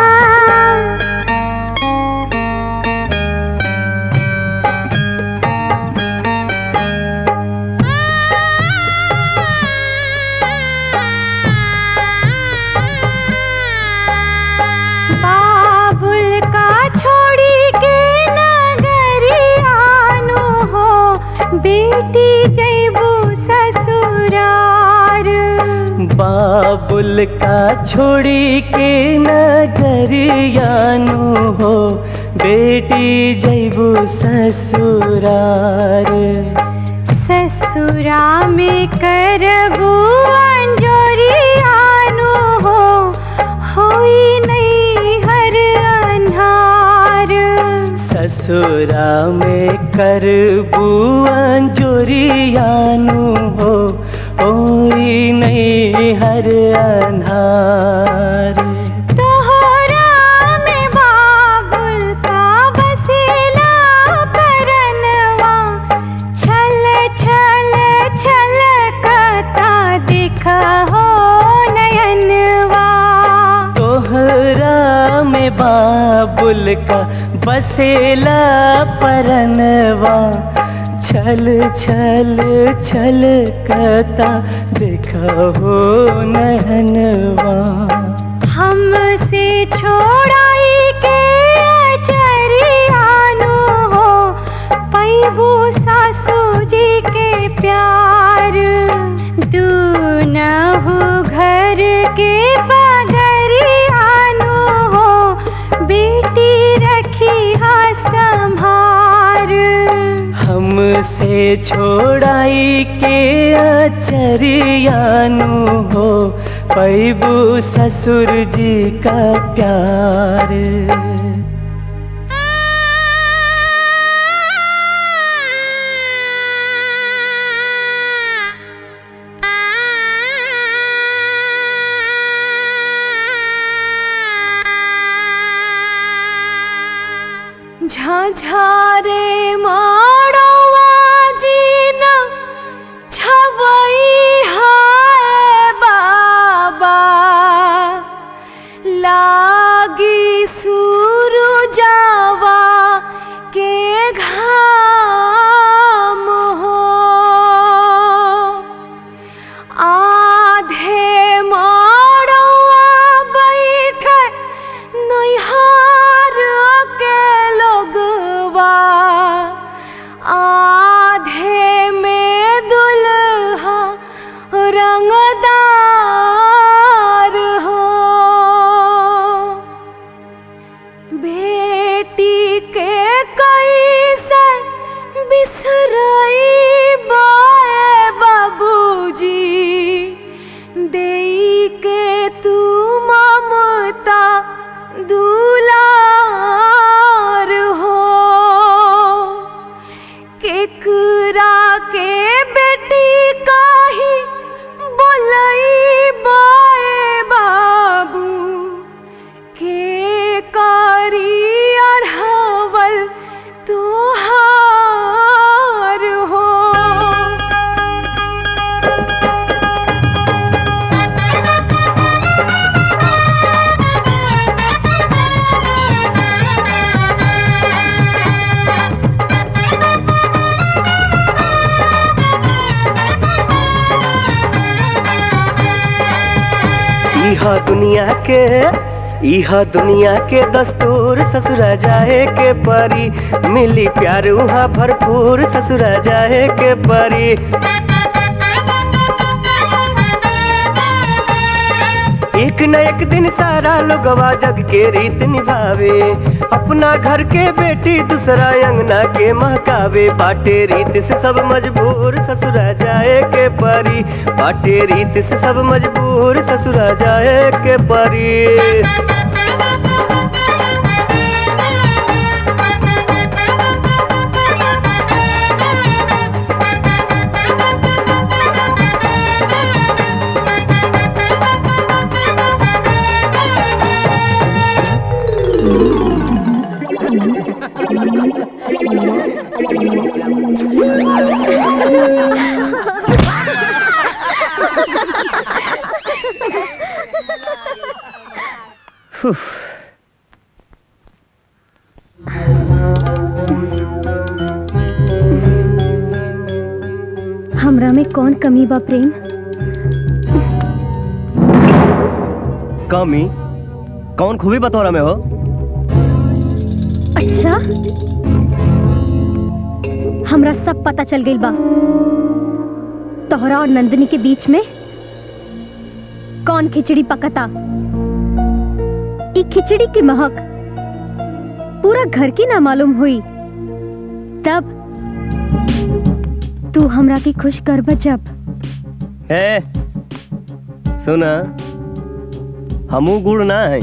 बाबुल का छोड़ी के नगरियानो हो बेटी जैबू ससुरार
बाबुल का छोड़ी के नगरियानु हो बेटी जैबू ससुरार
ससुरा में करबू अंजोरियानो हो होई नहीं हर अन्हार
ससुरा में करबू अंजोरियानु हो ओई नहीं हर अनहार
तोहरा में बाबुल का बसेला परनवा छल छल छल कता दिख हो नयनवा
तोहरा में बाबुल का बसेला परनवा छल छल छल कता देखा हो नहनवा
हमसे छोड़ाई के चरियानो हो पैबू सासू जी के प्यार दूनहु घर के बगरियानो हो बेटी रखी हा संभार
हमसे छोड़ाई के अचरियानु हो पैबू ससुर जी का प्यार
झाझारे माड़वा जीन छवई हाय बाबा लागी सूरजावा के घाम हो आधे माड़वा बैठे नैहार के लोगवा आधे में दुल्हा रंगदार हो बेटी के कैसे बिसरई बाए बाबूजी देई के तू ममता दुलार हो केकरा के बेटी काही बोलई बाए बाबू के कारी अरहवल तुहार हो
इहा दुनिया के इहा दुनिया के दस्तूर ससुरा जाए के परी मिली प्यार वहाँ भरपूर ससुरा जाए के परी एक न एक दिन सारा लोगवा जग के रीत निभावे अपना घर के बेटी दूसरा अंगना के महकावे बाटे रीत से सब मजबूर ससुरा जाए के परी बाटे रीत से सब मजबूर ससुरा जाए के परी
हमरा में कौन कमी बा प्रेम
कमी कौन खूबी बतौरा में हो
अच्छा हमरा सब पता चल गई बा तोहरा और नंदिनी के बीच में कौन खिचड़ी पकता ई खिचड़ी की महक पूरा घर की ना मालूम हुई तब तू हमरा की खुश कर जब
ए सुना हमू गुड़ ना है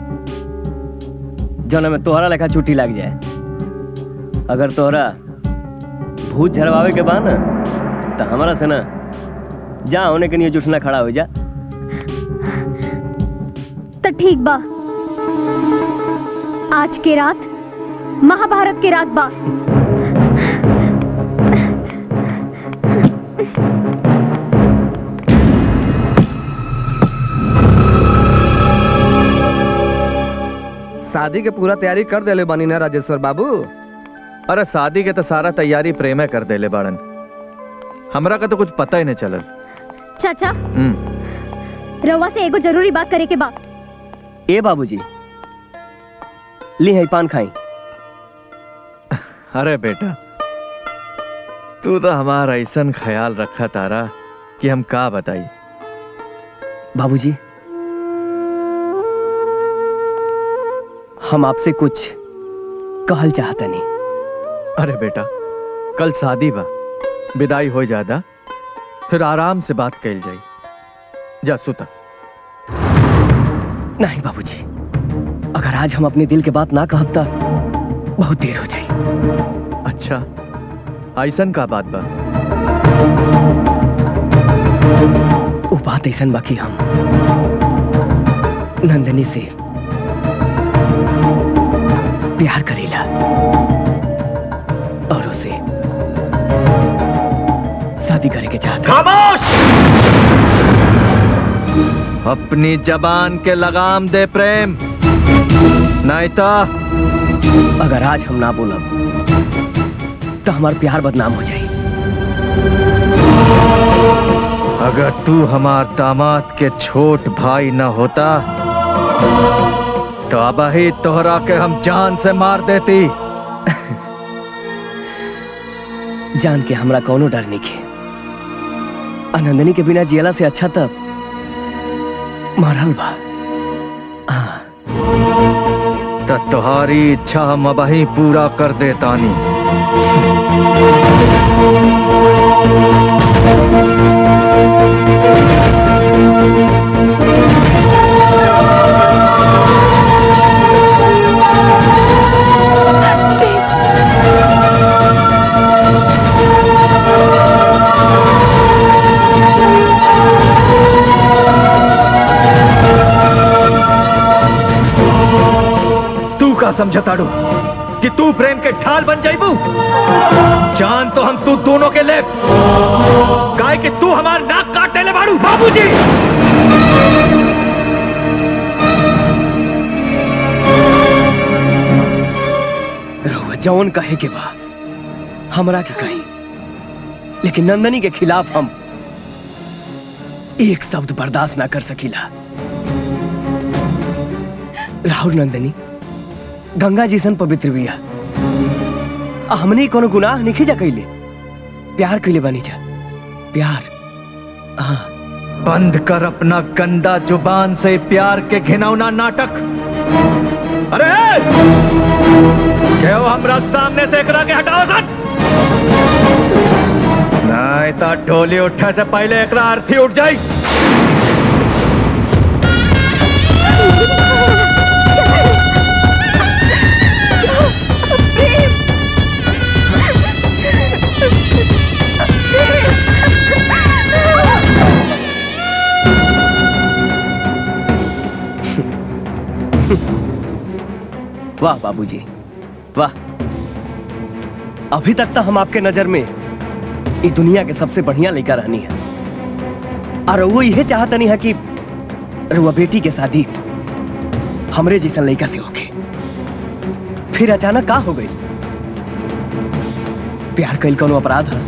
जौना में तोहरा लेखा छुट्टी लग जाए अगर तोहरा भूत झरवावे के बा ना तो हमारा से ना जा होने के लिए जुटना खड़ा हो जा
तो ठीक बा आज के रात महाभारत के रात बा
शादी के पूरा तैयारी कर देले बानी ना राजेश्वर बाबू
अरे शादी के तो सारा तैयारी प्रेमे कर देले बाड़न हमरा का तो कुछ पता ही नहीं चलल
चाचा
हम्म
रउआ से एगो जरूरी बात करे के बा
ए बाबूजी ली है पान खाई
अरे बेटा तू तो हमारा ऐसा ख्याल रखा तारा कि हम का बताई
बाबूजी हम आपसे कुछ कहल चाहता नहीं
अरे बेटा कल शादी बा विदाई हो जादा फिर आराम से बात कैल जाई जा सुता
नहीं बाबूजी अगर आज हम अपने दिल के बात ना कहब तो बहुत देर हो जाए
अच्छा ऐसन का बात बा
वो बात ऐसा बाकी हम नंदनी से प्यार करेला और उसे शादी करे के चाहता
खामोश अपनी जबान के लगाम दे प्रेम नहीं तो
अगर आज हम ना बोलब तो हमारा प्यार बदनाम हो जाए
अगर तू हमार दामाद के छोट भाई न होता तो अब ही तोहरा के हम जान से मार देती
जान के हमरा कोनो डर नहीं के आनंदनी के बिना जियला से अच्छा तब मरल बा
तो तुम्हारी इच्छा हम अब ही पूरा कर देतानी तू का समझताड़ू कि तू प्रेम के ढाल बन जाइबू जान तो हम तू दोनों के ले काय कि तू हमार नाक काटे ले बाड़ू बाबूजी
रहुआ जौन कहे के बा हमरा के कही लेकिन नंदनी के खिलाफ हम एक शब्द बर्दाश्त ना कर सकीला राहुल नंदनी गंगा जैसन पवित्र बिया आ हमने कोनो गुनाह नहीं जा कैले प्यार कैले बनी जा प्यार हाँ
बंद कर अपना गंदा जुबान से प्यार के घिनौना नाटक अरे क्यों हमरा सामने से एकरा के हटाओ सन नहीं तो ढोली उठे से पहले एकरा अर्थी उठ जाई
वाह बाबूजी वाह अभी तक तो हम आपके नजर में ये दुनिया के सबसे बढ़िया लड़का रहनी है और वो यह चाहता नहीं है कि रुआ बेटी के शादी हमरे जैसा लड़का से होके फिर अचानक का हो गई प्यार कैल कोनो अपराध है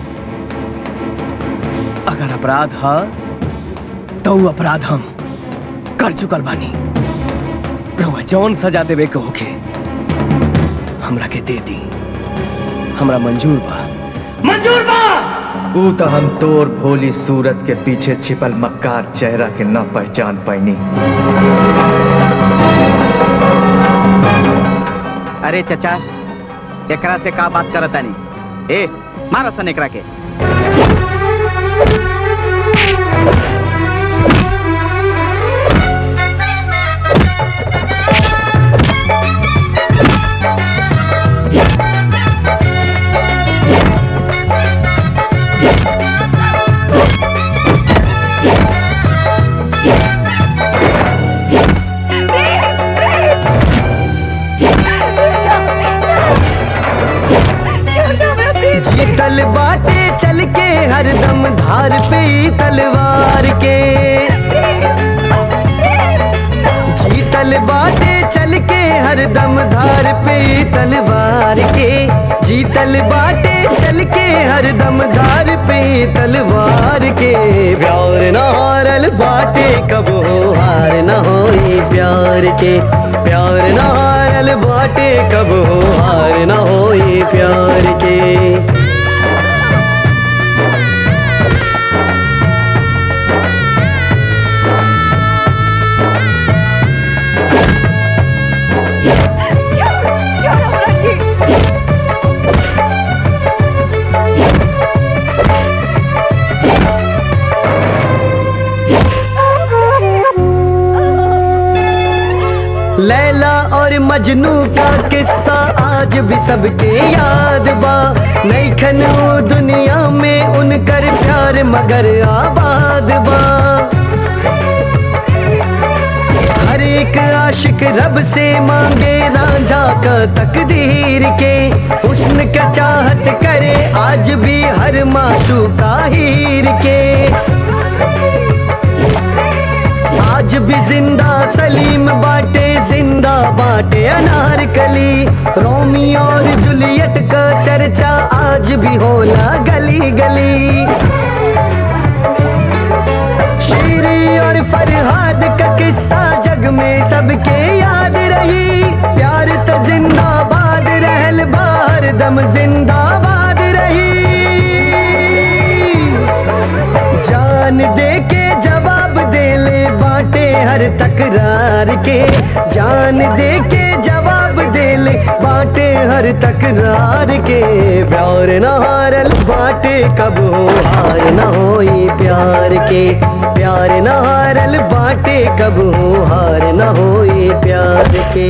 अगर अपराध है तो वो अपराध हम कर चुकल बानी रुआ जौन सजा देवे के होके हमरा के दे दी हमरा मंजूर बा
मंजूर बा ऊ तो हम तोर भोली सूरत के पीछे छिपल मक्कार चेहरा के न पहचान पाईनी
अरे चचा एकरा से का बात करता नहीं ए मारा सन एकरा के
जीतल बाटे चल के हरदम धार पे तलवार के जीतल बाटे चल के हरदम धार पे तलवार के जीत
हारल बाटे कब हो हार न होई प्यार के प्यार न हारल बाटे कब हो हार न होई प्यार के लैला और मजनू का किस्सा आज भी सबके याद बा नैखन वो दुनिया में उनकर प्यार मगर आबाद बा हर एक आशिक रब से मांगे रांझा का तकदीर के हुस्न का चाहत करे आज भी हर माशू का हीर के आज भी जिंदा सलीम बाटे जिंदा बाटे अनारकली रोमी और जूलियट का चर्चा आज भी होला गली गली शीरी और फरहाद का किस्सा जग में सबके याद रही प्यार तो जिंदाबाद रहल बार दम जिंदाबाद रही जान दे के जवाब दे ले बाटे हर तकरार के जान दे के जवाब दे ले बाटे हर तकरार के प्यार न हारल बाटे कब हो हार न होई प्यार के प्यार न हारल बाटे कब हो हार न होई प्यार के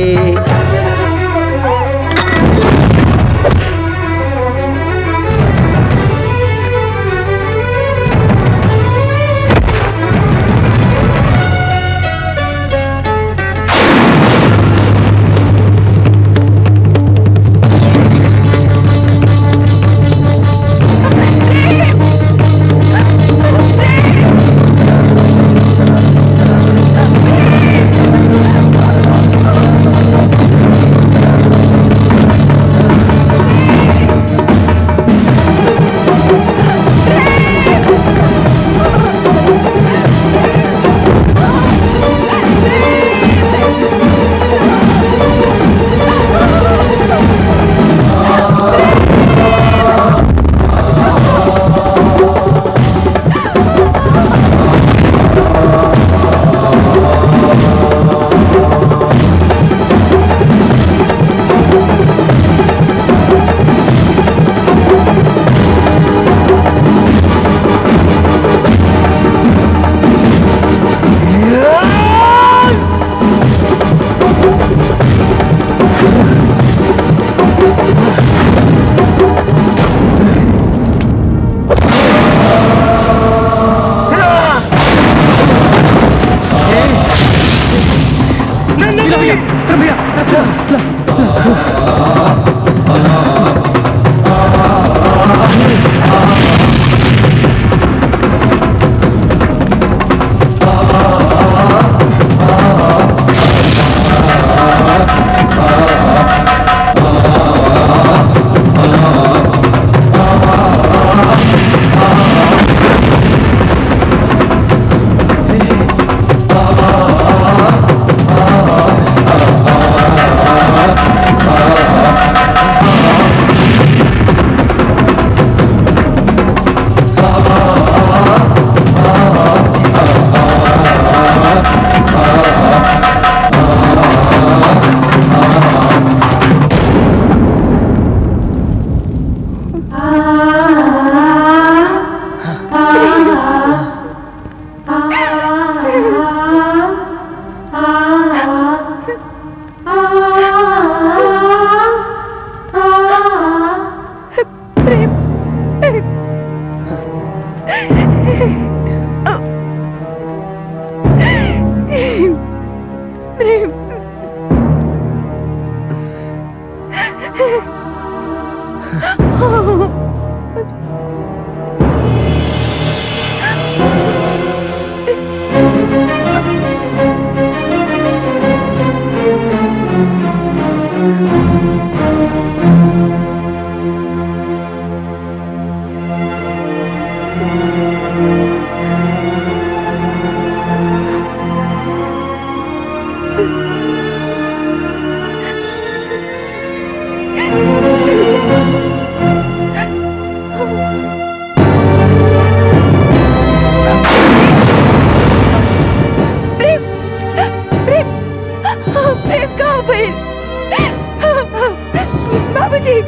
बाबूजी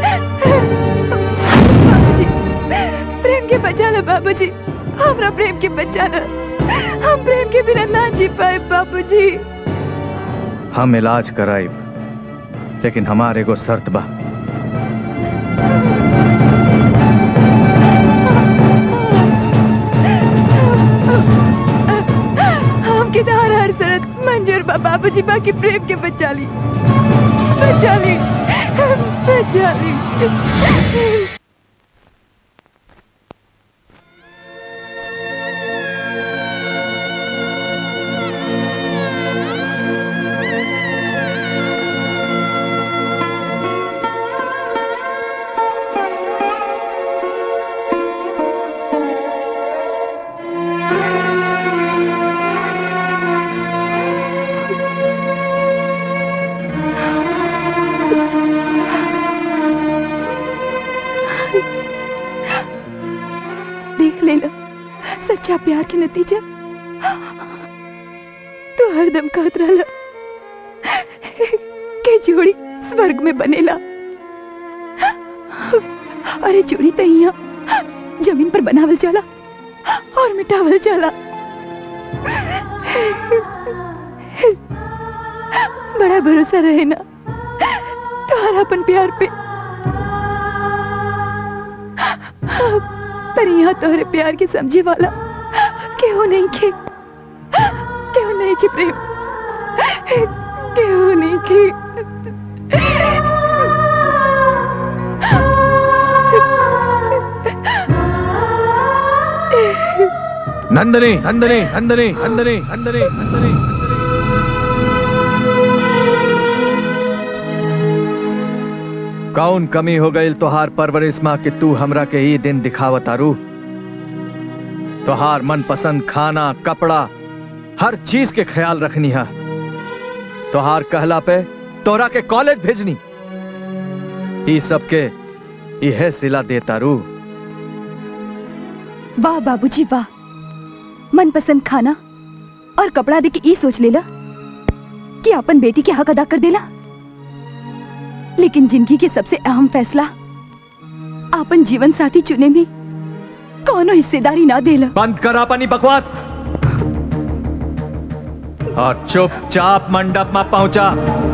बाबूजी प्रेम के बचा लो बाबूजी हमरा प्रेम के बचा लो हम प्रेम के बिना ना जी पाए बाबूजी
हम इलाज कराई लेकिन हमारे को शर्त बा
हम के हर हर शरत मंजूर बा बाबूजी बाकी प्रेम के बचा ली बचा ली बचा ली देख ले लो सच्चा प्यार के नतीजा तो हरदम कहत रहला के जोड़ी स्वर्ग में बनेला अरे जोड़ी तो यहाँ जमीन पर बनावल जाला और मिटावल जाला बड़ा भरोसा रहे ना तुम्हारा अपन प्यार पे पर यहाँ तोहरे प्यार के समझे वाला केहू नहीं के केहू नहीं के प्रेम केहू नहीं के
नंदनी नंदनी नंदनी नंदनी नंदनी नंदनी कौन कमी हो गई तोहार परवरिश माँ कि तू हमरा के ही दिन दिखावत आरू तोहार मनपसंद खाना कपड़ा हर चीज के ख्याल रखनी है तोहार कहला पे तोरा के कॉलेज भेजनी ई सब के यह सिला देता रू
वाह बाबूजी वाह मनपसंद खाना और कपड़ा दे के ई सोच लेला कि अपन बेटी के हक अदा कर देला लेकिन जिंदगी के सबसे अहम फैसला अपन जीवन साथी चुने में कौनो हिस्सेदारी ना देला
बंद कर अपनी बकवास और चुपचाप मंडप में पहुंचा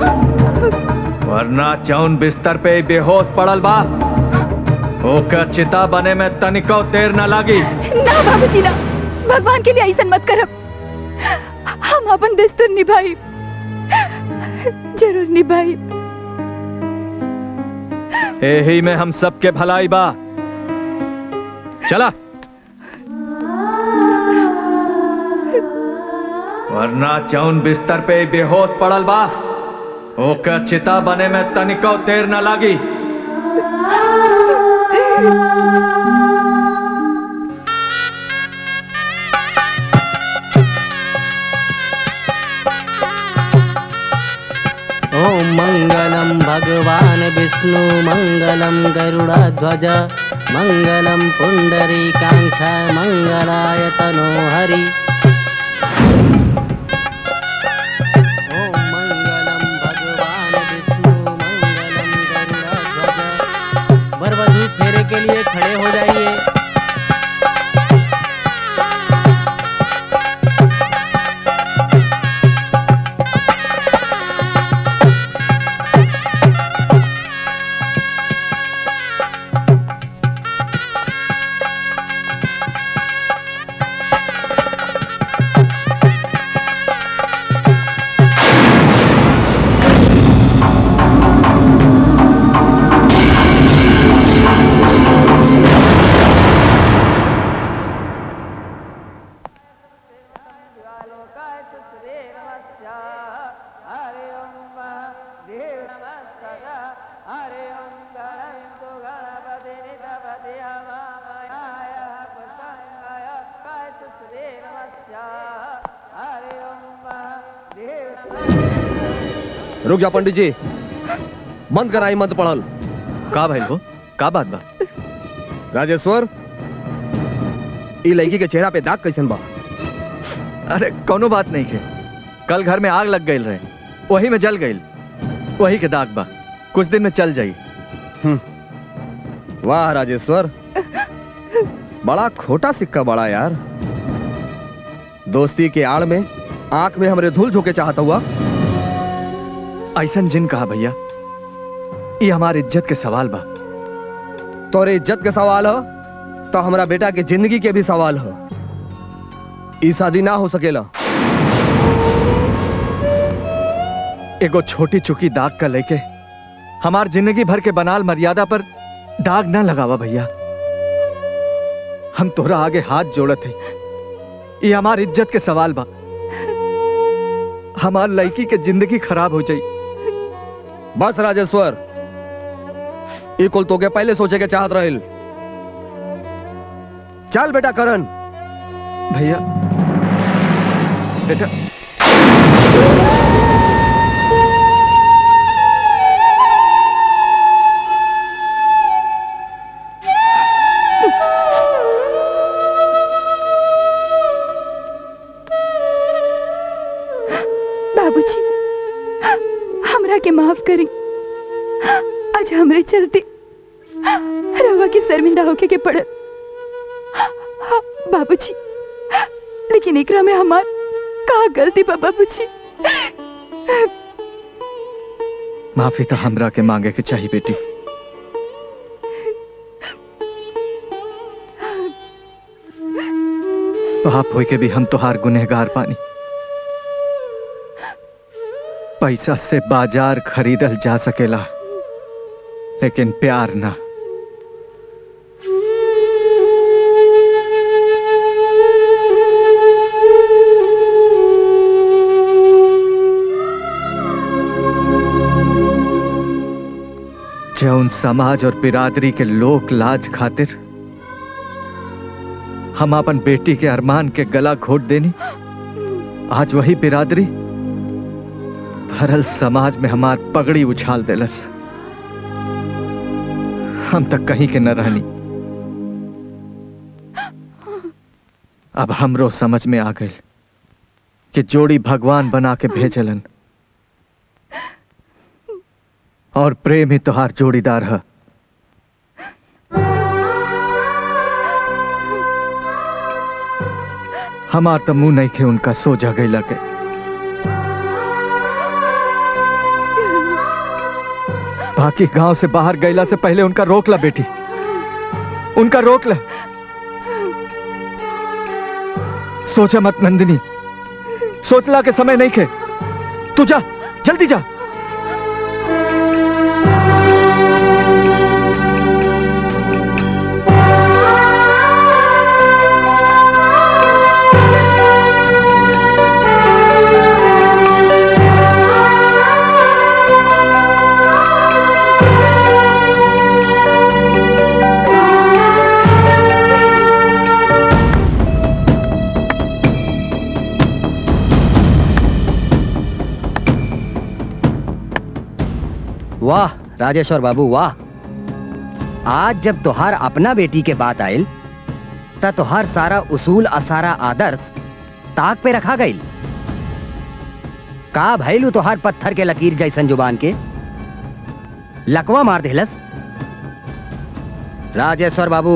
वरना चौन बिस्तर पे ही बेहोश पड़ल बा ओकर चिता बने में तनिको देर न लागी
ना बाबूजी ना भगवान के लिए ऐसा मत करब हम अपन दस्तूर निभाई जरूर निभाई
यही में हम सबके भलाई बा चला वरना चौन बिस्तर पे ही बेहोश पड़ल बा ओकर चिता बने में तनिको देर न लागी
ॐ मङ्गलं भगवान् विष्णु मङ्गलं गरुडध्वज मङ्गलं पुण्डरीकाङ्क्ष मङ्गलाय तनो हरि ॐ मङ्गलं भगवान् विष्णु मङ्गलं गरुडध्वज वरवधू फेरे के लिए खड़े हो जाइए
रुक जा पंडित जी बंद कराई मत पढ़ल
का भाई हो का बात बा
राजेश्वर ई लड़की के चेहरा पे दाग कैसन बा
अरे कोनो बात नहीं है कल घर में आग लग गई रहे वही में जल गई वही के दाग बा कुछ दिन में चल जाई
वाह राजेश्वर बड़ा खोटा सिक्का बड़ा यार दोस्ती के आड़ में आंख में हमरे धूल झोंके चाहता हुआ
ऐसन जिन कहा भैया ये हमारी इज्जत के सवाल बा
तोरे इज्जत के सवाल हो तो हमरा बेटा के जिंदगी के भी सवाल हो ई शादी ना हो सकेला
एगो छोटी चुकी दाग का लेके हमार जिंदगी भर के बनाल मर्यादा पर दाग ना लगावा भैया हम तोरा आगे हाथ जोड़त है ये हमार इज्जत के सवाल बा हमार लड़की के जिंदगी खराब हो जाई
बस राजेश्वर ई कुल तो के पहले सोचे के चाहत रहिल चल बेटा करण
भैया बेटा
बाबूजी हमरा के माफ करी आज हमरे चलते रवा के शर्मिंदा होके के पड़ल हाँ, बाबूजी लेकिन एकरा में हमार का गलती बा बाबूजी
माफी तो हमरा के मांगे के चाहिए बेटी बाप होई के भी हम तोहार गुनहगार पानी पैसा से बाजार खरीदल जा सकेला लेकिन प्यार ना जौन समाज और बिरादरी के लोक लाज खातिर हम अपन बेटी के अरमान के गला घोट देनी आज वही बिरादरी भरल समाज में हमार पगड़ी उछाल देलस हम तक कहीं के न रहनी अब हमरो समझ में आ गई कि जोड़ी भगवान बना के भेजलन और प्रेम ही तोहार जोड़ीदार है हमार तो मुंह नहीं खे उनका सोजा गई लगे बाकी गांव से बाहर गईला से पहले उनका रोक ला बेटी उनका रोक ला सोचा मत नंदिनी सोचला के समय नहीं खे तू जा जल्दी जा
वाह राजेश्वर बाबू वाह आज जब तोहार अपना बेटी के बात आयल त तोहार सारा उसूल और सारा आदर्श ताक पे रखा गईल का भैलू तोहार पत्थर के लकीर जैसन जुबान के लकवा मार देलस राजेश्वर बाबू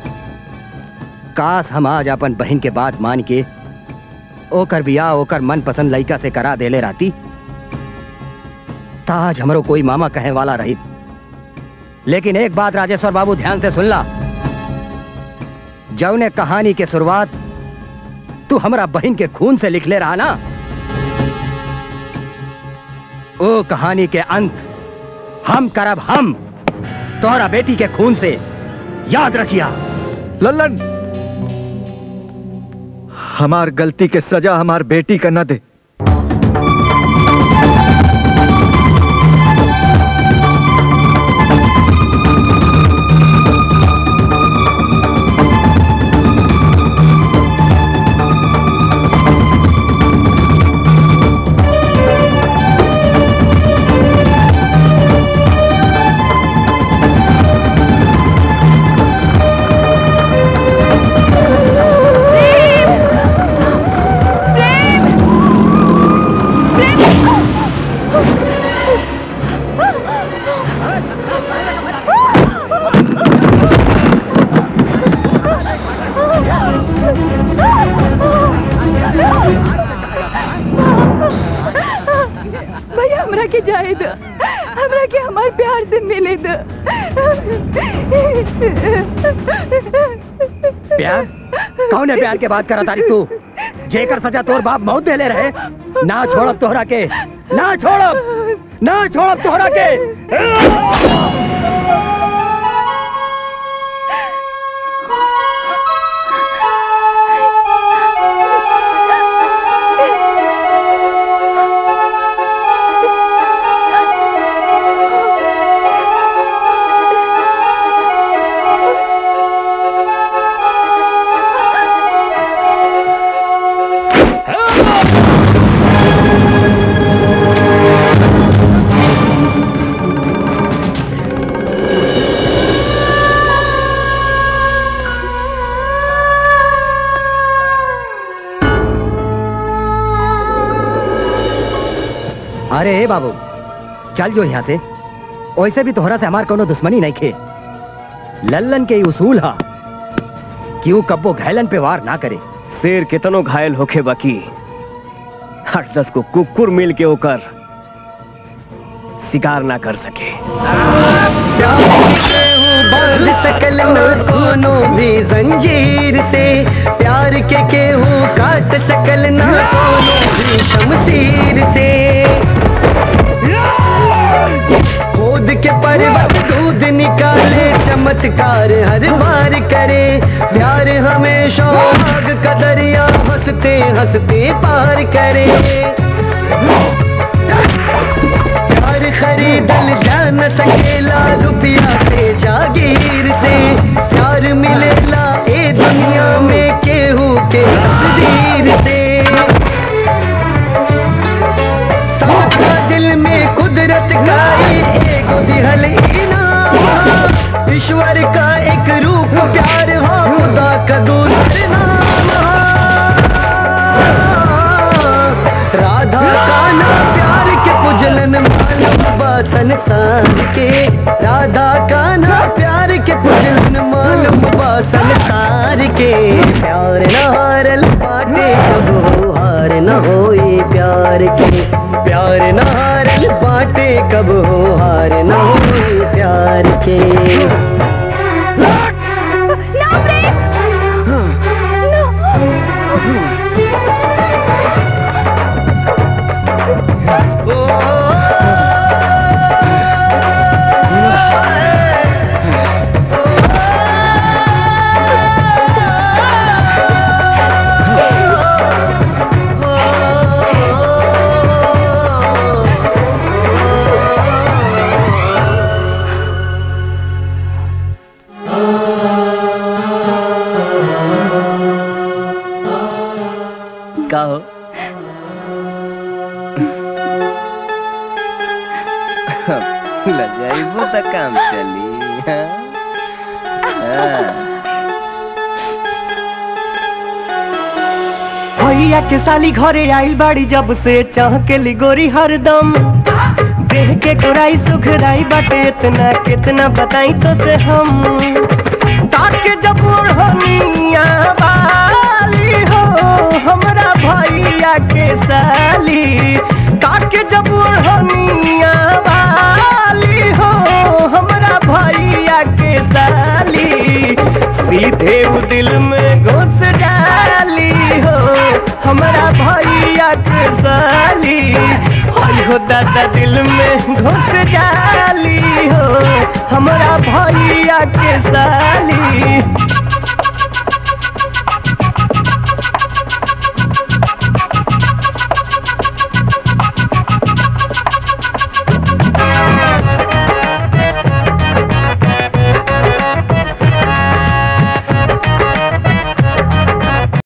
काश हम आज अपन बहन के बात मान के ओकर बियाह ओकर मनपसंद लड़का से करा देले रहती ताज हमरो कोई मामा कहे वाला रही लेकिन एक बात राजेश्वर बाबू ध्यान से सुन ला जौने कहानी के शुरुआत तू हमरा बहन के खून से लिख ले रहा ना ओ कहानी के अंत हम करब हम तोहरा बेटी के खून से याद रखिया
लल्लन हमार गलती के सजा हमार बेटी का न दे
प्रेम खेले दो
प्यार कौन है प्यार के बात करा तारी तू जेकर सजा तोर बाप मौत दे ले रहे ना छोड़ब तोहरा के ना छोड़ब ना छोड़ब तोहरा के अरे ए बाबू चल जो यहाँ से वैसे भी तोहरा से हमार कोनो दुश्मनी नहीं खे लल्लन के ई उसूल हा कि वो कब्बो घायलन पे वार ना करे
शेर कितनो घायल होखे बाकी आठ दस को कुकुर मिल के ओकर शिकार ना कर सके
बांध सकल न कोनो भी जंजीर से प्यार के केहू काट सकल न कोनो भी शमशीर से खोद के पर्वत दूध निकाले चमत्कार हर बार करे प्यार हमेशा आग का दरिया हंसते हंसते पार करे प्यार खरीदल जा न सकेला रुपया से जागीर से प्यार मिलेला ए दुनिया में केहू के तकदीर से सबका दिल में कुदरत का एक दिहल इनाम ईश्वर का एक रूप प्यार हो खुदा का दूसर नाम राधा का ना प्यार के पुजलन मालूम बा संसार के राधा का ना प्यार के पुजलन मालूम बा संसार के प्यार न हारल बाटे कब हो हार न होई प्यार के प्यार न हारल बाटे कब हो हार न होई प्यार के
का हो लजाइबो त काम चली हाँ? हाँ।
भैया के साली घरे आइल बाड़ी जब से चाह के लिगोरी हरदम देह के गोराई सुखदाई बाटे इतना कितना बताई तो से हम ताके जब ओढ़निया वाली हो हमरा भैया के साली ताके जब ओढ़निया वाली हो हमरा भैया के साली सीधे उ दिल में घुस डाली हो हमरा भैया के साली हई हो दादा दिल में घुस जाली हो हमरा भैया के साली